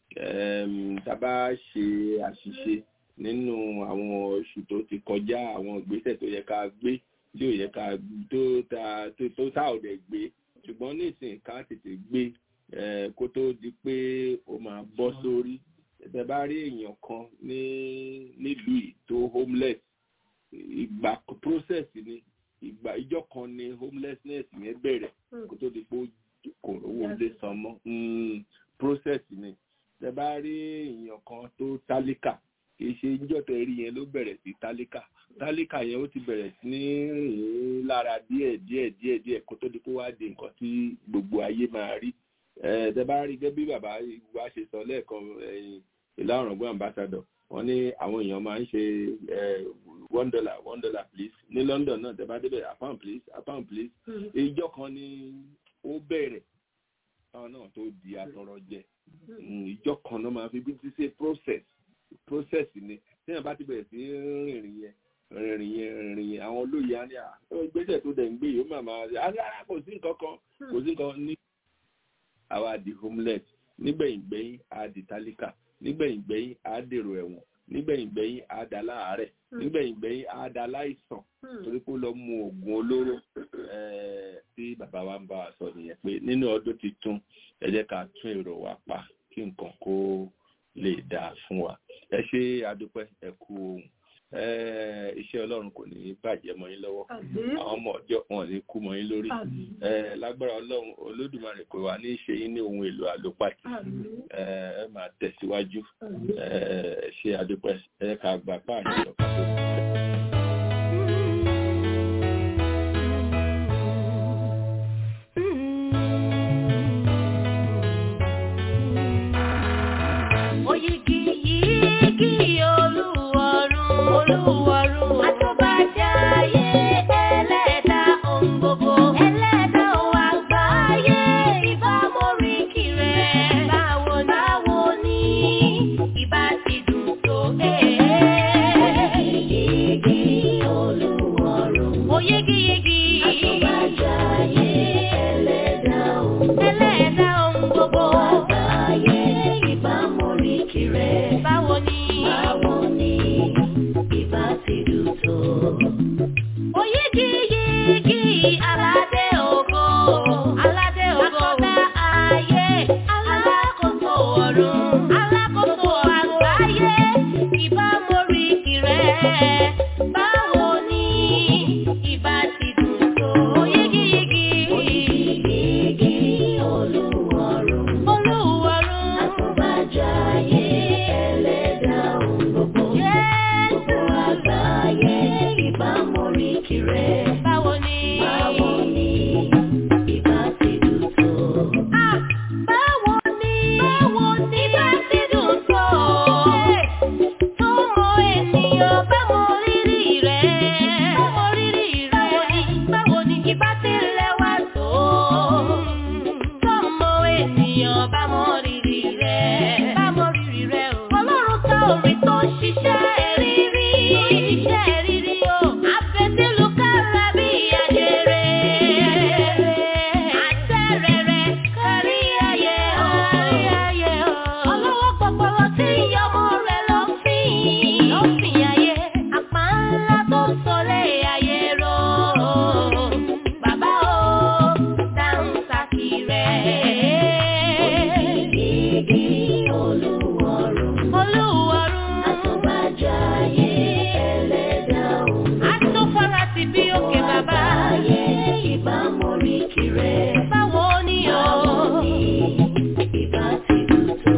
S1: tá a bá ṣe àṣìṣe nínú àwọn oṣù tó ti kọjá àwọn ìgbésẹ̀ tó yẹ ká gbé tí ò yẹ ká tó ta tó tá ò dẹ̀ gbé ṣùgbọ́n nísìnyí ká tètè gbé kó tó di pé ó máa bọ́ sórí ẹ bá rí èèyàn kan ní nílùú yìí tó homeless ìgbà process ni ìgbà ìjọ kan ni homelessness yẹn bẹ̀rẹ̀ kó tó di pé kò rówó lé san mọ́ process ni ẹ bá rí èèyàn kan tó tálíkà kì í ṣe níjọ́ tẹ rí yẹn ló bẹ̀rẹ̀ sí tálíkà tálíkà yẹn ó ti bẹ̀rẹ̀ sí ní rìn lára díẹ̀ díẹ̀ díẹ̀ díẹ̀ kó tó di pé wá di nǹkan tí gbogbo ayé máa rí ẹ bá rí gẹ́gẹ́ bí bàbá wa ṣe sọ lẹ́ẹ̀kan ìlà ọ̀rọ̀gbọ́n ambassador wọ́n ní àwọn èèyàn máa ń ṣe one dollar one dollar please ní London náà tẹ́ bá débẹ̀ a pound please a pound please ìjọ kan ni ó bẹ̀rẹ̀ táwọn náà tó di atọrọ jẹ ìjọ kan náà máa fi bí ti ṣe process process ni téèyàn bá ti bẹ̀rẹ̀ sí rìnrìn yẹn rìnrìn yẹn rìnrìn yẹn àwọn olóyè á ní à ìgbésẹ̀ tó dẹ̀ ń gbé yìí ó máa máa rárá kò sí nǹkan kan kò sí nǹkan ní àwa di homeless nígbẹ̀yìngbẹ̀yìn á di tálíkà nígbẹ̀yìngbẹ̀yìn á dèrò ẹ̀wọ̀n nígbẹ̀yìngbẹ̀yìn á da láàárẹ̀ nígbẹ̀yìngbẹ̀yìn á da láìsàn torí pé ó lọ mu oògùn olóró tí bàbá wa ń bá wa sọ nìyẹn pé nínú ọdún tuntun ẹ jẹ́ ká tún èrò wa pa kí nǹkan kó lè dáa fún wa ẹ ṣe àdúpẹ́ ẹ kú ohun iṣẹ́ ọlọ́run kò ní bàjẹ́ mọ́ yín lọ́wọ́ àwọn ọmọ ọjọ́ wọn ní kú mọ́ yín lórí lágbára ọlọ́run olódùmarè kò wá ní ṣe yín ní ohun èlò àlòpàtì ẹ máa tẹ̀síwájú ẹ ṣe àdúpẹ́ ẹ ká gbà páàní ọ̀pá tó kù.
S9: Oyigi yigi olúwarun olúwarun àtúbàjáyé ẹlẹ́dà ohun gbogbo ẹlẹ́dà ohun àgbáyé ìbámoríkì rẹ̀ báwo báwo ni ìbá ti dùn tó Oyigi olúwarun oyigi yigi àtúbàjáyé ẹlẹ́dà ohun ẹlẹ́dà ohun gbogbo àgbáyé ìbámoríkì rẹ̀. Báwo ni? Báwo ni ìbá ti dùn tó? Oyigi yigi aládé ògo. Aládé ògo. Akọ́dá ayé. Alákòóso ọ̀run. Alákòóso àgbáyé. Ìbámoríkì rẹ̀. Báwo ni ìbá ti dùn tó? Oyigi yigi. Oyigi yigi olúwarun. Olúwarun. Àtúbàjáyé ẹlẹ́dà ohun gbogbo. Gbogbo àgbáyé ìbámoríkì rẹ̀. Báwo ni? Báwo ni ìbá ti dùn tó? Báwo ni? Báwo ni ìbá ti dùn tó? Tọ́mọ ènìyàn bá mọ rírì rẹ̀. Bá mọ rírì rẹ̀. Báwo ni ìbá ti lẹ́wà tó? Tọ́mọ ènìyàn bá mọ rírì rẹ̀. Bá mọ rírì rẹ̀ o. Ọlọ́run tá orí tó ṣiṣẹ́ rírí. Tó ṣiṣẹ́ rírí o. Àfẹ́sílù kára bí ajere. Àtẹ̀rẹ̀rẹ̀ kárí ayé o. Kárí ayé o. Ọlọ́wọ́ pọpọlọ tí ìyọmọ rẹ̀ lọ fìn. Lọ fìn ayé. Àpá ńlá tó sọlé ayé rọ. Bàbá o, dáhùn sákì rẹ̀. Oyigi olúwarun. Olúwarun. Àtúbàjáyé ẹlẹ́dà ohun. Àtúfọ́ra ti bí òkè bàbá. Àgbáyé ìbámoríkì rẹ̀. Báwo ni o? Báwo ni ìbá ti dùn tó?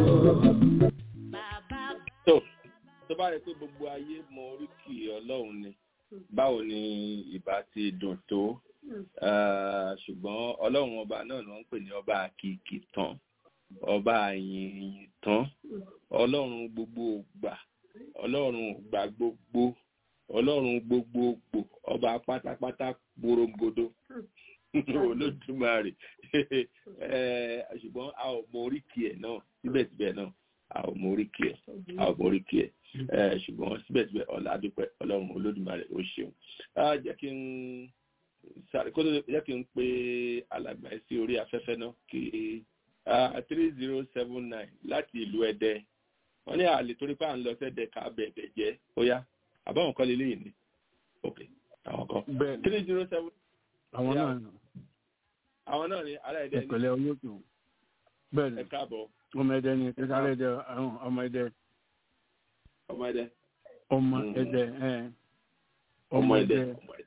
S1: tó tó bá yẹ pé gbogbo ayé mọ oríkì ọlọ́run ni báwo ni ìbá ti dùn tó ṣùgbọ́n ọlọ́run ọba náà ni wọ́n ń pè ní ọba àkìkì tán ọba àyìn ìyìn tán ọlọ́run gbogbo ògbà ọlọ́run ògbà gbogbo ọlọ́run gbogbogbò ọba pátápátá gbòròǹgodo olódùmarè Eh, ṣùgbọ́n a ò mọ oríkì ẹ̀ náà síbẹ̀síbẹ̀ náà a ò mọ oríkì ẹ̀ a ò mọ oríkì ẹ̀ Eh, ṣùgbọ́n síbẹ̀síbẹ̀ ọ̀làdúpẹ́ ọlọ́run olódùmarè ó ṣeun Ah, jẹ́ kí n sáré kó tó jẹ́ kí n pe alàgbà sí orí afẹ́fẹ́ náà kí three zero seven nine láti ìlú ẹdẹ wọ́n ní àlè torí pé à ń lọ sẹ́dẹ̀ ká bẹ̀bẹ̀ jẹ́ ó yá àbáwọn kan lélẹ́yìn ni ok àwọn kan
S16: bẹ́ẹ̀
S1: three zero seven
S16: àwọn
S1: Yeah.
S16: náà
S1: àwọn náà ní ará ẹdẹ ní
S16: ìpẹ̀lẹ̀ olóòtú bẹ́ẹ̀ ni
S1: ẹ káàbọ̀
S16: ọmọ ẹdẹ ni kíkálẹ̀ ẹdẹ àwọn ọmọ ẹdẹ
S1: ọmọ ẹdẹ
S16: ọmọ
S1: Mm.
S16: ẹdẹ ẹ
S1: ọmọ ẹdẹ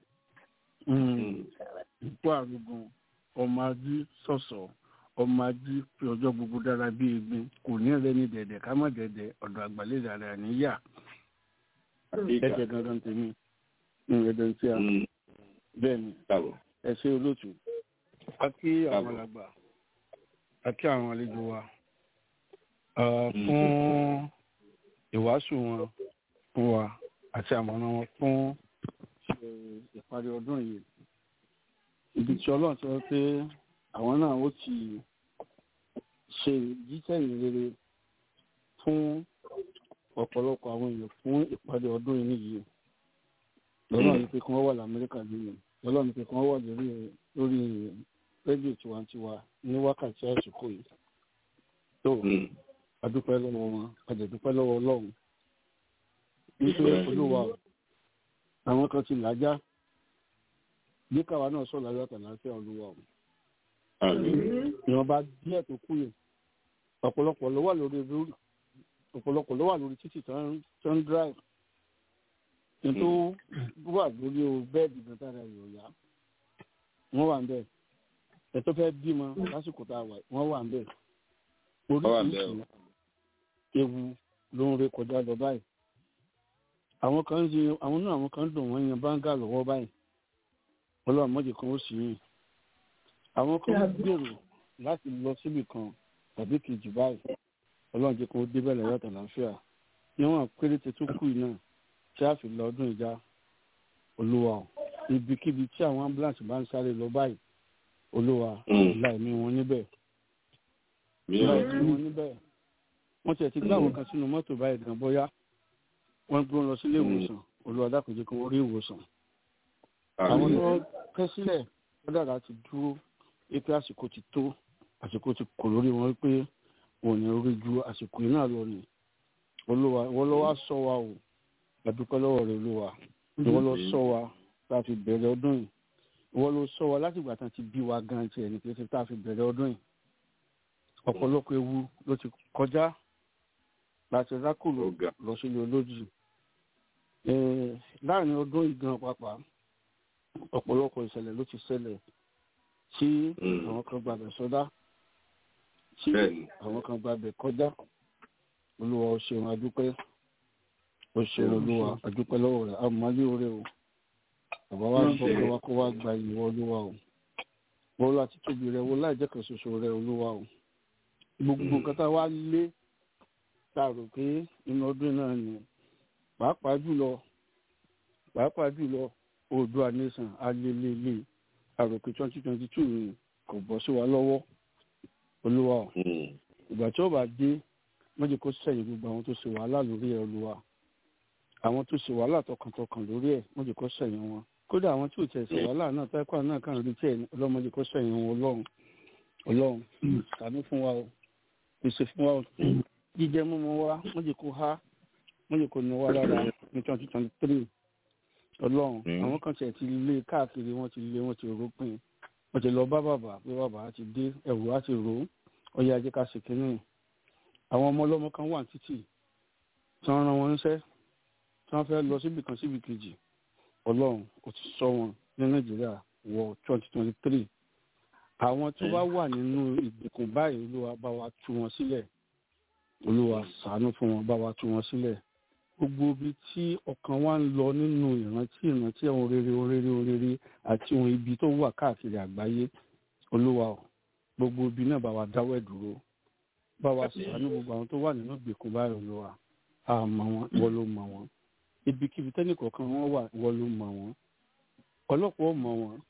S16: ìpò àrùgùn ọmọ adú sọ̀sọ̀ ọmọ adú fi ọjọ́ gbogbo dára bí egbin kò ní rẹ ní dẹ̀dẹ̀ ká má dẹ̀dẹ̀ ọ̀dọ̀ àgbàlẹ̀ dára níyà ẹ̀jẹ̀ dandan tèmi ẹ̀dẹ̀ ń tí a bẹ́ẹ̀ ni ẹ ṣe olóòtú a kí àwọn alàgbà a kí àwọn àlejò wa ah, fún ìwàásù wọn fún wa àti àmọ̀ràn wọn fún eh, ìparí ọdún yìí ibi tí ọlọ́run ti sọ pé àwọn náà ó ti ṣe jíjẹ́yìn rere fún ọ̀pọ̀lọpọ̀ àwọn èèyàn fún ìparí ọdún yìí nìyí lọ́nà ní pé kí wọ́n wà lamẹ́ríkà lónìí lọ́nà ní pé kí wọ́n wà lórí lórí rédíò tiwantiwa ní wákàtí àsìkò yìí tó adúpẹ́ lọ́wọ́ wọn adẹ̀dúpẹ́ lọ́wọ́ ọlọ́run nítorí olúwa o, àwọn kan ti làjá bí káwa náà sọ láyọ̀ àtàlàáfíà olúwa o ìwọ̀nba díẹ̀ tó kú yìí ọ̀pọ̀lọpọ̀ ló wà lórí lórí ọ̀pọ̀lọpọ̀ ló wà lórí títì tó ń tó ń drive kí n tó wà lórí o bẹ́ẹ̀dì gan tára rẹ̀ ò yá wọ́n wà ń bẹ̀ ẹ̀ tó fẹ́ bímọ lásìkò tá a wà wọ́n wà ń bẹ̀
S1: Wọ́n wà ń bẹ̀ o.
S16: oríṣiríṣi ewu ló ń ré kọjá lọ báyìí àwọn kan ń ṣe àwọn náà àwọn kan ń dùn wọ́n yan báńgà lọ́wọ́ báyìí ọlọ́run mọ́jì kan ó sì yìn àwọn kan ń gbèrò láti lọ síbì kan tàbí kejì báyìí ọlọ́run jẹ́ kó ó débẹ̀ lẹ́yọ̀ tàlàáfíà níwọ̀n péréte tó kù yìí náà tí a fi lọ ọdún ìjà olúwa o ibikíbi tí àwọn ambulance bá ń sáré lọ báyìí olúwa láì ní wọn níbẹ̀ láì ní wọn níbẹ̀ wọ́n tiẹ̀ ti gbé àwọn kan sínú mọ́tò báyìí gan bóyá wọ́n gbé wọn lọ sílé ìwòsàn olúwa dákun jẹ́ kí wọ́n rí ìwòsàn àwọn tó kẹ́ sílẹ̀ lọ́dàdà ti dúró wípé àsìkò ti tó àsìkò ti kò lórí wọn wípé wọn ò ní orí ju àsìkò yìí náà lọ ni olúwa ìwọ ló wá sọ wa o àdúpẹ́ lọ́wọ́ rẹ̀ olúwa ìwọ ló sọ wa tá a fi bẹ̀rẹ̀ ọdún yìí ìwọ ló sọ wa láti ìgbà tán ti bí wa gan tiẹ̀ ní pé tá a fi bẹ̀rẹ̀ ọdún yìí ọ̀pọ̀lọpọ̀ ewu ló ti kọjá láti rákòlò lọ sílé olójì Eh, láàrin ọdún yìí gan pàápàá ọ̀pọ̀lọpọ̀ ìṣẹ̀lẹ̀ ló ti ṣẹlẹ̀ tí àwọn kan gbàgbẹ́ sọdá tí àwọn kan gbàgbẹ́ kọjá olúwa ó ṣeun adúpẹ́ ó ṣeun olúwa adúpẹ́ lọ́wọ́ rẹ̀ àmọ́lé oore o bàbá wa sọ pé wa kó wá gba ìwọ olúwa o wọ́n láti tóbi rẹ̀ wọ́n láì jẹ́ kan ṣoṣo rẹ̀ olúwa o gbogbo nǹkan tá a wá lé tá a rò pé inú ọdún náà ni pàápàá jùlọ pàápàá jùlọ oòdùà nation alelele àròkè twenty twenty two ni kò bọ́ sí wa lọ́wọ́ olúwa o ìgbà tí ó bá dé méjì kó sẹ́yìn gbogbo àwọn tó ṣe wàhálà lórí ẹ̀ olúwa àwọn tó ṣe wàhálà tọkàntọkàn lórí ẹ̀ méjì kó sẹ́yìn wọn kódà àwọn tí ò tẹ̀ ṣe wàhálà náà táìpà náà kàn rí tí ẹ̀ ọlọ́mọdé kó sẹ́yìn wọn ọlọ́run ọlọ́run ṣàánú fún wa o pèsè fún wa o jíjẹ mímu wa méjì kó há méjì kó ní wa lára ní twenty twenty three ọlọ́run àwọn kan tiẹ̀ ti lé káàkiri wọ́n ti lé wọ́n ti rópin wọ́n ti lọ bá bàbá pé bàbá á ti dé ẹ̀wù á ti rò ó ọyá ajé ká ṣe kínní àwọn ọmọ ọlọ́mọ kan wà títì tí wọ́n rán wọn níṣẹ́ tí wọ́n fẹ́ lọ síbì kan síbì kejì ọlọ́run ó ti sọ wọn ní nàìjíríà wọ twenty twenty three àwọn tó bá wà nínú ìgbèkùn báyìí olúwa bá wa tú wọn sílẹ̀ olúwa ṣàánú fún wọn bá wa tú wọn sílẹ̀ gbogbo ibi tí ọkàn wa ń lọ nínú ìrántí ìrántí àwọn rere orere orere àti ohun ibi tó wà káàkiri àgbáyé olúwa o gbogbo ibi náà bá wa dáwọ́ ẹ̀ dúró bá wa ṣàánú gbogbo àwọn tó wà nínú ìgbèkùn báyìí olúwa àmọ́ wọn ìwọ ló mọ̀ wọn ibikíbi tẹ́nì kọ̀ọ̀kan wọn wà ìwọ ló mọ̀ wọn ọlọ́pàá ò mọ̀ wọn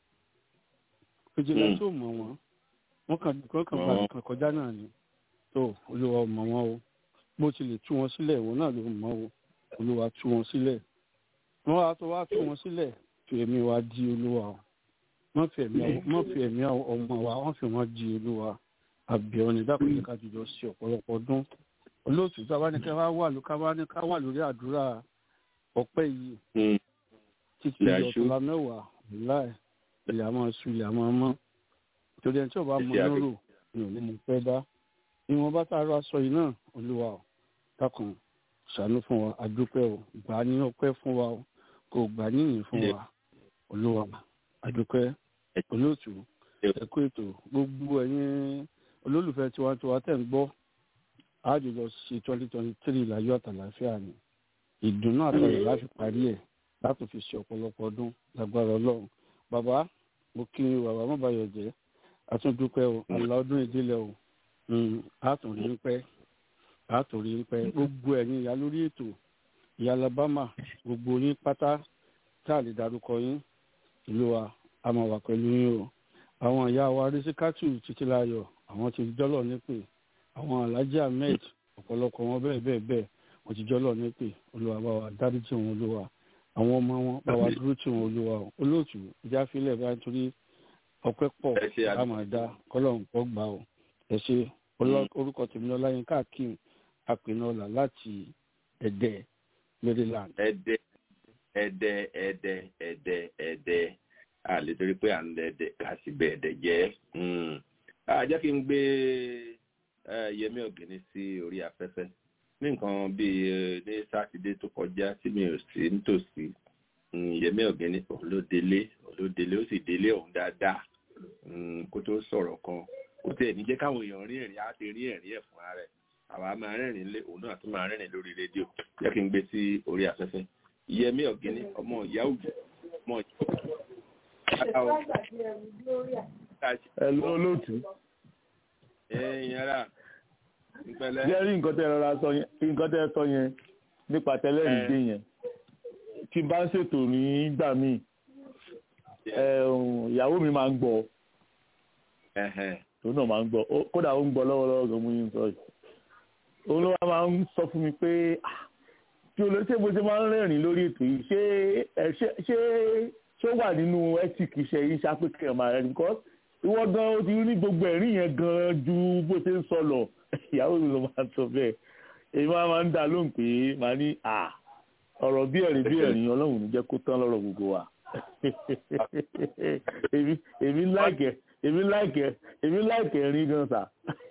S16: fìjìlá tó mọ̀ wọn wọn kàn wọn kàn bá kàn kọjá náà ni tó olúwa ò mọ̀ wọn o bó ti lè tú wọn sílẹ̀ ìwọ náà ló mọ̀ o olúwa tú wọn sílẹ̀ wọn wá tó wá tú wọn sílẹ̀ fi ẹ̀mí wa di olúwa o wọ́n fi ẹ̀mí wọ́n fi ẹ̀mí ọmọ wa wọ́n fi wọ́n di olúwa àbẹ̀wò ní dákùnrin ká jùlọ sí ọ̀pọ̀lọpọ̀ ọdún olóòtú tá a bá ní ká wà ló ká bá ní ká wà lórí àdúrà ọpẹ́ yìí títí ọ̀túnla mẹ́wàá láì ilẹ̀ àmọ́ su ilẹ̀ àmọ́ mọ́ torí ẹni tí ò bá mọ lóró ni ò ní mọ fẹ́ dá ìwọ̀n bá tá a rọ aṣọ yìí náà olúwa ò dákun ṣàánú fún wa àdúpẹ́ o gbà á ní ọpẹ́ fún wa o kò gbà á níyìn fún wa olúwa àdúpẹ́ olóòtú ẹ̀kú ètò gbogbo ẹ̀yin olólùfẹ́ tiwantiwa tẹ̀ ń gbọ́ àjọyọ̀ sí twenty twenty three láyọ̀ àtàlàfíà ni ìdùnnú àtàlẹ̀ láti parí ẹ̀ láti fi ṣe ọ̀pọ̀lọpọ̀ ọdún lágbára ọlọ́run bàbá mo kí bàbá má bàyọ̀ jẹ́ àtúndúpẹ́ o àlá ọdún ìdílé o àtúnrí ń pẹ́ àtúnrí ń pẹ́ gbogbo ẹ̀yin ìyá lórí ètò ìyá alabama gbogbo yín pátá tá a lè darúkọ yín ìlú wa a máa wà pẹ̀lú yín o àwọn ìyá wa rísíkátù títílayọ̀ àwọn ti jọ́lọ̀ nípè àwọn alhaji ahmed ọ̀pọ̀lọpọ̀ wọn bẹ́ẹ̀ bẹ́ẹ̀ bẹ́ẹ̀ wọ́n ti jọ́lọ̀ nípè olúwa bá wa dáríjì wọn olúwa àwọn ọmọ wọn bá wa dúró tì wọn olúwa o olóòtú ìjà filẹ̀ bá nítorí ọpẹ́ pọ̀ a máa dá kọ́lọ́hún kọ́ gbà o ẹ ṣe orúkọ tèmi lọ láyé káàkiri àpènọ́là láti ẹ̀dẹ́ maryland.
S1: ẹ̀dẹ́ ẹ̀dẹ́ ẹ̀dẹ́ ẹ̀dẹ́ ẹ̀dẹ́ àlè torí pé à ń dẹ̀dẹ̀ ká sì bẹ̀ ẹ̀dẹ̀ jẹ́ jẹ́ kí n gbé yẹmí ọ̀gẹ́ni sí orí afẹ́fẹ́ ní nǹkan bíi ní sátidé tó kọjá tí mi ò sí nítòsí yẹmí ọ̀gẹ́ni òun ló délé òun ló délé ó sì délé òun dáadáa kó tó sọ̀rọ̀ kan kó tẹ̀ ní jẹ́ káwọn èèyàn rí ẹ̀rín á ti rí ẹ̀rín ẹ̀ fúnra rẹ̀ àwa máa rẹ́rìn lé òun náà tún máa rẹ́rìn lórí rédíò jẹ́ kí n gbé sí orí afẹ́fẹ́ yẹmí ọ̀gẹ́ni ọmọ ìyá òjò ọmọ ìyá
S17: Ẹ̀lú olóòtú.
S1: Ẹ̀yin ara ìpẹ̀lẹ́.
S17: Jẹ́ rí nǹkan tẹ́ rọra sọ yẹn nǹkan tẹ́ sọ yẹn nípa tẹ́lẹ̀rìn dé yẹn. Tí n bá ń ṣètò nígbà míì, ìyàwó mi máa ń gbọ́. Òun náà máa ń gbọ́. Kódà ó ń gbọ́ lọ́wọ́lọ́wọ́ gan-an mú yín sọ yìí. Òun ló wá máa ń sọ fún mi pé tí olóṣèlú bó ṣe máa ń rẹ́rìn lórí ètò yìí ṣé ṣé ṣé ó wà nínú ethic iṣẹ́ yìí ṣàpèkè ọmọ rẹ because ìwọ gan o ti ní gbogbo ẹ̀rín yẹn gan ju bó ṣe ń sọ lọ ìyàwó mi ló máa sọ bẹ́ẹ̀ èyí máa máa ń dá lóhùn pé màá ní à ọ̀rọ̀ bí ẹ̀rín bí ẹ̀rín ọlọ́run ní jẹ́ kó tán lọ́rọ̀ gbogbo wa èmi láìkẹ́ èmi láìkẹ́ èmi láìkẹ́ ẹ̀rín gan sà.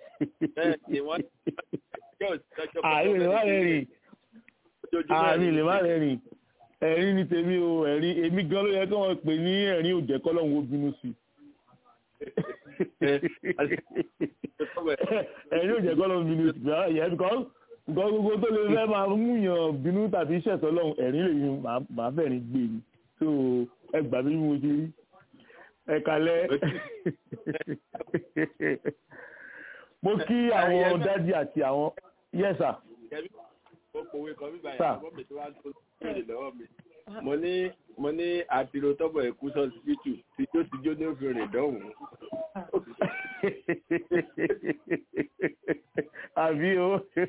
S17: àyè lè má rẹ́rìn àmì lè má rẹ́rìn ẹ̀rín ní tèmi o ẹ̀rín èmi gan ló yẹ kí wọ́n pè ní ẹ̀rín òjẹ́ kọ́lọ́hún ó bínú sí ẹ̀rín òjẹ́ kọ́lọ́hún bínú sí yẹ because nǹkan gbogbo tó lè fẹ́ máa mú yàn bínú tàbí ṣẹ̀tọ́ lọ́hún ẹ̀rín lè yun màá fẹ̀rín gbé ni so ẹ gbà mí bí mo ṣe rí ẹ kalẹ́ mo kí àwọn dádì àti àwọn yẹ́sà
S1: ó pòwe kan bíbá yàrá mọ́ mi tó wá tó béèrè lọ́wọ́ mi. mo ní mo ní àtìrò tọ́bọ̀ ẹ̀kú sọ́sibítù tí tó ti jó ní òfin rìn dọ́hùn.
S17: àbí o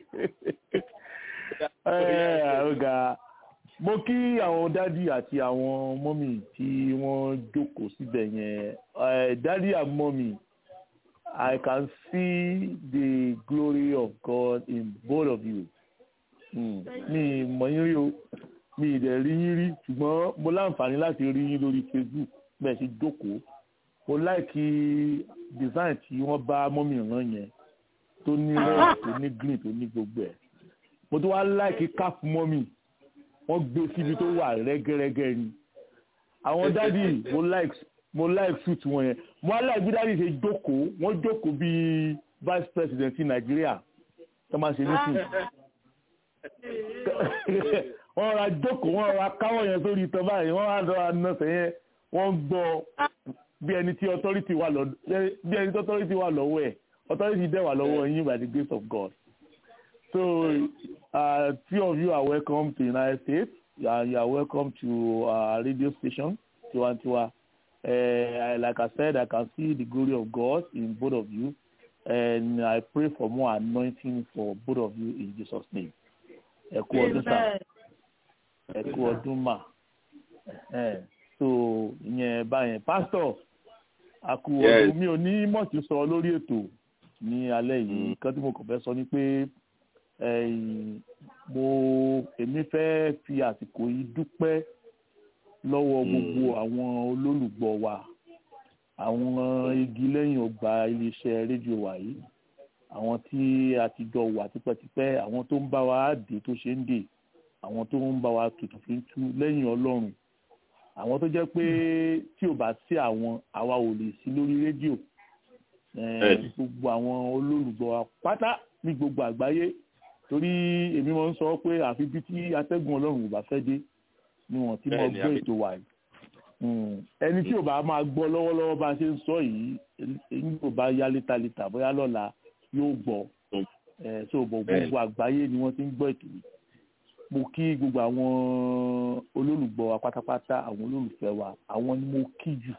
S17: ọ̀gá mo kí àwọn dádì àti àwọn mọ́mì tí wọ́n jókòó síbẹ̀ yẹn dádì and mọ́mì I can see the glory of God in both of you mi mọ̀ yín rí o mi ì dẹ̀ rí yín rí ṣùgbọ́n mo láǹfààní láti rí yín lórí Facebook bẹ́ẹ̀ ṣe jókòó mo láìkí design tí wọ́n bá mọ́mì ràn yẹn tó ní red tó ní green tó ní gbogbo ẹ̀ mo tún wá láìkí cap mọ́mì wọ́n gbé síbi tó wà rẹ́gẹ́rẹ́gẹ́ ni àwọn dádì mo like mo like suit wọn yẹn mo wá like bí dádì ṣe jókòó wọ́n jókòó bíi vice president ti Nàìjíríà tó máa ṣe meeting wọ́n ra jókòó wọ́n ra káwọ́ yẹn sórí ìtàn báyìí wọ́n ra lọ́ra nọ́ọ̀sẹ̀ yẹn wọ́n gbọ́ bí ẹni tí authority wà lọ́dọ̀ bí ẹni tí authority wà lọ́wọ́ ẹ̀ authority dẹ̀ wà lọ́wọ́ yín by the grace of God so uh, few of you are welcome to United States you are, you are welcome to our radio station Tiwantiwa uh, like I said I can see the glory of God in both of you and I pray for more anointing for both of you in Jesus name ẹ kú ọdún sáà ẹ kú ọdún mà so ìyẹn báyẹn pásítọ̀ àkú ọdún mi ò ní mọ̀tì sọ lórí ètò ní alẹ́ yìí nǹkan tí mo kàn fẹ́ sọ ni pé mo èmi fẹ́ fi àsìkò yìí dúpẹ́ lọ́wọ́ gbogbo àwọn olólùgbọ́ wa àwọn igi lẹ́yìn ọgbà iléeṣẹ́ rédíò wa yìí àwọn tí a ti jọ wà tipẹ́tipẹ́ àwọn tó ń bá wa dé tó ṣe ń dè àwọn tó ń bá wa tutù fi ń tú lẹ́yìn ọlọ́run àwọn tó jẹ́ pé tí ò bá sí àwọn àwa ò lè sí lórí rédíò gbogbo àwọn olólùgbọ́ wa pátá ní gbogbo àgbáyé torí èmi máa ń sọ pé àfi bí tí atẹ́gùn ọlọ́run ò bá fẹ́ dé ni wọ́n ti mọ gbọ́ ètò wa yìí ẹni tí ò bá máa gbọ́ lọ́wọ́lọ́wọ́ bá a ṣe ń sọ yìí ẹni tó bá yá létà bóyá lọ́la yóò gbọ́ ẹ so gbogbo àgbáyé ni wọ́n ti ń gbọ́ ètò yìí mo kí gbogbo àwọn olólùgbọ́ wa pátápátá àwọn olólùfẹ́ wa àwọn ni mo kí jù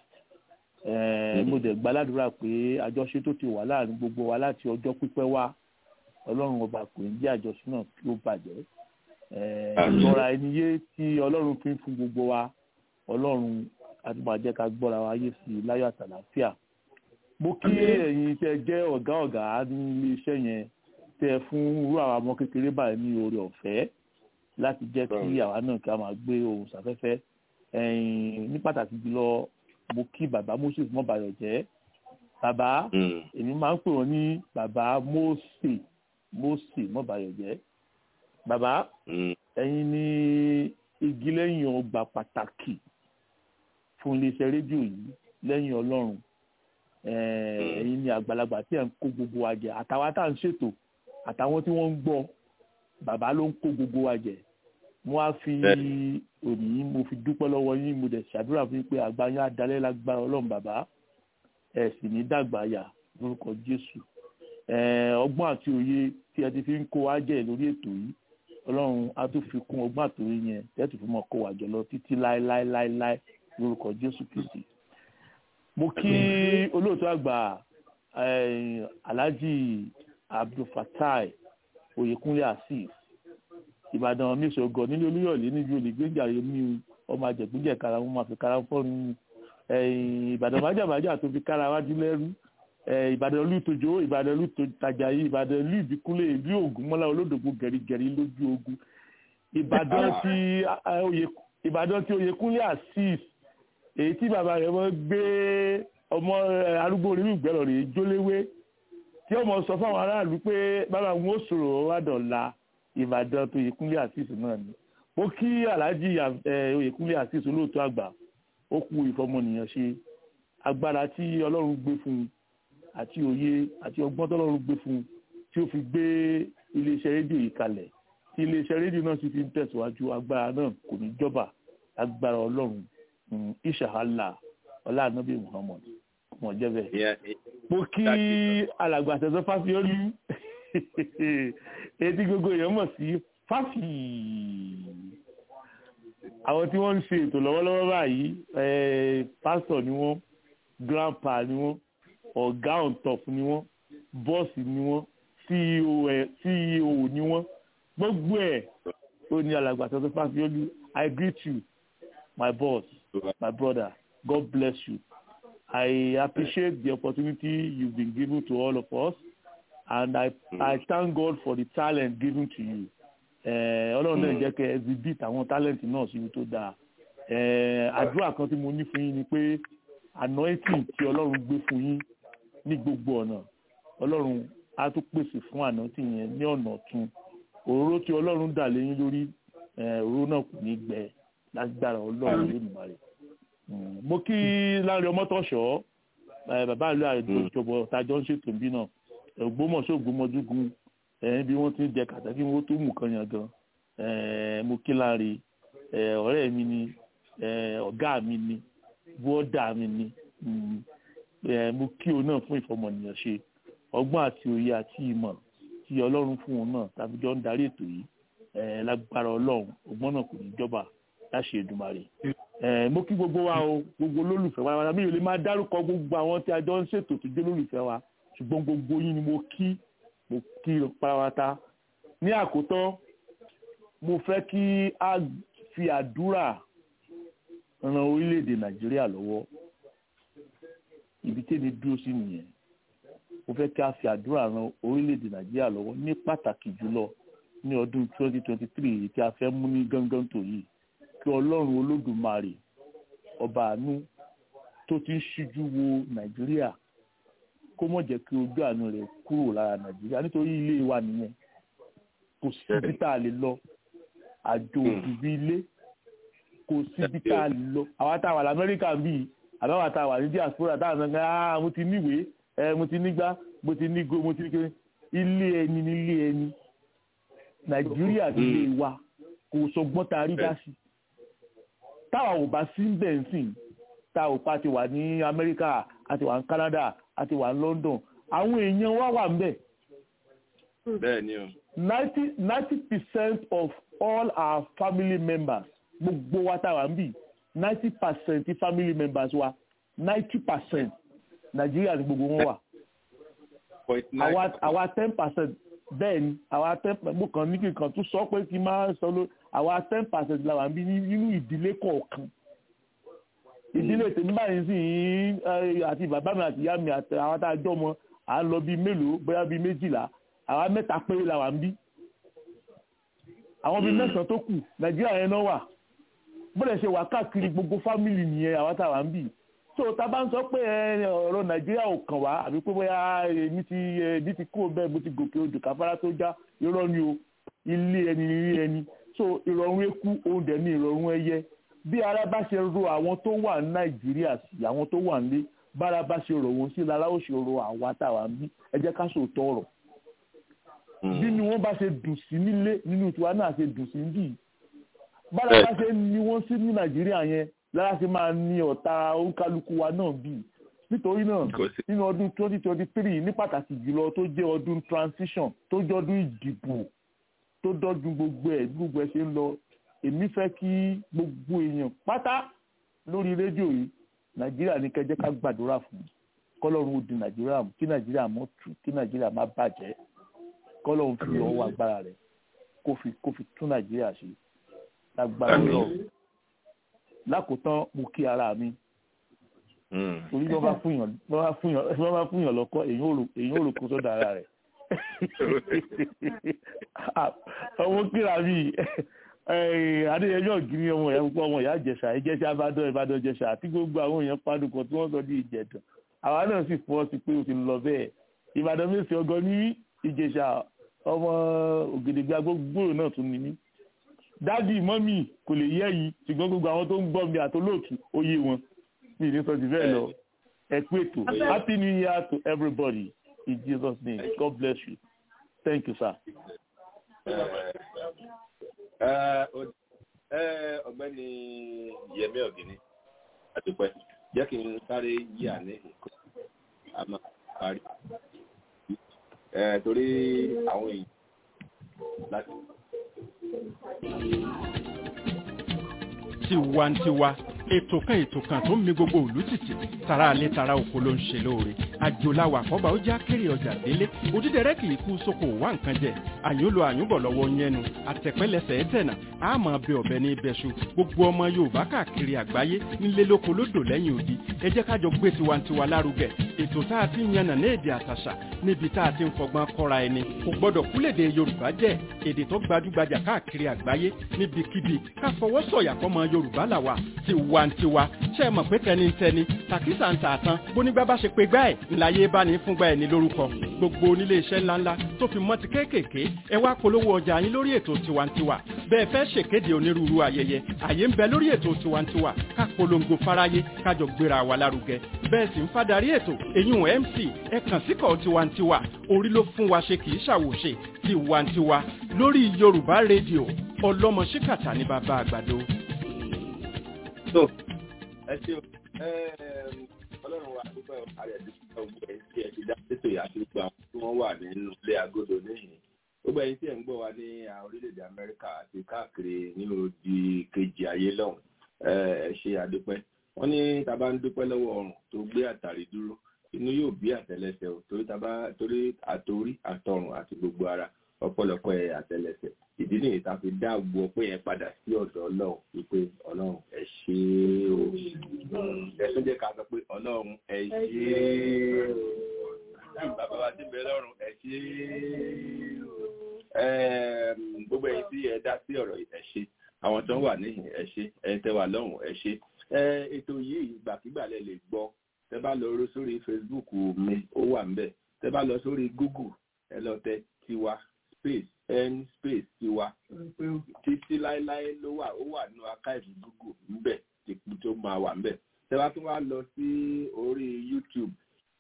S17: mo dẹ̀ gbàládùra pé àjọṣe tó ti wà láàrin gbogbo wa láti ọjọ́ pípẹ́ wá ọlọ́run ọba kò ní jẹ́ àjọṣe náà kí ó bàjẹ́ ìgbọ́ra ẹni yé tí ọlọ́run fi ń fún gbogbo wa ọlọ́run àti máa jẹ́ ká gbọ́ra wa yé sí i láyọ̀ àtàlàáfíà mo kí ẹ̀yin tẹ́ jẹ́ ọ̀gá ọ̀gá ní iléeṣẹ́ yẹn tẹ́ fún irú àwọn ọmọ kékeré báyìí ní oore ọ̀fẹ́ láti jẹ́ kí àwa náà kí a máa gbé ohùn sáfẹ́fẹ́ ní pàtàkì jùlọ mo kí bàbá moses mọ́bàyọ̀jẹ́ bàbá èmi máa ń pè wọ́n ní bàbá mose mose mọ́bàyọ̀jẹ́ bàbá ẹ̀yin ní igi lẹ́yìn ọgbà pàtàkì fún iléeṣẹ́ rédíò yìí lẹ́yìn ọlọ́run ẹ̀yin ní àgbàlagbà tí ẹ̀ ń kó gbogbo wa jẹ àtàwọn tá à ń ṣètò àtàwọn tí wọ́n ń gbọ́ bàbá ló ń kó gbogbo wa jẹ mo á fi òní mo fi dúpẹ́ lọ́wọ́ yín mo dẹ̀ ṣàdúrà fún yín pé àgbà yín adalẹ́ lágbára ọlọ́run bàbá ẹ̀ sì ní dàgbà yà lórúkọ jésù ọgbọ́n àti òye tí ẹ ti fi ń kó wa jẹ lórí ètò yìí ọlọ́run á tún fi kún ọgbọ́n àti òye yẹn tẹ́tù fún mọ́ kó wa jọ lọ títí láéláéláéláé lórúkọ jésù kìsì mo kí olóòtú àgbà alhaji abdulfatai oyèkúnlé asif ìbàdàn mísògọ nílé olúyọ̀lé níbi olùgbéjàre ní ọmọ àjẹgbéjẹ kára wọn máa fi kára fọ́ọ̀nù ìbàdàn májàmájà tó fi kára wájú lẹ́rú ìbàdàn olùtòjò ìbàdàn olùtòjàyí ìbàdàn ìlú ìbíkúnlé ìlú ògúnmọ́lá olódògbò gẹ̀rígẹ̀rí lójú ogun ìbàdàn tí ìbàdàn tí oyèkúnlé asif èyí tí bàbá rẹ̀ wọ́n gbé ọmọ arúgbó orí ìgbẹ́rọ̀ rẹ̀ jóléwé tí ọmọ sọ fáwọn aráàlú pé bàbá wọn ó sọ̀rọ̀ wádọ̀la ìbàdàn tó oyèkúnlé àṣìṣe náà ni mo kí aláàjì oyèkúnlé àṣìṣe olóòótọ́ àgbà ó kú ìfọmọnìyàn ṣe agbára tí ọlọ́run gbé fún un àti òye àti ọgbọ́n tọ́lọ́run gbé fún un tí ó fi gbé iléeṣẹ́ rédíò yìí kalẹ̀ tí iléeṣẹ́ rédíò náà sì fi ń tẹ̀síwájú agbára náà kò ní jọba agbára ọlọ́run ìṣàhálà ọláàánúbí muhammad mọ̀ jẹ́ bẹ́ẹ̀. mo kí alàgbà tẹ̀sán fáfiọ́lù etí gbogbo èèyàn mọ̀ sí fáfì àwọn tí wọ́n ń ṣe ètò lọ́wọ́lọ́wọ́ báyìí pásítọ̀ ni wọ́n grandpa ni wọ́n ọ̀gá on top ni wọ́n bọ́ọ̀sì ni wọ́n ceo ni wọ́n gbogbo ẹ̀ ó ní alàgbà tẹ̀sán fáfiọ́lù i greet you my boss my brother god bless you i appreciate the opportunity you've been given to all of us and i mm. i thank god for the talent given to you ọlọ́run náà jẹ́ kẹ́ exhibit àwọn talent náà síbi tó dáa àdúrà kan tí mo ní fún yín ni pé anointing tí ọlọ́run gbé fún yín ní gbogbo ọ̀nà ọlọ́run á tún pèsè fún anointing yẹn ní ọ̀nà ọ̀tun òróró tí ọlọ́run dà léyìn lórí òróró náà kò ní gbẹ lágbára ọlọ́run lónìí rẹ̀ mo kí láàrin ọmọtọ̀ṣọ́ bàbá ìlú àjọbọ tájọ ń ṣètò bí náà ògbómọ̀ṣọ́ ògbómọdúgun bí wọ́n ti ń jẹ kàtàkì wọ́n tó mú kan yàn gan mo kí láàrin ọ̀rẹ́ mi ni ọ̀gá mi ni bọ́ọ̀dà mi ni mo kí o náà fún ìfọmọnìyàn ṣe ọgbọ́n àti òye àti ìmọ̀ tí ọlọ́run fún wọn náà tàbí jọ ń darí ètò yìí ẹ lágbára ọlọ́run ọgbọ́n náà kò ní jọba láṣẹ Èdùmàrè ẹ mo kí gbogbo wa o gbogbo olólùfẹ́ wa wa mi ò lè máa dárúkọ gbogbo àwọn tí a jọ ń ṣètò tó jẹ́ olólùfẹ́ wa ṣùgbọ́n gbogbo yín ni mo kí mo kí parawata ní àkótán mo fẹ́ kí a fi àdúrà ran orílẹ̀-èdè Nàìjíríà lọ́wọ́ ibi tẹ́mi dúró sí nìyẹn mo fẹ́ kí a fi àdúrà ran orílẹ̀-èdè Nàìjíríà lọ́wọ́ ní pàtàkì jùlọ ní ọdún 2023 tí a fẹ́ mú ní gángan tó yìí kí Ọlọ́run Olódùmarè ọba àánú tó ti ń ṣíjú wo Nàìjíríà kó mọ̀ jẹ́ kí ojú àánú rẹ̀ kúrò lára Nàìjíríà nítorí ilé wa nìyẹn kò síbi tá a lè lọ àjò òdùbí ilé kò síbi tá a lè lọ àwa tá a wà lamẹ́ríkà bíi àbáwá tá a wà ní diaspora tá a sọ pé ah mo ti níwèé ẹ mo ti nígbà mo ti nígo mo ti ní kéré ilé ẹni ní ilé ẹni Nàìjíríà ní ilé wa kò sọgbọ́n tá a rí dá sí táwa ò bá sí bẹ́ẹ̀ ń sìn tá ò pa ti wà ní Amẹ́ríkà àti wà ní Canada àti wà ní London àwọn èèyàn wa wà ń bẹ̀.
S1: bẹ́ẹ̀ ni o.
S17: ninety ninety percent of all our family members gbogbo wa tá a wà ń bì ninety percent family members wa ninety percent Nàìjíríà ni gbogbo wọn wà. àwa àwa ten percent bẹ́ẹ̀ ni àwa ten mo kàn ní kíkan tún sọ pé kí n máa sọ ló àwa ten percent la wà ń bí nínú ìdílé kọ̀ọ̀kan ìdílé tèmi báyìí sì ń àti bàbá mi àti ìyá mi àti àwọn tá a jọ mọ à ń lọ bíi mélòó bóyá bíi méjìlá àwa mẹ́ta péré la wà ń bí àwọn bíi mẹ́sàn-án tó kù nàìjíríà yẹn náà wà bóde ṣe wà káàkiri gbogbo fámìlì nìyẹn àwa tá a wà ń bí so tá a bá ń sọ pé ọ̀rọ̀ nàìjíríà ò kàn wá àbí pé bóyá èmi ti èmi ti kúrò bẹ́ẹ̀ mo ti gòkè odò káfárá tó já irọ́ ni o ilé ẹni ilé ẹni so ìrọ̀rùn eku òun dẹ̀ ní ìrọ̀rùn ẹyẹ bí ara bá ṣe ro àwọn tó wà ní nàìjíríà sí àwọn tó wà nílé bára bá ṣe rò wọn sí lára ó ṣe ro àwa tá a wà ń bí ẹ jẹ́ ká sòótọ́ ọ̀rọ̀ bínú wọn bá ṣe dùn sí nílé nínú tiwa náà ṣe dùn sí níbí bára bá ṣe ní wọn sí ní nàìjíríà yẹn lára ṣe máa ní ọ̀tá oníkálukú wa náà bí nítorí náà nínú ọdún twenty twenty three ní pàtàkì jùlọ tó jẹ́ ọdún transition tó jẹ́ ọdún ìdìbò tó dọ́dún gbogbo ẹ̀ gbogbo ẹ̀ ṣe ń lọ èmi fẹ́ kí gbogbo èèyàn pátá lórí rédíò yìí nàìjíríà ní kẹjẹ ká gbàdúrà fún kọlọ́run ó di nàìjíríà mú kí nàìjíríà mọ́ tù kí nàìjíríà má bàjẹ́ kọlọ́run fi ọwọ́ agbára rẹ̀ kó fi kó fi tún nàìjíríà ṣe lágbára lọ lákòótán mo kí ara mi torí bí wọ́n bá fún yàn bí wọ́n bá fún yàn lọ́kọ́ èyàn ò rò kó sọ́dọ̀ ara rẹ̀ ọmọ kíra mi adéyẹmí ọ̀gírí ọmọ ìyá púpọ̀ ọmọ ìyá ìjẹsà ìjẹsà ìbàdàn ìbàdàn ìjẹsà àti gbogbo àwọn èèyàn padùkọ tí wọ́n sọ ní ìjẹ̀dàn àwa náà sì fọ́ sí pé o ti lọ bẹ́ẹ̀ ìbàdàn mẹ́sì ọgọ́ ní ìjẹsà ọmọ ògèdègbè agbógbòrò náà tún ní ní. dádì mọ́mì kò lè yẹ yìí ṣùgbọ́n gbogbo àwọn tó ń gbọ́ mi àtolóòtú ó yé wọn mi ní sọ ti bẹ́ẹ̀ lọ ẹ pé ètò happy new year to everybody in jesus name god bless you thank you sir
S1: ọ̀gbẹ́ni yẹmí ọ̀gìnní àdúpẹ́ jẹ́ kí n sáré yí àní nǹkan àmọ́ parí torí àwọn èèyàn láti.
S2: tiwantiwa ètò kan ètò kan tó ń mi gbogbo òlú títì tara alẹ́ tara oko ló ń ṣe lóore àjòláwà àkọ́bà ó já kéré ọjà délé òdídẹrẹ́ kì í kú sóko wá nǹkan jẹ àyùnlò àyùnbọ̀ lọ́wọ́ yẹnu àtẹ̀pẹ́lẹsẹ̀ ẹ̀tẹ̀nà àmọ́ bẹ ọ̀bẹ ní ibẹ̀ṣu gbogbo ọmọ yorùbá káàkiri àgbáyé nílé lóko lódò lẹ́yìn odi ẹ jẹ́ kájọ gbé tiwantiwa lárugẹ ètò tá a ti ń yànnà ní èdè àtàṣà níbi tá a ti ń fọgbọ́n kọ́ra ẹni kò gbọ́dọ̀ kúlèdè yorùbá jẹ́ èdè tó gbajúgbajà káàkiri àgbáyé níbikíbi ká fọwọ́ sọ̀yà fọmọ yorùbá làwà tiwantiwa ṣe é mọ̀ pé tẹnitẹni tàkísà ń tààtàn bónígbà bá ṣe pé gbá ẹ̀ ńláyé bá ní fúngbà ẹ̀ ní lórúkọ gbogbo onílé iṣẹ́ ńláńlá tó fi mọ́ ti kéékèèké ẹ wá polówó ọjà yín lórí ètò tiwantiwa bẹ́ẹ̀ fẹ́ ṣèkéde onírúurú ayẹyẹ àyè ń bẹ lórí ètò tiwantiwa ká polongo fáráyé kájọ gbéra wa lárugẹ bẹ́ẹ̀ sì ń fadarí ètò èyún mc ẹ kàn síkọ̀ tiwantiwa orí ló fún wa ṣe kì í ṣàwòṣe tiwantiwa lórí yorùbá rédíò ọlọ́mọ ṣíkàtà ní bàbá àgbàdo.
S1: so ẹ ṣe ọlọ́run wa tó adúpẹ́ ààrẹ dúpẹ́ gbogbo ẹ̀yin tí ẹ ti dá sétò yìí àti gbogbo àwọn tí wọ́n wà nínú ilé agodo níhìn gbogbo ẹ̀yin tí ẹ̀ ń gbọ́ wa ní orílẹ̀-èdè amẹ́ríkà àti káàkiri ní odi kejì ayé lọ́hùn ẹ ṣe àdúpẹ́ wọ́n ní tá a bá ń dúpẹ́ lọ́wọ́ ọrùn tó gbé àtàrí dúró inú yóò bí àtẹ́lẹsẹ̀ o torí tá a bá torí àtorí àtọrùn àti gbogbo ara ọ̀pọ̀lọpọ̀ ẹ àtẹ́lẹsẹ̀ ìdí nìyí tá a fi dá gbogbo ọpẹ́ yẹn padà sí ọ̀dọ̀ Ọlọ́run wípé Ọlọ́run ẹ ṣé o ẹ tún jẹ́ ká sọ pé Ọlọ́run ẹ ṣé o bàbá wa ti bẹ lọ́rùn ẹ ṣé o gbogbo ẹ̀yin tí ẹ dá sí ọ̀rọ̀ ẹ ṣé àwọn tó ń wà níhìn ẹ ṣé ẹ tẹ́ wà lọ́hùn ẹ ṣé ètò yìí ìgbàkigbà lẹ lè gbọ́ tẹ́ bá lọ sórí Facebook mi ó wà ńbẹ̀ tẹ́ bá lọ sórí Google ẹ lọ tẹ tiwa space n space tiwa títí láéláé ló wà ó wà nínú archive Google ńbẹ̀ tìpú tó máa wà ńbẹ̀ tẹ́ bá tún wá lọ sí orí YouTube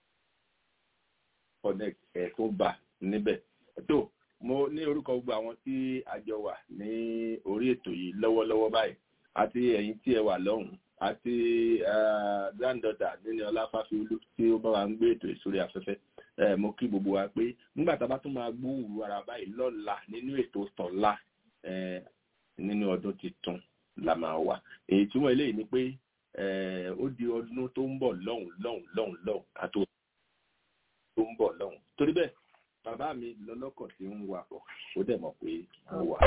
S1: connect ẹ̀ tó bá níbẹ̀ tó mo ní orúkọ gbogbo àwọn tí a jọ wà ní orí ètò yìí lọ́wọ́lọ́wọ́ báyìí àti ẹ̀yin tí ẹ wà lọ́hùn àti granddaughter nínú ọláfàfíolú tí ó bá wa ń gbé ètò ìsórí afẹ́fẹ́ mo kí gbogbo wa pé nígbà tá a bá tún máa gbóhùrù ara báyìí lọ́la nínú ètò tọ̀la nínú ọdún tuntun la máa wà èyí túmọ̀ eléyìí ni pé ó di ọdún tó ń bọ̀ lọ́hùn lọ́hùn lọ́hùn lọ́hùn àti tó ń bọ̀ lọ́hùn torí bẹ́ẹ̀ bàbá mi lọ́lọ́kọ̀ tí ń wakọ̀ ó dẹ̀ mọ̀ pé mo wà.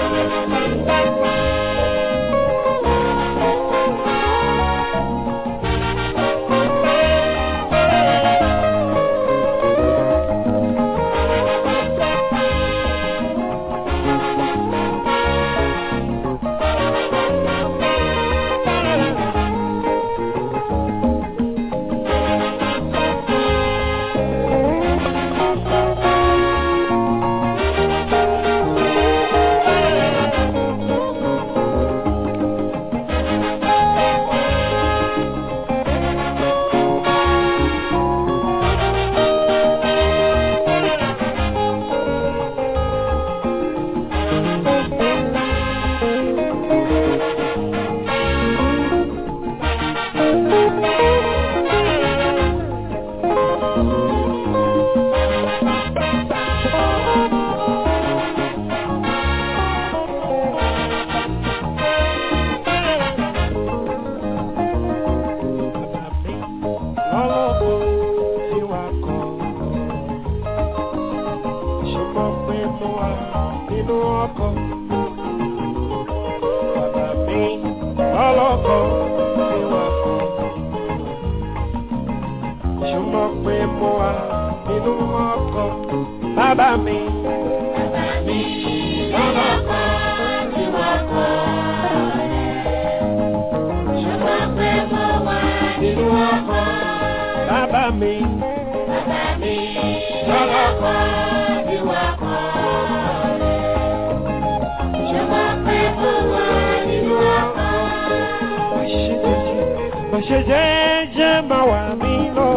S18: ṣe jẹ́jẹ́ máa wà mí lọ.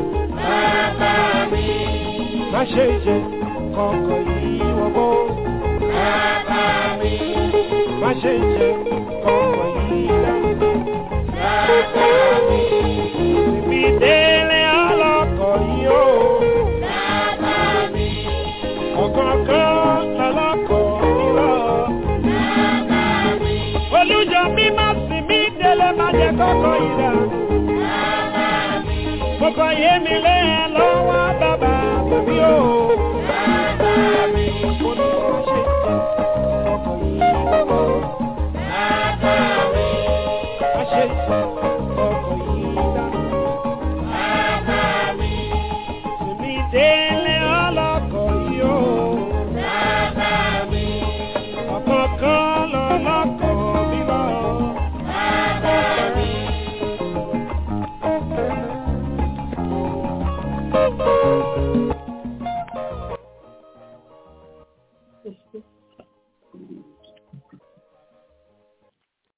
S18: Bàbá mi. Má ṣe jẹ kọ̀ọ̀kan yìí wọ́gbọ́. Bàbá mi. Má ṣe jẹ kọ̀ọ̀kan yìí dáhùn. Bàbá mi. Ibi délé ọlọ́kọ̀ yìí o. Bàbá mi. Ọ̀kọ̀ọ̀kan lọ́lọ́kọ̀ yìí lọ. Bàbá mi. Olújọ mi má sì mí délé má jẹ kọ́kọ́ yìí dáhùn. Bàbá mi. Mo kọ yé mi lé ẹ lọ́wọ́.